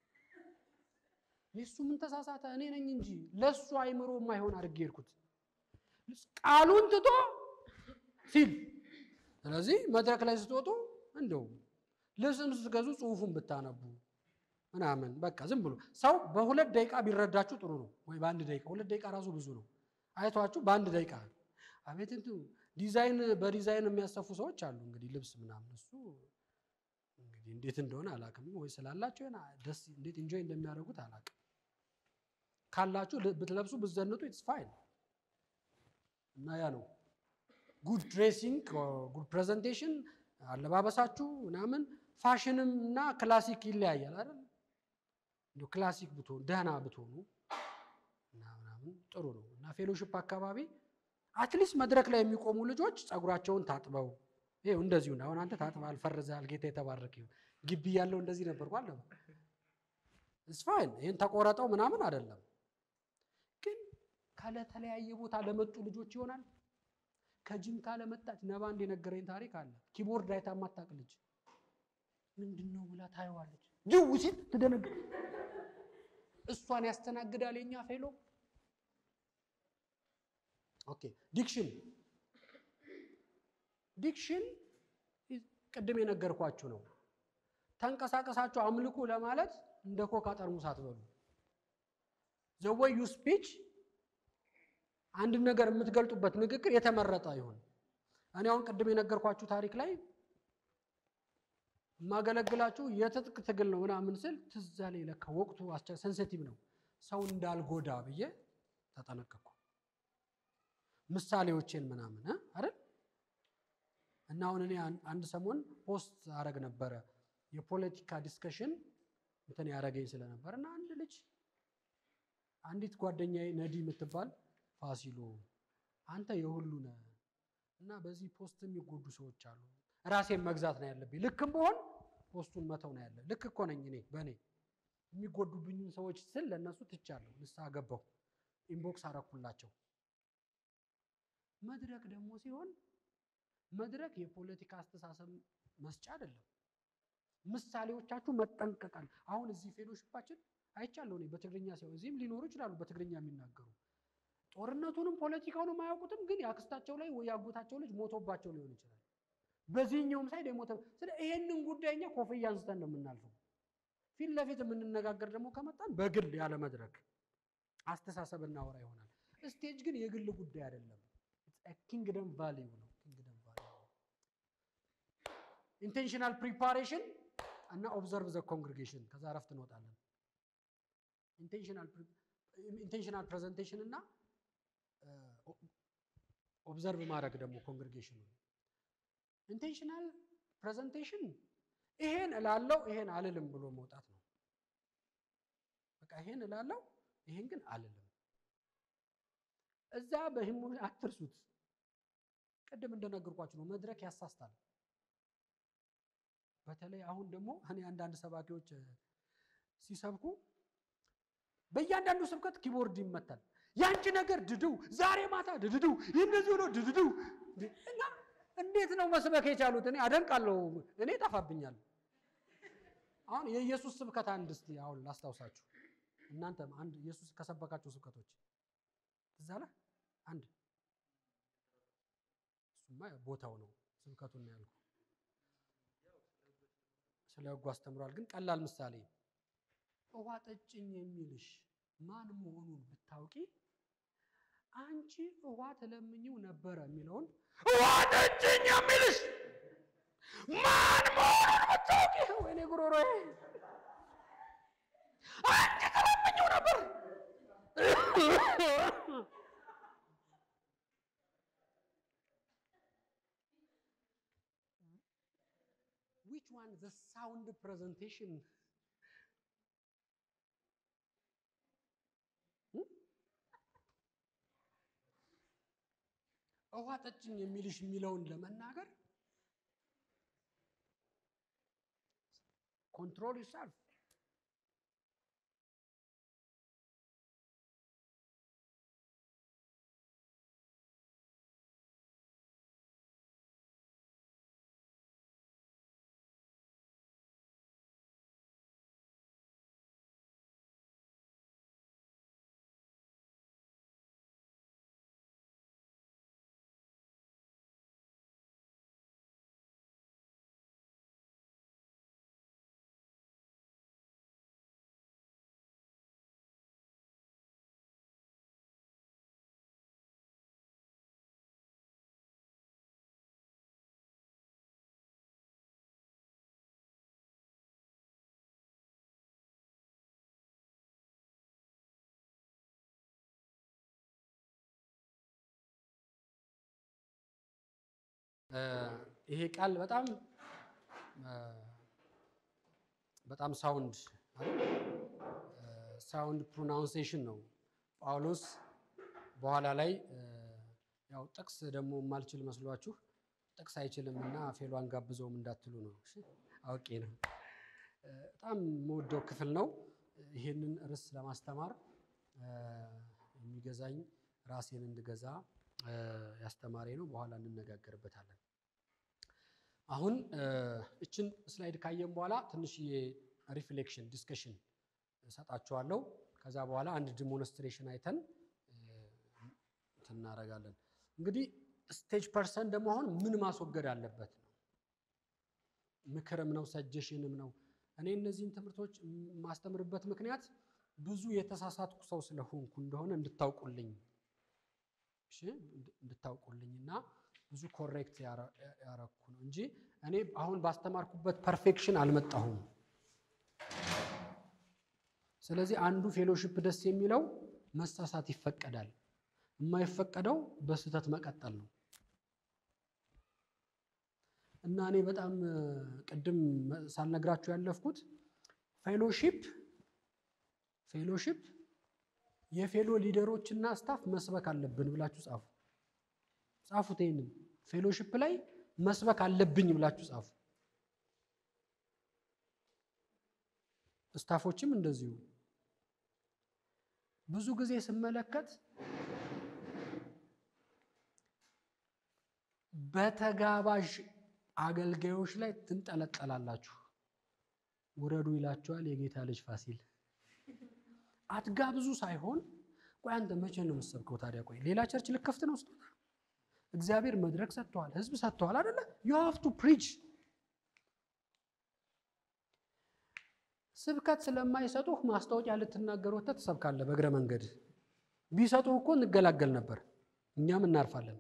እሱ ምን ተሳሳተ? እኔ ነኝ እንጂ ለእሱ አይምሮ የማይሆን አድርጌ ሄድኩት ቃሉን ትቶ ሲል። ስለዚህ መድረክ ላይ ስትወጡ እንደው ልብስም ስትገዙ ጽሑፉን ብታነቡ ምናምን በቃ ዝም ብሎ ሰው በሁለት ደቂቃ ቢረዳችሁ ጥሩ ነው። ወይ በአንድ ደቂቃ ሁለት ደቂቃ ራሱ ብዙ ነው። አይቷችሁ በአንድ ደቂቃ አቤት እንትን ዲዛይን በዲዛይን የሚያሰፉ ሰዎች አሉ። እንግዲህ ልብስ ምናምን እሱ እንግዲህ እንዴት እንደሆነ አላውቅም። ወይ ስላላቸው ደስ እንዴት ኢንጆይ እንደሚያደርጉት አላውቅም። ካላችሁ ብትለብሱ ብትዘንጡ ኢትስ ፋይን እና ያ ነው ጉድ ድሬሲንግ ጉድ ፕሬዘንቴሽን አለባበሳችሁ ምናምን ፋሽንም እና ክላሲክ ይለያያል አይደል? እንዲሁ ክላሲክ ብትሆኑ ደህና ብትሆኑ እና ምናምን ጥሩ ነው እና ፌሎሺፕ አካባቢ አትሊስት መድረክ ላይ የሚቆሙ ልጆች ጸጉራቸውን ታጥበው ይኸው እንደዚሁ አሁን አንተ ታጥበሃል፣ ፈርዘሃል፣ ጌታ የተባረክ ይሁን። ግቢ ያለው እንደዚህ ነበርኩ አለ ስፋይን ይህን ተቆረጠው ምናምን አይደለም፣ ግን ካለተለያየ ቦታ ለመጡ ልጆች ይሆናል። ከጅንካ ለመጣች ነባ እንደ ነገረኝ ታሪክ አለ። ኪቦርድ አይታ የማታውቅ ልጅ ምንድን ነው ብላ ታየዋለች። ጅው ሲል ትደነግጥ። እሷን ያስተናግዳል የኛ ፌሎ ኦኬ ዲክሽን ዲክሽን ቅድም የነገርኳችሁ ነው። ተንቀሳቀሳችሁ አምልኩ ለማለት እንደ ኮካ ጠርሙስ አትበሉ። ዘወይ ዩ ስፒች አንድ ነገር የምትገልጡበት ንግግር የተመረጠ ይሁን። እኔ አሁን ቅድም የነገርኳችሁ ታሪክ ላይ የማገለግላችሁ የትጥቅ ትግል ነው ምናምን ስል ትዝ አለኝ። ለካ ወቅቱ ሴንሲቲቭ ነው፣ ሰው እንዳልጎዳ ብዬ ተጠነቀቅኩ። ምሳሌዎቼን ምናምን አይደል እና አሁን እኔ አንድ ሰሞን ፖስት አረግ ነበረ የፖለቲካ ዲስከሽን እንትን ያደረገኝ ስለነበር እና አንድ ልጅ አንዲት ጓደኛዬ ነዲ የምትባል ፋሲሎ አንተ የሁሉ ነህ እና በዚህ ፖስት የሚጎዱ ሰዎች አሉ። ራሴን መግዛት ነው ያለብኝ። ልክም በሆን ፖስቱን መተው ነው ያለ። ልክ እኮ ነኝ እኔ በእኔ የሚጎዱብኝን ሰዎች ስል ለእነሱ ትቻለሁ። ንስሐ ገባሁ። ኢንቦክስ አረኩላቸው። መድረክ ደግሞ ሲሆን መድረክ የፖለቲካ አስተሳሰብ መስጫ አይደለም። ምሳሌዎቻችሁ መጠንቀቃል። አሁን እዚህ ፌሎሽፓችን አይቻለሁ እኔ በትግርኛ ሲሆን እዚህም ሊኖሩ ይችላሉ በትግርኛ የሚናገሩ ጦርነቱንም ፖለቲካውንም አያውቁትም፣ ግን የአክስታቸው ላይ ወይ ያጎታቸው ልጅ ሞቶባቸው ሊሆን ይችላል። በዚህኛውም ሳይድ የሞተ ስለ ይሄንን ጉዳይ እኛ ኮፍያ አንስተን ነው የምናልፈው። ፊት ለፊት የምንነጋገር ደግሞ ከመጣን በግል ያለ መድረክ አስተሳሰብ እናወራ ይሆናል። ስቴጅ ግን የግል ጉዳይ አይደለም። ኪንግደም ቫሊዩ ነው። ኪንግደም ቫሊዩ ኢንቴንሽናል ፕሪፓሬሽን እና ኦብዘርቭ ዘ ኮንግሪጌሽን። ከዛ እረፍት እንወጣለን። ኢንቴንሽናል ፕሬዘንቴሽን እና ኦብዘርቭ ማድረግ ደግሞ ኮንግሪጌሽኑ። ኢንቴንሽናል ፕሬዘንቴሽን ይሄን እላለው ይሄን አልልም ብሎ መውጣት ነው። በቃ ይሄን እላለው ይሄን ግን አልልም። እዛ በህሙ አትርሱት። ቅድም እንደነገርኳችሁ ነው፣ መድረክ ያሳስታል። በተለይ አሁን ደግሞ እኔ አንዳንድ ሰባኪዎች ሲሰብኩ በእያንዳንዱ ስብከት ኪቦርድ ይመታል። ያንቺ ነገር ድድው ዛሬ ማታ ድድዱ እንደዚህ ሆኖ ድድዱ እና እንዴት ነው መስበክ የቻሉት? እኔ አደንቃለሁ። እኔ ጠፋብኛል። አሁን የኢየሱስ ስብከት አንድ እስቲ አሁን ላስታውሳችሁ። እናንተም አንድ ኢየሱስ ከሰበካቸው ስብከቶች ትዝ አለ አንድ እሱማ ቦታው ነው ስብከቱን ነው ያልኩ። ስለ ሕጉ አስተምሯል። ግን ቀላል ምሳሌ ውሃ ጠጭኝ የሚልሽ ማን መሆኑን ብታውቂ አንቺ ውሃ ተለምኝው ነበረ የሚለውን ውሃ ጠጭኝ የሚልሽ ማን መሆኑን ብታውቂ፣ ወይኔ ጉሮሮዬ፣ አንቺ ተለምኝው ነበር። which one the sound presentation ውሃ ጠጭኝ የሚልሽ የሚለውን ለመናገር ኮንትሮል ዩርሰልፍ ይሄ ቃል በጣም በጣም ሳውንድ ሳውንድ ፕሮናውንሴሽን ነው። ጳውሎስ በኋላ ላይ ያው ጥቅስ ደግሞ የማልችል መስሏችሁ ጥቅስ አይችልም እና ፌሏን ጋብዘውም እንዳትሉ ነው። አውቄ ነው። በጣም የምወደው ክፍል ነው። ይሄንን ርዕስ ለማስተማር የሚገዛኝ ራሴን እንድገዛ ያስተማሪ ነው። በኋላ እንነጋገርበታለን። አሁን እችን ስላይድ ካየን በኋላ ትንሽዬ ሪፍሌክሽን ዲስከሽን እሰጣችኋለሁ። ከዛ በኋላ አንድ ዲሞንስትሬሽን አይተን እናደርጋለን። እንግዲህ ስቴጅ ፐርሰን ደግሞ አሁን ምን ማስወገድ አለበት ነው። ምክርም ነው ሰጀሽንም ነው። እኔ እነዚህን ትምህርቶች የማስተምርበት ምክንያት ብዙ የተሳሳትኩ ሰው ስለሆንኩ እንደሆነ እንድታውቁልኝ እሺ፣ እንድታውቁልኝ እና ብዙ ኮሬክት ያረኩ ነው እንጂ እኔ አሁን ባስተማርኩበት ፐርፌክሽን አልመጣሁም። ስለዚህ አንዱ ፌሎሺፕ ደስ የሚለው መሳሳት ይፈቀዳል። የማይፈቀደው በስህተት መቀጠል ነው። እና እኔ በጣም ቅድም ሳልነግራችሁ ያለፍኩት ፌሎሺፕ ፌሎሺፕ የፌሎ ሊደሮች እና ስታፍ መስበክ አለብን ብላችሁ ጻፉ። ጻፉት። ይህንን ፌሎሺፕ ላይ መስበክ አለብኝ ብላችሁ ጻፉ። ስታፎችም እንደዚሁ ብዙ ጊዜ ስመለከት በተጋባዥ አገልጋዮች ላይ ትንጠለጠላላችሁ። ውረዱ ይላችኋል የጌታ ልጅ ፋሲል። አትጋብዙ ሳይሆን ቆይ አንተ መቼ ነው የምትሰብከው ታዲያ? ቆይ ሌላ ቸርች ልከፍት ነው ስጦታ እግዚአብሔር መድረክ ሰጥተዋል፣ ህዝብ ሰጥተዋል አይደለ? ዩ ሃቭ ቱ ፕሪች። ስብከት ስለማይሰጡህ ማስታወቂያ ልትናገር ወጥተህ ትሰብካለህ በእግረ መንገድ። ቢሰጡህ እኮ እንገላገል ነበር፣ እኛም እናርፋለን።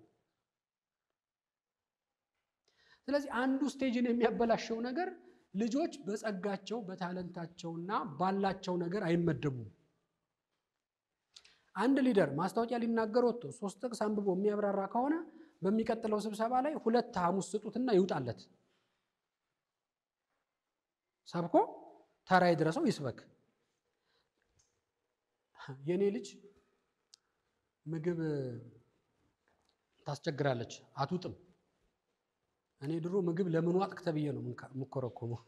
ስለዚህ አንዱ ስቴጅን የሚያበላሸው ነገር ልጆች በጸጋቸው በታለንታቸውና ባላቸው ነገር አይመደቡም። አንድ ሊደር ማስታወቂያ ሊናገር ወጥቶ ሶስት ጥቅስ አንብቦ የሚያብራራ ከሆነ በሚቀጥለው ስብሰባ ላይ ሁለት ሐሙስ ስጡትና ይውጣለት። ሰብኮ ተራ ይድረሰው ይስበክ። የእኔ ልጅ ምግብ ታስቸግራለች፣ አትውጥም። እኔ ድሮ ምግብ ለምን ዋጥክ ተብዬ ነው የምኮረኮመው።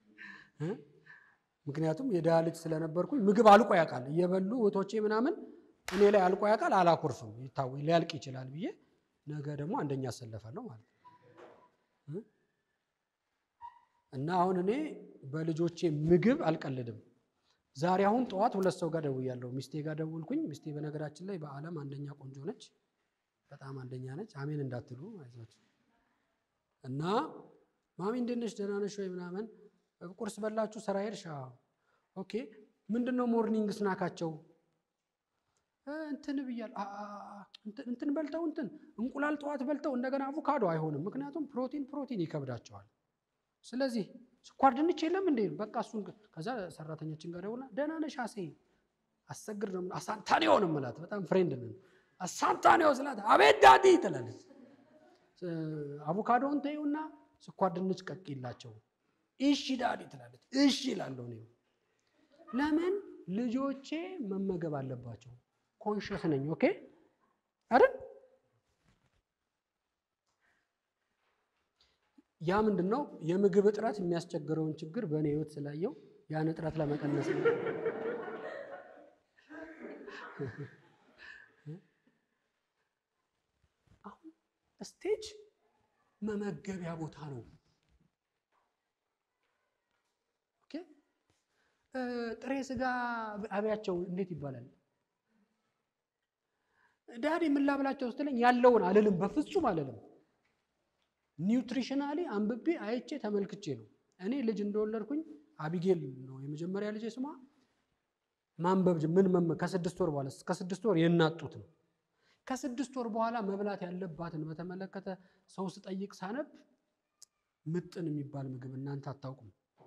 ምክንያቱም የድሃ ልጅ ስለነበርኩኝ ምግብ አልቆ ያውቃል። እየበሉ እህቶቼ ምናምን እኔ ላይ አልቆ ያውቃል። አላኮርፍም፣ ይታወ ሊያልቅ ይችላል ብዬ ነገ ደግሞ አንደኛ አሰለፋለሁ ማለት ነው። እና አሁን እኔ በልጆቼ ምግብ አልቀልድም። ዛሬ አሁን ጠዋት ሁለት ሰው ጋር ደውያለሁ። ሚስቴ ጋር ደውልኩኝ። ሚስቴ በነገራችን ላይ በዓለም አንደኛ ቆንጆ ነች፣ በጣም አንደኛ ነች። አሜን እንዳትሉ አይዟችሁ። እና ማሚ እንዴት ነሽ? ደህና ነሽ ወይ ምናምን ቁርስ በላችሁ? ስራ ሄድሽ? ኦኬ። ምንድን ነው ሞርኒንግ ስናካቸው? እንትን ብያለሁ። እንትን በልተው እንትን እንቁላል ጠዋት በልተው እንደገና አቮካዶ አይሆንም። ምክንያቱም ፕሮቲን ፕሮቲን ይከብዳቸዋል። ስለዚህ ስኳር ድንች የለም እንዴ? በቃ እሱን ከዛ ሰራተኛችን ጋር ደውላ ደህና ነሽ አሴ አሰግድ ነው አሳንታኔዮ ነው የምላት። በጣም ፍሬንድ ነን። አሳንታኔዮ ስላት አቤት ዳዲ ትላለች። አቮካዶውን ተይውና ስኳር ድንች ቀቅላቸው። እሺ ዳዲ ትላለች። እሺ እላለሁ እኔ። ለምን ልጆቼ መመገብ አለባቸው። ኮንሽስ ነኝ። ኦኬ አይደል? ያ ምንድን ነው የምግብ እጥረት የሚያስቸግረውን ችግር በእኔ ህይወት ስላየው ያን እጥረት ለመቀነስ ነው። አሁን ስቴጅ መመገቢያ ቦታ ነው። ኦኬ ጥሬ ስጋ አብያቸው እንዴት ይባላል? ዳዲ ምን ላብላቸው ስትለኝ ያለውን አልልም፣ በፍጹም አልልም። ኒውትሪሽናሊ አንብቤ አይቼ ተመልክቼ ነው። እኔ ልጅ እንደወለድኩኝ አቢጌል ነው የመጀመሪያ ልጅ ስሟ። ማንበብ ምን መመ ከስድስት ወር በኋላ ከስድስት ወር የናጡት ነው። ከስድስት ወር በኋላ መብላት ያለባትን በተመለከተ ሰው ስጠይቅ ሳነብ ምጥን የሚባል ምግብ እናንተ አታውቁም።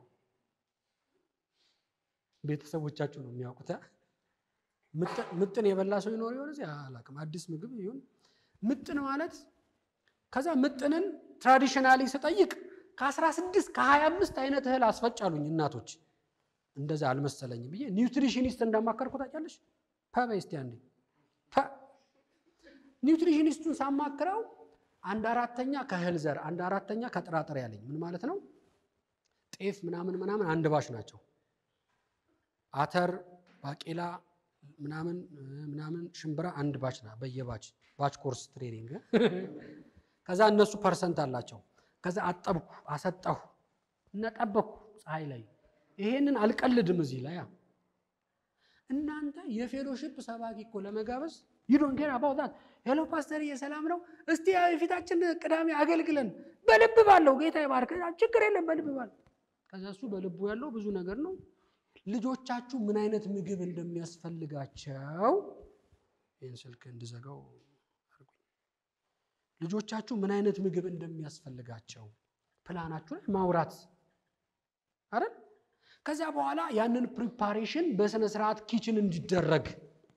ቤተሰቦቻችሁ ነው የሚያውቁት። ምጥን የበላ ሰው ይኖር ይሆን እዚህ አላውቅም። አዲስ ምግብ ይሁን ምጥን ማለት ከዛ ምጥንን ትራዲሽናሊ ስጠይቅ ከ16 ከ25 አይነት እህል አስፈጫሉኝ እናቶች። እንደዛ አልመሰለኝም ብዬ ኒውትሪሽኒስት እንዳማከርኩ ታውቂያለሽ? ፐ በይ እስቲ አንዴ ፐ ኒውትሪሽኒስቱን ሳማክረው አንድ አራተኛ ከእህል ዘር አንድ አራተኛ ከጥራጥሬ ያለኝ ምን ማለት ነው? ጤፍ ምናምን ምናምን አንድ ባች ናቸው። አተር፣ ባቄላ ምናምን ምናምን ሽምብራ አንድ ባች ና በየባች ባች ኮርስ ትሬኒንግ ከዛ እነሱ ፐርሰንት አላቸው። ከዛ አጠብኩ፣ አሰጠሁ እና ጠበኩ ፀሐይ ላይ። ይሄንን አልቀልድም እዚህ ላይ እናንተ የፌሎሺፕ ሰባኪ እኮ ለመጋበዝ ዩዶን ኬር አባውት ዛት ሄሎ ፓስተር የሰላም ነው እስቲ የፊታችን ቅዳሜ አገልግለን በልብ ባለው ጌታ ይባርክ ችግር የለም በልብ ባለው ከዛ እሱ በልቡ ያለው ብዙ ነገር ነው ልጆቻችሁ ምን አይነት ምግብ እንደሚያስፈልጋቸው ይህን ስልክ እንድዘጋው አድርጉኝ ልጆቻችሁ ምን አይነት ምግብ እንደሚያስፈልጋቸው ፕላናችሁ ላይ ማውራት አይደል ከዚያ በኋላ ያንን ፕሪፓሬሽን በስነ ስርዓት ኪችን እንዲደረግ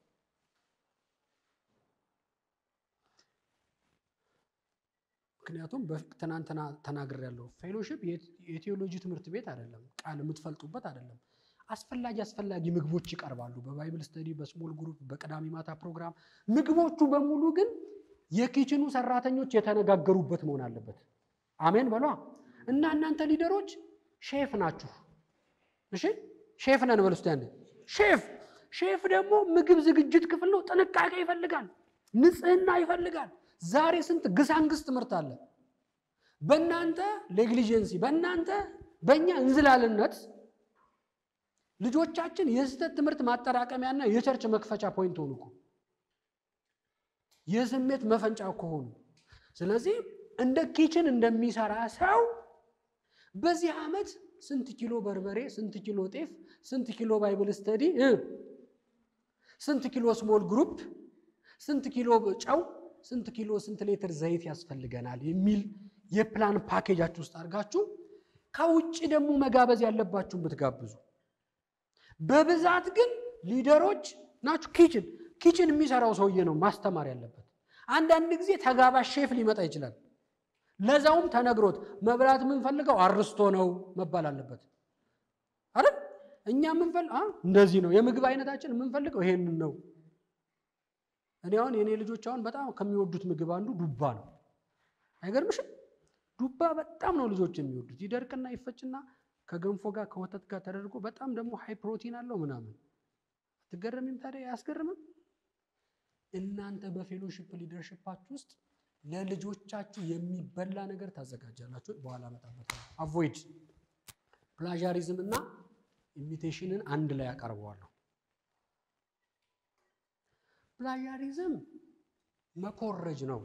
ምክንያቱም ትናንትና ተናግር ያለው ፌሎሺፕ የቴዎሎጂ ትምህርት ቤት አይደለም፣ ቃል የምትፈልጡበት አይደለም። አስፈላጊ አስፈላጊ ምግቦች ይቀርባሉ። በባይብል ስተዲ፣ በስሞል ግሩፕ፣ በቅዳሜ ማታ ፕሮግራም ምግቦቹ በሙሉ ግን የኪችኑ ሰራተኞች የተነጋገሩበት መሆን አለበት። አሜን በሏ እና እናንተ ሊደሮች ሼፍ ናችሁ። እሺ ሼፍ ነን በሉ እስቲ አንዴ። ሼፍ ሼፍ ደግሞ ምግብ ዝግጅት ክፍል ነው። ጥንቃቄ ይፈልጋል፣ ንጽህና ይፈልጋል። ዛሬ ስንት ግሳንግስ ትምህርት አለ። በእናንተ ኔግሊጀንሲ፣ በእናንተ በእኛ እንዝላልነት ልጆቻችን የስህተት ትምህርት ማጠራቀሚያና የቸርች መክፈቻ ፖይንት ሆኑ እኮ የስሜት መፈንጫ ከሆኑ። ስለዚህ እንደ ኪችን እንደሚሰራ ሰው በዚህ ዓመት ስንት ኪሎ በርበሬ፣ ስንት ኪሎ ጤፍ፣ ስንት ኪሎ ባይብል ስተዲ፣ ስንት ኪሎ ስሞል ግሩፕ፣ ስንት ኪሎ ጨው፣ ስንት ኪሎ ስንት ሌትር ዘይት ያስፈልገናል የሚል የፕላን ፓኬጃችሁ ውስጥ አድርጋችሁ ከውጭ ደግሞ መጋበዝ ያለባችሁን ብትጋብዙ በብዛት ግን ሊደሮች ናችሁ። ኪችን ኪችን የሚሰራው ሰውዬ ነው ማስተማር ያለበት። አንዳንድ ጊዜ ተጋባዥ ሼፍ ሊመጣ ይችላል። ለዛውም ተነግሮት መብላት የምንፈልገው አርስቶ ነው መባል አለበት አይደል? እኛ የምንፈል እንደዚህ ነው የምግብ አይነታችን የምንፈልገው ይሄንን ነው። እኔ አሁን የእኔ ልጆች አሁን በጣም ከሚወዱት ምግብ አንዱ ዱባ ነው። አይገርምሽም? ዱባ በጣም ነው ልጆች የሚወዱት። ይደርቅና ይፈጭና ከገንፎ ጋር ከወተት ጋር ተደርጎ በጣም ደግሞ ሃይ ፕሮቲን አለው ምናምን። አትገረሚም ታዲያ? አያስገርምም? እናንተ በፌሎሺፕ ሊደርሽፓችሁ ውስጥ ለልጆቻችሁ የሚበላ ነገር ታዘጋጃላችሁ። በኋላ እመጣበታለሁ። አቮይድ ፕላዣሪዝም እና ኢሚቴሽንን አንድ ላይ ያቀርበዋለሁ። ፕላዣሪዝም መኮረጅ ነው።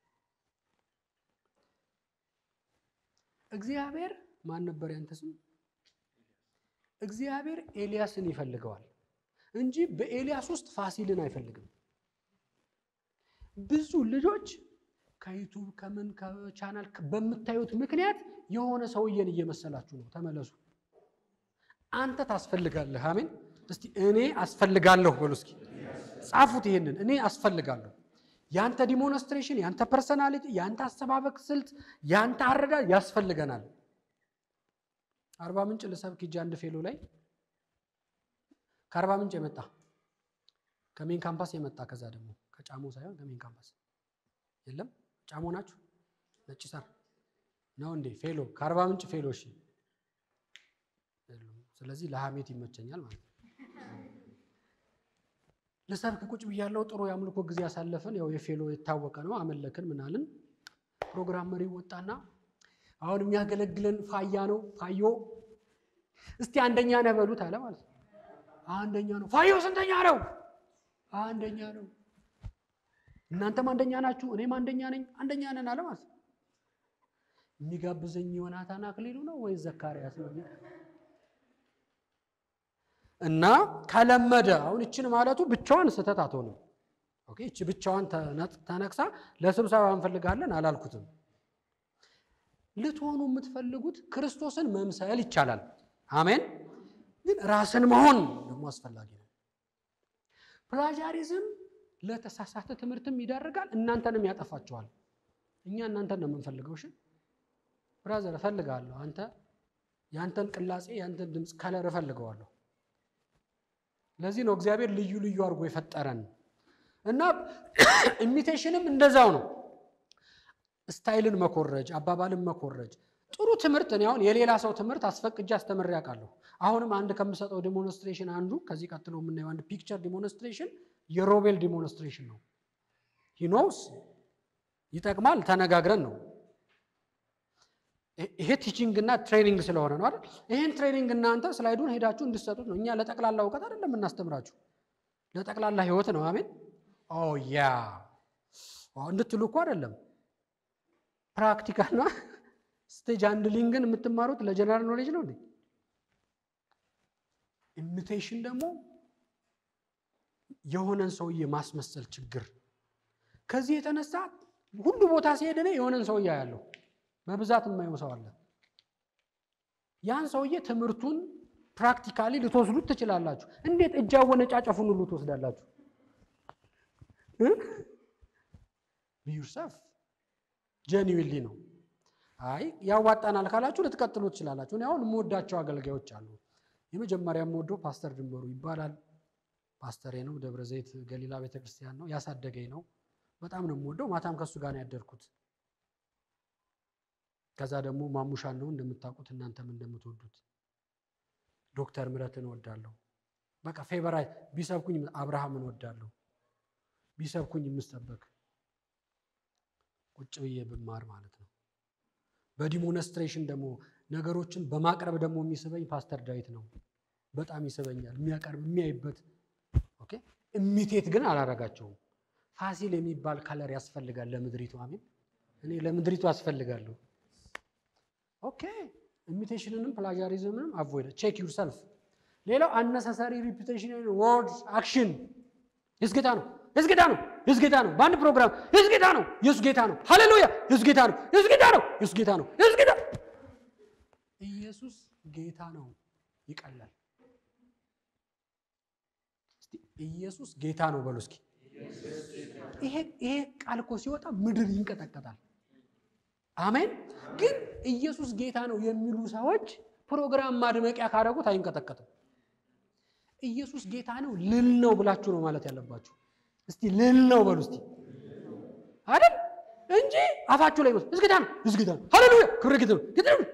እግዚአብሔር ማን ነበር ያንተ ስም? እግዚአብሔር ኤልያስን ይፈልገዋል እንጂ በኤልያስ ውስጥ ፋሲልን አይፈልግም። ብዙ ልጆች ከዩቱብ ከምን ከቻናል በምታዩት ምክንያት የሆነ ሰውዬን እየመሰላችሁ ነው። ተመለሱ። አንተ ታስፈልጋለህ። አሜን። እስቲ እኔ አስፈልጋለሁ በሉ እስኪ ጻፉት። ይሄንን እኔ አስፈልጋለሁ። ያንተ ዲሞንስትሬሽን፣ ያንተ ፐርሰናሊቲ፣ ያንተ አሰባበቅ ስልት፣ ያንተ አረዳድ ያስፈልገናል። አርባ ምንጭ ልሰብክ ሂጅ አንድ ፌሎ ላይ ከአርባ ምንጭ የመጣ ከሜን ካምፓስ የመጣ ከዛ ደግሞ ከጫሞ ሳይሆን ከሜን ካምፓስ የለም። ጫሞ ናችሁ? ነጭ ሳር ነው እንዴ? ፌሎ ከአርባ ምንጭ ፌሎ። እሺ፣ ስለዚህ ለሐሜት ይመቸኛል ማለት ነው። ልሰብክ ቁጭ ብያለሁ። ጥሩ የአምልኮ ጊዜ ያሳለፍን። ያው የፌሎ የታወቀ ነው። አመለክን ምናልን። ፕሮግራም መሪ ወጣና አሁን የሚያገለግለን ፋያ ነው። ፋዮ እስቲ አንደኛ ነህ በሉት አለ ማለት ነው። አንደኛ ነው። ፋዮ ስንተኛ ነው? አንደኛ ነው። እናንተም አንደኛ ናችሁ፣ እኔም አንደኛ ነኝ። አንደኛ ነን አለ ማለት ነው። የሚጋብዘኝ ዮናታን አክሊሉ ነው ወይስ ዘካርያስ ነው? እና ከለመደ አሁን ይችን ማለቱ ብቻዋን ስህተት አትሆንም። ኦኬ ይቺ ብቻዋን ተነቅሳ ለስብሰባ እንፈልጋለን አላልኩትም። ልትሆኑ የምትፈልጉት ክርስቶስን መምሰል ይቻላል። አሜን። ግን ራስን መሆን ደግሞ አስፈላጊ ነው። ፕላጃሪዝም ለተሳሳተ ትምህርትም ይዳርጋል፣ እናንተንም ያጠፋችኋል። እኛ እናንተን ነው የምንፈልገው። እሺ ብራዘር እፈልጋለሁ፣ አንተ ያንተን ቅላጼ ያንተን ድምፅ ከለር እፈልገዋለሁ። ለዚህ ነው እግዚአብሔር ልዩ ልዩ አድርጎ የፈጠረን እና ኢሚቴሽንም እንደዛው ነው። ስታይልን መኮረጅ፣ አባባልን መኮረጅ። ጥሩ ትምህርት እኔ አሁን የሌላ ሰው ትምህርት አስፈቅጄ አስተምሬ አውቃለሁ። አሁንም አንድ ከምሰጠው ዲሞንስትሬሽን አንዱ ከዚህ ቀጥሎ የምናየው አንድ ፒክቸር ዲሞንስትሬሽን የሮቤል ዲሞንስትሬሽን ነው። ሂኖስ ይጠቅማል፣ ተነጋግረን ነው። ይሄ ቲቺንግ እና ትሬኒንግ ስለሆነ ነው አይደል? ይሄን ትሬኒንግ እናንተ ስላይዱን ሄዳችሁ እንድሰጡት ነው። እኛ ለጠቅላላ እውቀት አይደለም የምናስተምራችሁ። ለጠቅላላ ህይወት ነው። አሜን። ኦ ያ እንድትሉ እኮ አይደለም። ፕራክቲካልና ስቴጅ ሃንድሊንግን የምትማሩት ለጀነራል ኖሌጅ ነው እንዴ? ኢሚቴሽን ደግሞ የሆነን ሰውዬ ማስመሰል ችግር። ከዚህ የተነሳ ሁሉ ቦታ ሲሄድ እኔ የሆነን ሰውዬ ያለው በብዛት የማየው ሰው አለ። ያን ሰውዬ ትምህርቱን ፕራክቲካሊ ልትወስዱት ትችላላችሁ። እንዴት እጅ አወነጫጨፉን ሁሉ ትወስዳላችሁ? ዩርሰፍ ጀኒዊሊ ነው። አይ ያዋጣናል ካላችሁ ልትቀጥሉ ትችላላችሁ። እኔ አሁን የምወዳቸው አገልጋዮች አሉ። የመጀመሪያ የምወደው ፓስተር ድንበሩ ይባላል። ፓስተሬ ነው። ደብረ ዘይት ገሊላ ቤተክርስቲያን ነው ያሳደገኝ ነው። በጣም ነው የምወደው። ማታም ከሱ ጋር ነው ያደርኩት። ከዛ ደግሞ ማሙሻን ነው እንደምታውቁት እናንተም እንደምትወዱት። ዶክተር ምረትን እወዳለሁ። በቃ ፌቨራይት ቢሰብኩኝ አብርሃምን እወዳለሁ። ቢሰብኩኝ የምሰበክ ቁጭ ብዬ ብማር ማለት ነው። በዲሞንስትሬሽን ደግሞ ነገሮችን በማቅረብ ደግሞ የሚስበኝ ፓስተር ዳዊት ነው። በጣም ይስበኛል። የሚያቀርብ የሚያይበት ኦኬ። እሚቴት ግን አላረጋቸውም። ፋሲል የሚባል ከለር ያስፈልጋል ለምድሪቱ። አሜን። እኔ ለምድሪቱ አስፈልጋለሁ። ኦኬ። ኢሚቴሽንንም ፕላጃሪዝምንም አቮይድ ቼክ ዩር ሰልፍ። ሌላው አነሳሳሪ ሪፒቴሽን ወርድ አክሽን የሱ ጌታ ነው የሱ ጌታ ነው የሱ ጌታ ነው። በአንድ ፕሮግራም የሱ ጌታ ነው የሱ ጌታ ነው። ሃሌሉያ የሱ ጌታ ነው የሱ ጌታ ነው የሱ ጌታ ነው የሱ ጌታ ኢየሱስ ጌታ ነው ይቀላል። እስቲ ኢየሱስ ጌታ ነው በሉ እስኪ። ይሄ ይሄ ቃል እኮ ሲወጣ ምድር ይንቀጠቀጣል። አሜን። ግን ኢየሱስ ጌታ ነው የሚሉ ሰዎች ፕሮግራም ማድመቂያ ካደረጉት አይንቀጠቀጥም። ኢየሱስ ጌታ ነው ልል ነው ብላችሁ ነው ማለት ያለባችሁ። እስቲ ልል ነው በሉ እስቲ አይደል እንጂ አፋችሁ ላይ ነው እስ ጌታ ነው እስ ጌታ ነው ሃሌሉያ ክብር ጌታ ነው ጌታ ነው።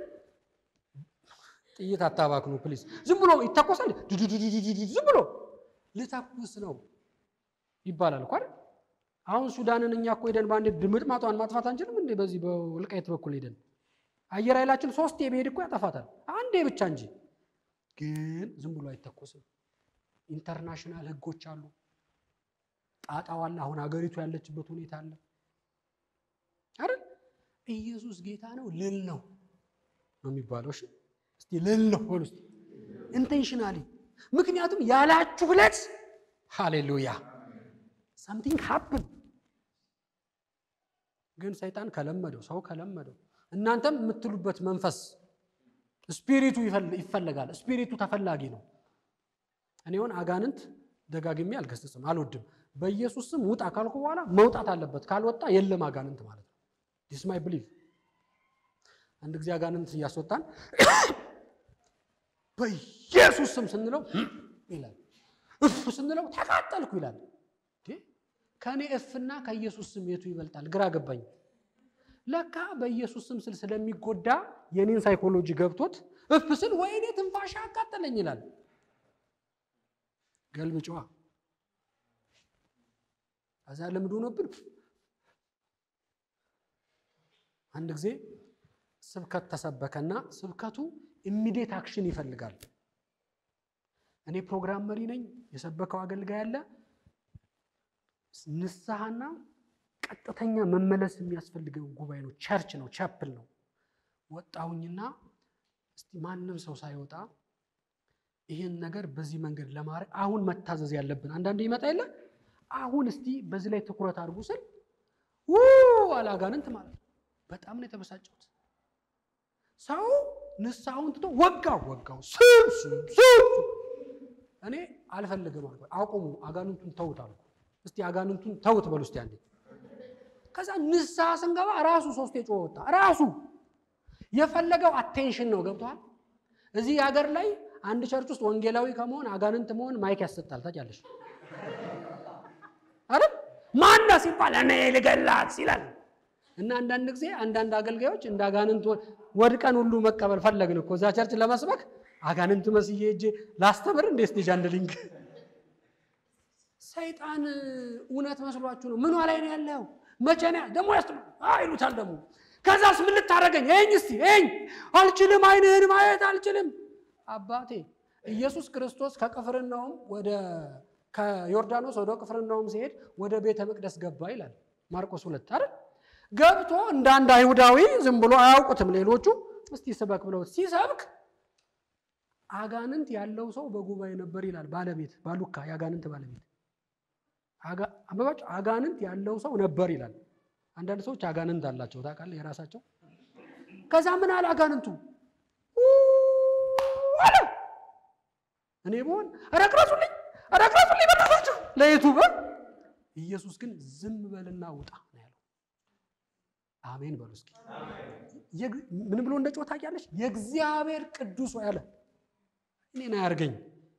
ጥይት አታባክኑ ፕሊዝ። ዝም ብሎ ይተኮሳል። ዝም ብሎ ልተኩስ ነው ይባላል እኮ አይደል? አሁን ሱዳንን እኛ እኮ ሄደን በአንድ ድምጥማጧን ማጥፋት አንችልም እንዴ? በዚህ በወልቃይት በኩል ሄደን አየር ኃይላችን ሶስት የመሄድ እኮ ያጠፋታል። አንዴ ብቻ እንጂ ግን ዝም ብሎ አይተኮስም። ኢንተርናሽናል ህጎች አሉ። ጣጣው አለ። አሁን ሀገሪቱ ያለችበት ሁኔታ አለ አይደል? ኢየሱስ ጌታ ነው ልል ነው ነው የሚባለው። እሺ እስቲ ልል ነው በሉ እስቲ ኢንቴንሽናሊ። ምክንያቱም ያላችሁ ዕለት ሃሌሉያ ሳምቲንግ ሀፕን። ግን ሰይጣን ከለመደው ሰው ከለመደው እናንተም የምትሉበት መንፈስ ስፒሪቱ ይፈለጋል። ስፒሪቱ ተፈላጊ ነው። እኔ ሆን አጋንንት ደጋግሜ አልገስጽም፣ አልወድም። በኢየሱስ ስም ውጣ ካልኩ በኋላ መውጣት አለበት። ካልወጣ የለም አጋንንት ማለት ነው። ዲስ ማይ ብሊቭ። አንድ ጊዜ አጋንንት እያስወጣን በኢየሱስ ስም ስንለው ይላል፣ እፍ ስንለው ተቃጠልኩ ይላል። ከእኔ እፍና ከኢየሱስ ስም የቱ ይበልጣል? ግራ ገባኝ። ለካ በኢየሱስ ስም ስል ስለሚጎዳ የኔን ሳይኮሎጂ ገብቶት እፍ ስል ወይኔ ትንፋሽ አቃጠለኝ ይላል። ገልብጫዋ ከዛ ልምድ ሆኖብን አንድ ጊዜ ስብከት ተሰበከና ስብከቱ ኢሚዲየት አክሽን ይፈልጋል። እኔ ፕሮግራም መሪ ነኝ። የሰበከው አገልጋይ አለ። ንስሐና ቀጥተኛ መመለስ የሚያስፈልገው ጉባኤ ነው። ቸርች ነው፣ ቻፕል ነው። ወጣሁኝና እስቲ ማንም ሰው ሳይወጣ ይህን ነገር በዚህ መንገድ ለማድረግ አሁን መታዘዝ ያለብን አንዳንዴ ይመጣ የለ አሁን እስቲ በዚህ ላይ ትኩረት አድርጉ ስል አላጋንንት ማለት ነው። በጣም ነው የተበሳጨሁት። ሰው ንስሐውን ትቶ ወጋው ወጋው ስም ስም ስም እኔ አልፈልግም አልኩ። አቁሙ፣ አጋንንቱን ተውት አልኩ። እስቲ አጋንንቱን ተውት በሉ እስቲ አንዴ። ከዛ ንስሐ ስንገባ ራሱ ሶስት የጮኸ ወጣ። ራሱ የፈለገው አቴንሽን ነው። ገብቷል። እዚህ ሀገር ላይ አንድ ቸርች ውስጥ ወንጌላዊ ከመሆን አጋንንት መሆን ማይክ ያሰጣል። ታውቂያለሽ አይደል? ማና ሲባል እኔ ልገላት ይላል። እና አንዳንድ ጊዜ አንዳንድ አገልጋዮች እንደ አጋንንት ወድቀን ሁሉ መቀበል ፈለግን እኮ እዛ ቸርች ለመስበክ አጋንንት መስዬ እጄ ላስተምር እንደ ስቴጅ አንድ ሊንክ ሰይጣን እውነት መስሏችሁ ነው። ምኗ ላይ ነው ያለው? መቼ ነው ደግሞ ያስ ይሉታል። ደግሞ ከዛስ ምን ልታደርገኝ? ይኸኝ እስቲ ይኸኝ። አልችልም፣ አይንህን ማየት አልችልም። አባቴ ኢየሱስ ክርስቶስ ከቅፍርናውም ወደ ከዮርዳኖስ ወደ ቅፍርናሆም ሲሄድ ወደ ቤተ መቅደስ ገባ ይላል ማርቆስ ሁለት አይደል? ገብቶ እንደ አንድ አይሁዳዊ ዝም ብሎ አያውቁትም ሌሎቹ። እስቲ ስበክ ብለው ሲሰብክ አጋንንት ያለው ሰው በጉባኤ ነበር ይላል። ባለቤት ባሉካ የአጋንንት ባለቤት አበባጭ አጋንንት ያለው ሰው ነበር ይላል። አንዳንድ ሰዎች አጋንንት አላቸው ታውቃለህ፣ የራሳቸው ከዛ ምን አለ አጋንንቱ አለ እኔ ብሆን ረቅረሱልኝ ረቅረሱልኝ በራሳቸው ለዩቱበር ኢየሱስ ግን ዝም በልና ውጣ ነው ያለው። አሜን በሉ እስኪ። ምን ብሎ እንደ ጮህ ታውቂያለሽ? የእግዚአብሔር ቅዱስ ሆይ አለ እኔን አያርገኝ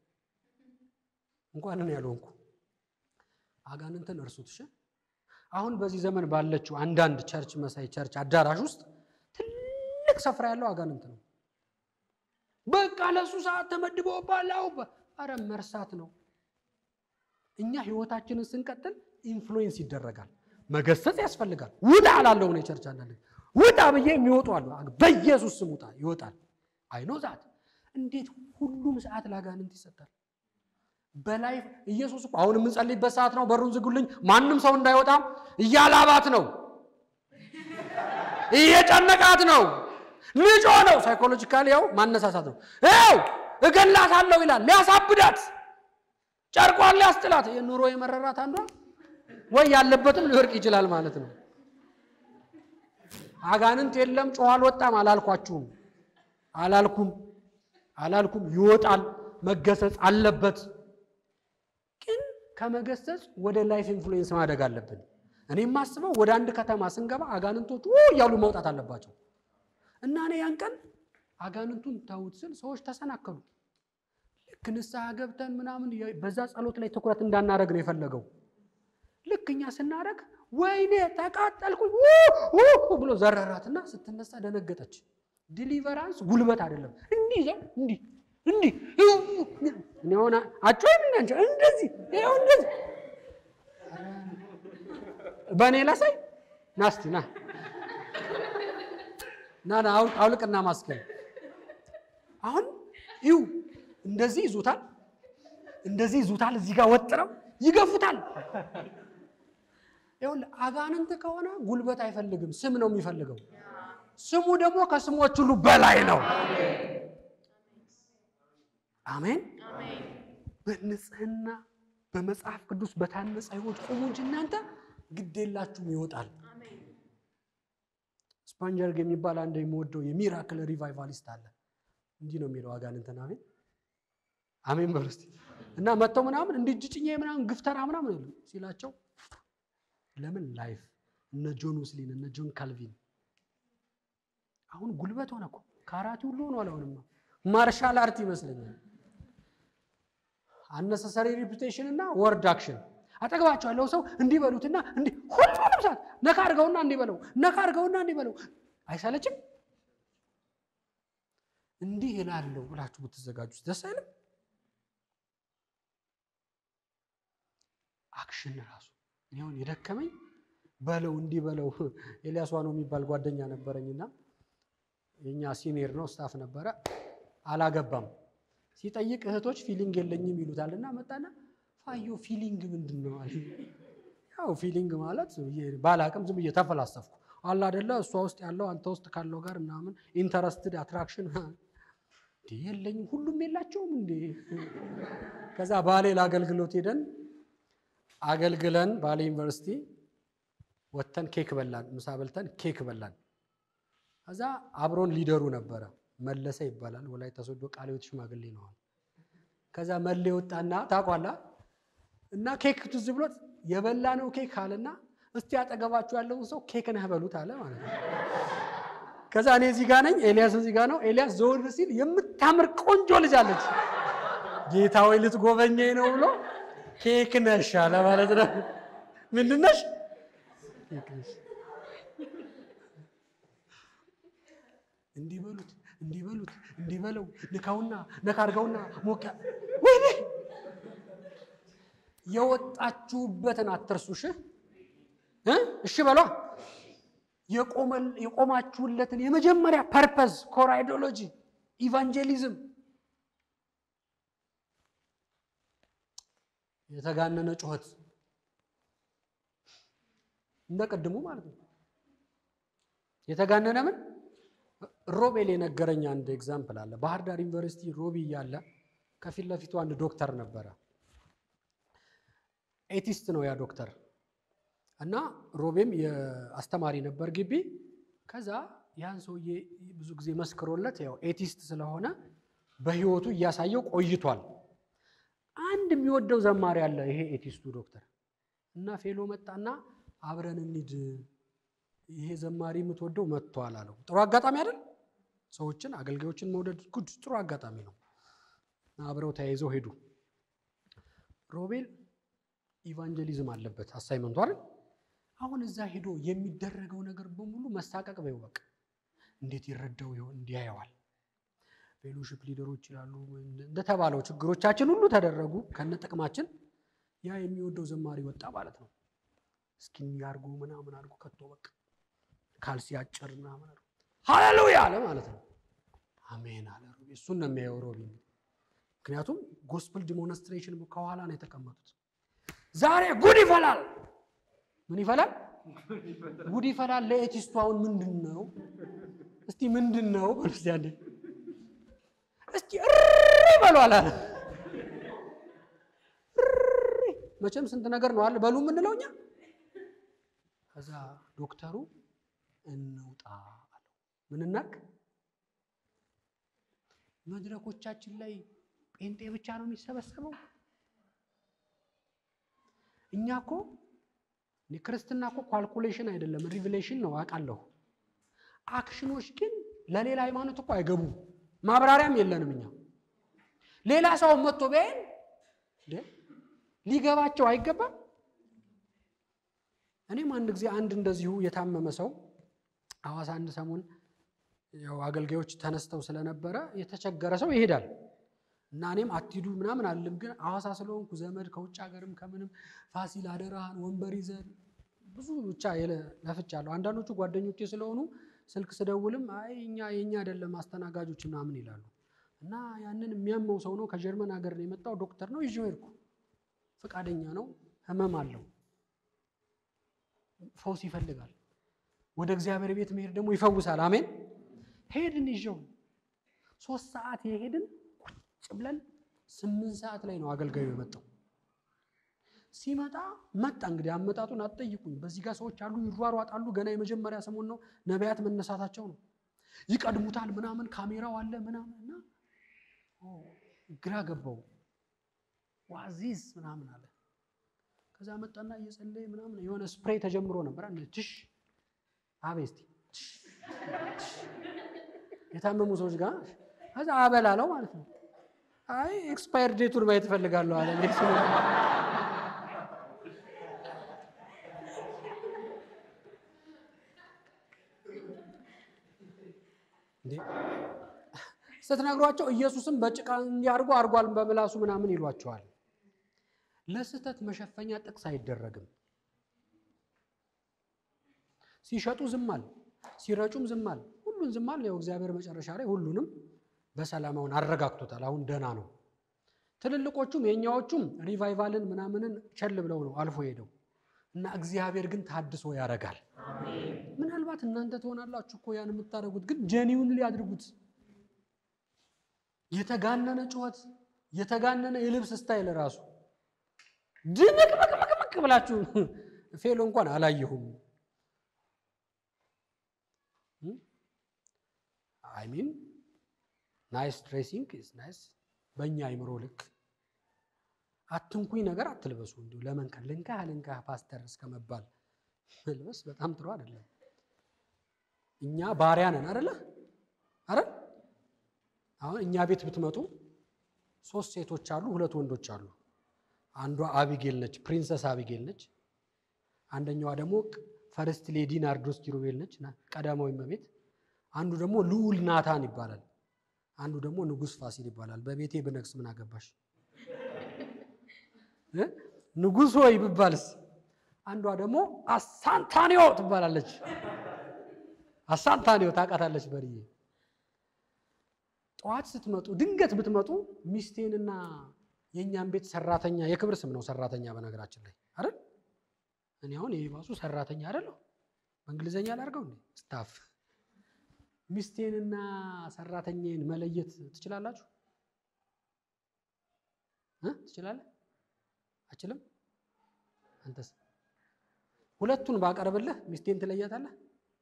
እንኳን እኔ ያልሆንኩ አጋንንትን እርሱት። እሺ አሁን በዚህ ዘመን ባለችው አንዳንድ ቸርች መሳይ ቸርች አዳራሽ ውስጥ ትልቅ ስፍራ ያለው አጋንንት ነው። በቃ ለሱ ሰዓት ተመድቦ ባላው አረ መርሳት ነው። እኛ ህይወታችንን ስንቀጥል ኢንፍሉዌንስ ይደረጋል። መገሰጽ ያስፈልጋል። ውጣ አላለሁ ነው የቸርች አንዳንድ ውጣ ብዬ የሚወጡ አሉ። በኢየሱስ ስም ውጣ ይወጣል። አይኖ ዛት እንዴት ሁሉም ሰዓት ለአጋንንት ይሰጣል? በላይ ኢየሱስ እኮ አሁን የምንጸልይበት ሰዓት ነው። በሩን ዝጉልኝ፣ ማንም ሰው እንዳይወጣ እያላባት ነው፣ እየጨነቃት ነው፣ ልጆ ነው። ሳይኮሎጂካሊ ያው ማነሳሳት ነው። ያው እገላታለሁ ይላል፣ ሊያሳብዳት፣ ጨርቋን ሊያስጥላት፣ የኑሮ የመረራት አንዷ ወይ ያለበትም ሊወርቅ ይችላል ማለት ነው። አጋንንት የለም ጮኸ አልወጣም አላልኳችሁም፣ አላልኩም አላልኩም። ይወጣል፣ መገሰጽ አለበት። ግን ከመገሰጽ ወደ ላይፍ ኢንፍሉዌንስ ማደግ አለብን። እኔ የማስበው ወደ አንድ ከተማ ስንገባ አጋንንቶቹ እያሉ መውጣት አለባቸው እና እኔ ያን ቀን አጋንንቱን ተውት ስል ሰዎች ተሰናከሉ። ልክ ንስሐ ገብተን ምናምን በዛ ጸሎት ላይ ትኩረት እንዳናደረግ ነው የፈለገው። ልክ እኛ ስናደረግ ወይኔ ተቃጠልኩኝ ብሎ ዘረራትና ስትነሳ ደነገጠች። ዲሊቨራንስ ጉልበት አይደለም። እንዲህ ዘው እንዲህ እንዲህ እኔ ሆነ አጮይም እንዳንቸው እንደዚህ ይኸው እንደዚህ በእኔ ላሳይ ናስቲ ና ና ና አውልቅና ማስከል አሁን ይው እንደዚህ ይዙታል፣ እንደዚህ ይዙታል። እዚህ ጋር ወጥረው ይገፉታል። ይኸውልህ አጋንንት ከሆነ ጉልበት አይፈልግም፣ ስም ነው የሚፈልገው። ስሙ ደግሞ ከስሞች ሁሉ በላይ ነው። አሜን። በንጽህና በመጽሐፍ ቅዱስ በታነጸ ሕይወት ቁሙ እንጂ እናንተ ግዴላችሁም ይወጣል። ስፓንጀርግ የሚባል አንድ የምወደው የሚራክል ሪቫይቫሊስት አለ። እንዲህ ነው የሚለው አጋንንትን አሜን አሜን በሉ እስቲ እና መጥተው ምናምን እንዲህ እጅ ጭኜ ምናምን ግፍተራ ምናምን ይሉ ሲላቸው ለምን ላይፍ እነ ጆን ውስሊን እነ ጆን ካልቪን አሁን ጉልበት ሆነ እኮ ካራቲ ሁሉ ሆኗል። አሁንማ ማርሻል አርት ይመስለኛል። አነሰሰሪ ሪፑቴሽን እና ወርድ አክሽን አጠገባቸው ያለው ሰው እንዲህ በሉትና እንዲህ ሁሉንም ሰዓት ነካ አድርገውና እንዲህ በለው ነካ አድርገውና እንዲህ በለው አይሰለችም? እንዲህ እላለሁ ብላችሁ ብትዘጋጁ ደስ አይልም? አክሽን ራሱ ይሁን የደከመኝ በለው እንዲህ በለው። ኤልያስ ዋኖ የሚባል ጓደኛ ነበረኝና የኛ ሲኒየር ነው ስታፍ ነበረ። አላገባም ሲጠይቅ እህቶች ፊሊንግ የለኝም ይሉታል እና መጣና ፋዮ ፊሊንግ ምንድን ነው አለ። ያው ፊሊንግ ማለት ባላቅም ዝም ብዬ ተፈላሰፍኩ አለ አይደለ እሷ ውስጥ ያለው አንተ ውስጥ ካለው ጋር ምናምን ኢንተረስትድ አትራክሽን እንዴ የለኝም ሁሉም የላቸውም እንዴ። ከዛ ባሌ ለአገልግሎት ሄደን አገልግለን ባሌ ዩኒቨርሲቲ ወጥተን ኬክ በላን፣ ምሳ በልተን ኬክ በላን። ከዛ አብሮን ሊደሩ ነበረ መለሰ ይባላል። ወላይታ ሶዶ ቃለ ሕይወት ሽማግሌ ነው። ከዛ መሌ ወጣና ታቋላ እና ኬክ ትዝ ብሎት የበላ ነው ኬክ አለና እስቲ አጠገባችሁ ያለውን ሰው ኬክ ነህ በሉት አለ ማለት ነው። ከዛ እኔ እዚህ ጋር ነኝ፣ ኤልያስ እዚህ ጋር ነው። ኤልያስ ዘወር ሲል የምታምር ቆንጆ ልጅ አለች። ጌታ ወይ ልትጎበኘኝ ነው ብሎ ኬክ ነሽ አለ ማለት ነው። ምንድን ነሽ? ኬክ ነሽ። እንዲህ በሉት እንዲህ በሉት እንዲህ በለው ንካውና ነካ አድርገውና ሞቅ ወይኔ የወጣችሁበትን አትርሱሽ እ እሺ በሏ የቆማችሁለትን የመጀመሪያ ፐርፐዝ ኮር አይዲዮሎጂ ኢቫንጀሊዝም የተጋነነ ጩኸት እንደ ቅድሙ ማለት ነው። የተጋነነ ምን ሮቤል የነገረኝ አንድ ኤግዛምፕል አለ። ባህር ዳር ዩኒቨርሲቲ ሮቢ እያለ ከፊት ለፊቱ አንድ ዶክተር ነበረ። ኤቲስት ነው ያ ዶክተር እና ሮቤም የአስተማሪ ነበር ግቢ። ከዛ ያን ሰውዬ ብዙ ጊዜ መስክሮለት ያው ኤቲስት ስለሆነ በህይወቱ እያሳየው ቆይቷል። አንድ የሚወደው ዘማሪ አለ ይሄ ኤቲስቱ ዶክተር እና ፌሎ መጣና አብረን እንሂድ ይሄ ዘማሪ የምትወደው መጥቷል አለው። ጥሩ አጋጣሚ አይደል? ሰዎችን አገልጋዮችን መውደድ ጉድ ጥሩ አጋጣሚ ነው። አብረው ተያይዘው ሄዱ። ሮቤል ኢቫንጀሊዝም አለበት አሳይመንቱ አይደል? አሁን እዛ ሄዶ የሚደረገው ነገር በሙሉ መሳቀቅ በይው በቃ እንዴት ይረዳው ይሆን እንዲያየዋል። ፌሎሺፕ ሊደሮች ይላሉ እንደተባለው ችግሮቻችን ሁሉ ተደረጉ ከነ ጥቅማችን። ያ የሚወደው ዘማሪ ወጣ ማለት ነው። እስኪ ያርጉ ምናምን አድርጎ ከቶ በቃ ካልሲ አጭር ምናምን አድርጎ ሃሌሉያ አለ ማለት ነው። አሜን አለ ሮቢ። እሱን ነው የሚያየው ሮቢ። ምክንያቱም ጎስፕል ዲሞንስትሬሽን ከኋላ ነው የተቀመጡት። ዛሬ ጉድ ይፈላል። ምን ይፈላል? ጉድ ይፈላል። ለኤቲስቱ አሁን ምንድን ነው እስቲ ምንድን ነው እስቲ አንዴ እስቲ እሪ በሉ አለ። መቼም ስንት ነገር ነው አለ በሉ የምንለው እኛ። ከዛ ዶክተሩ እንውጣ አለው። ምን እናድርግ? መድረኮቻችን ላይ ጴንጤ ብቻ ነው የሚሰበሰበው? እኛ እኮ ክርስትና እኮ ኳልኩሌሽን አይደለም ሪቪሌሽን ነው አውቃለሁ። አክሽኖች ግን ለሌላ ሃይማኖት እኮ አይገቡም። ማብራሪያም የለንም እኛ። ሌላ ሰው መጥቶ ቢያይን ሊገባቸው አይገባም። እኔም አንድ ጊዜ አንድ እንደዚሁ የታመመ ሰው ሐዋሳ አንድ ሰሞን ያው አገልጋዮች ተነስተው ስለነበረ የተቸገረ ሰው ይሄዳል እና እኔም አትሂዱ ምናምን አልልም፣ ግን ሐዋሳ ስለሆንኩ ዘመድ ከውጭ ሀገርም ከምንም ፋሲል አደራህን ወንበር ይዘን ብዙ ብቻ ለፍቻለሁ። አንዳንዶቹ ጓደኞቼ ስለሆኑ ስልክ ስደውልም አይ እኛ የእኛ አይደለም አስተናጋጆች ምናምን ይላሉ። እና ያንን የሚያመው ሰው ነው ከጀርመን ሀገር ነው የመጣው ዶክተር ነው ይዤው ሄድኩ። ፈቃደኛ ነው፣ ህመም አለው፣ ፈውስ ይፈልጋል። ወደ እግዚአብሔር ቤት መሄድ ደግሞ ይፈውሳል። አሜን። ሄድን ይዤው ሶስት ሰዓት የሄድን ቁጭ ብለን ስምንት ሰዓት ላይ ነው አገልጋዩ የመጣው። ሲመጣ መጣ እንግዲህ አመጣጡን አትጠይቁኝ። በዚህ ጋር ሰዎች አሉ ይሯሯጣሉ። ገና የመጀመሪያ ሰሞን ነው ነቢያት መነሳታቸው ነው። ይቀድሙታል ምናምን ካሜራው አለ ምናምን እና ግራ ገባው። ዋዚዝ ምናምን አለ። ከዛ መጣና እየጸለየ ምናምን የሆነ ስፕሬይ ተጀምሮ ነበር። ትሽ አቤስቲ የታመሙ ሰዎች ጋር ከዛ አበላለው ማለት ነው። አይ ኤክስፓየር ዴቱን ማየት እፈልጋለሁ አለ። ስትነግሯቸው ኢየሱስም በጭቃ እንዲያርጎ አርጓል በምላሱ ምናምን ይሏቸዋል። ለስህተት መሸፈኛ ጥቅስ አይደረግም። ሲሸጡ ዝማል፣ ሲረጩም ዝማል፣ ሁሉን ዝማል። ያው እግዚአብሔር መጨረሻ ላይ ሁሉንም በሰላማውን አረጋግቶታል። አሁን ደህና ነው። ትልልቆቹም የእኛዎቹም ሪቫይቫልን ምናምንን ቸል ብለው ነው አልፎ ሄደው እና እግዚአብሔር ግን ታድሶ ያደርጋል። ምናልባት እናንተ ትሆናላችሁ እኮ ያን የምታደርጉት፣ ግን ጀኒውን ሊያድርጉት የተጋነነ ጩኸት፣ የተጋነነ የልብስ ስታይል ራሱ ድምቅምቅምቅምቅ ብላችሁ ፌሎ እንኳን አላየሁም። አይ ሚን ናይስ ድሬሲንግ ኢዝ ናይስ። በእኛ አይምሮ ልክ አትንኩኝ ነገር አትልበሱ። እንዲሁ ለመንከር ልንካህ ልንካህ ፓስተር እስከ መባል መልበስ በጣም ጥሩ አይደለም። እኛ ባሪያ ነን አደለ? አረ አሁን እኛ ቤት ብትመጡ ሶስት ሴቶች አሉ፣ ሁለት ወንዶች አሉ። አንዷ አቢጌል ነች፣ ፕሪንሰስ አቢጌል ነች። አንደኛዋ ደግሞ ፈርስት ሌዲ ናርዶስ ኪሩቤል ነች፣ ቀዳማዊ እመቤት። አንዱ ደግሞ ልዑል ናታን ይባላል። አንዱ ደግሞ ንጉሥ ፋሲል ይባላል። በቤቴ ብነግስ ምን አገባሽ? ንጉሥ ሆይ ብባልስ? አንዷ ደግሞ አሳንታኒዮ ትባላለች። አሳንታኒዮ ታውቃታለች በርዬ ጠዋት ስትመጡ ድንገት ብትመጡ ሚስቴንና የእኛም ቤት ሰራተኛ የክብር ስም ነው ሰራተኛ በነገራችን ላይ አይደል? እኔ አሁን የባሱ ሰራተኛ አይደለሁ። በእንግሊዘኛ ላድርገው እንዴ ስታፍ። ሚስቴንና ሰራተኛዬን መለየት ትችላላችሁ እ ትችላለህ? አችልም? አንተስ? ሁለቱን ባቀርብልህ ሚስቴን ትለያታለህ?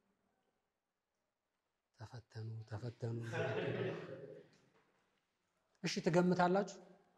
ተፈተኑ ተፈተኑ። እሺ ትገምታላችሁ?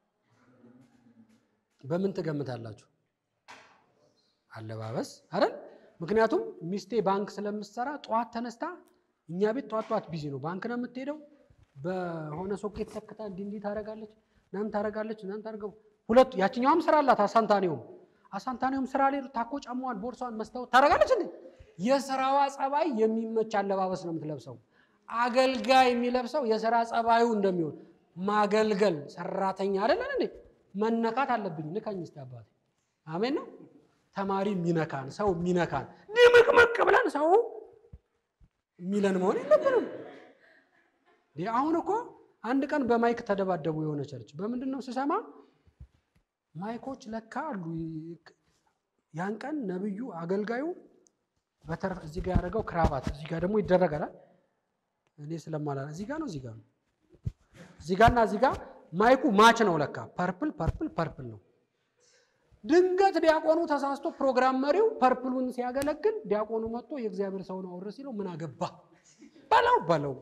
በምን ትገምታላችሁ? አለባበስ አይደል? ምክንያቱም ሚስቴ ባንክ ስለምትሰራ ጠዋት ተነስታ እኛ ቤት ጠዋት ጠዋት ቢዚ ነው። ባንክ ነው የምትሄደው። በሆነ ሶኬት ተክታ እንዲህ እንዲህ ታደርጋለች፣ እናም ታደርጋለች፣ እናም ታደርገው። ሁለቱ ያችኛውም ስራ አላት። አሳንታኔውም አሳንታኔውም ስራ ላይ ታኮ ጫማዋን፣ ቦርሷን መስታወት ታደርጋለች። እንዴ የስራዋ ጸባይ የሚመች አለባበስ ነው የምትለብሰው። አገልጋይ የሚለብሰው የስራ ጸባዩ እንደሚሆን ማገልገል ሰራተኛ አይደለን እንዴ? መነካት አለብኝ። ንካኝ እስቲ አባቴ። አሜን ነው። ተማሪ የሚነካን ሰው የሚነካን ድምቅምቅ ብለን ሰው የሚለን መሆን የለብንም። አሁን እኮ አንድ ቀን በማይክ ተደባደቡ የሆነ ቸርች። በምንድን ነው ስሰማ ማይኮች ለካ አሉ። ያን ቀን ነብዩ አገልጋዩ በተረፈ እዚህ ጋር ያደረገው ክራባት እዚህ ጋር ደግሞ ይደረጋል። እኔ ስለማላ እዚህ ጋር ነው እዚህ ጋር ነው እዚህ ጋርና እዚህ ጋር ማይኩ ማች ነው ለካ ፐርፕል ፐርፕል ፐርፕል ነው። ድንገት ዲያቆኑ ተሳስቶ ፕሮግራም መሪው ፐርፕሉን ሲያገለግል ዲያቆኑ መጥቶ የእግዚአብሔር ሰው ነው አውር ሲለው ምን አገባ በለው በለው።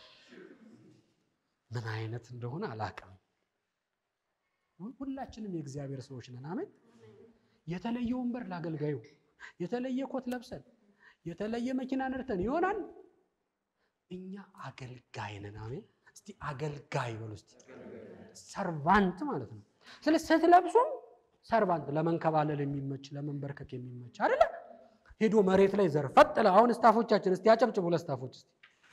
ምን አይነት እንደሆነ አላውቅም። ሁላችንም የእግዚአብሔር ሰዎች ነን። አሜን። የተለየ ወንበር ላገልጋዩ፣ የተለየ ኮት ለብሰን፣ የተለየ መኪና ነድተን ይሆናል። እኛ አገልጋይ ነን። አሜን። እስቲ አገልጋይ በሉ እስቲ። ሰርቫንት ማለት ነው። ስለ ስትለብሱም ሰርቫንት ለመንከባለል የሚመች ለመንበርከክ የሚመች አይደለ? ሄዶ መሬት ላይ ዘርፈጥ ለ አሁን ስታፎቻችን እስቲ ያጨብጭቡ ለስታፎች እስቲ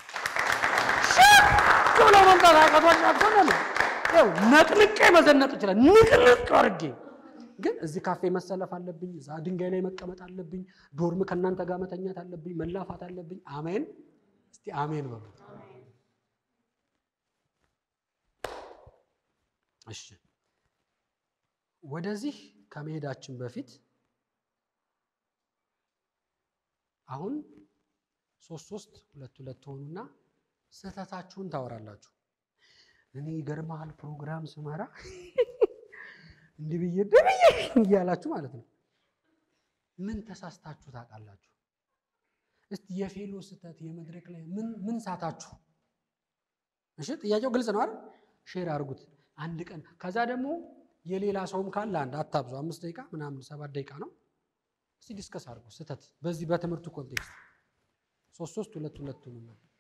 ሽክ ብለው መምጣት አቃቷቸው ነው። ያው ነቅንቄ መዘነጥ ይችላል። ንቅንቅ አድርጌ ግን እዚህ ካፌ መሰለፍ አለብኝ፣ እዛ ድንጋይ ላይ መቀመጥ አለብኝ፣ ዶርም ከእናንተ ጋር መተኛት አለብኝ፣ መላፋት አለብኝ። አሜን። እስቲ አሜን በሉ። እሺ ወደዚህ ከመሄዳችን በፊት አሁን ሶስት ሶስት ሁለት ሁለት ሆኑና ስህተታችሁን ታወራላችሁ። እኔ ይገርምሃል ፕሮግራም ስመራ እንዲህ ብዬ ብዬ እያላችሁ ማለት ነው። ምን ተሳስታችሁ ታውቃላችሁ? እስቲ የፌሎ ስህተት የመድረክ ላይ ምን ምን ሳታችሁ? እሺ ጥያቄው ግልጽ ነው አይደል? ሼር አድርጉት አንድ ቀን ከዛ ደግሞ የሌላ ሰውም ካለ አንድ አታብዙ። አምስት ደቂቃ ምናምን ሰባት ደቂቃ ነው። እስቲ ዲስከስ አድርጉ ስህተት በዚህ በትምህርቱ ኮንቴክስት ሶስት ሶስት ሁለት ሁለት ነው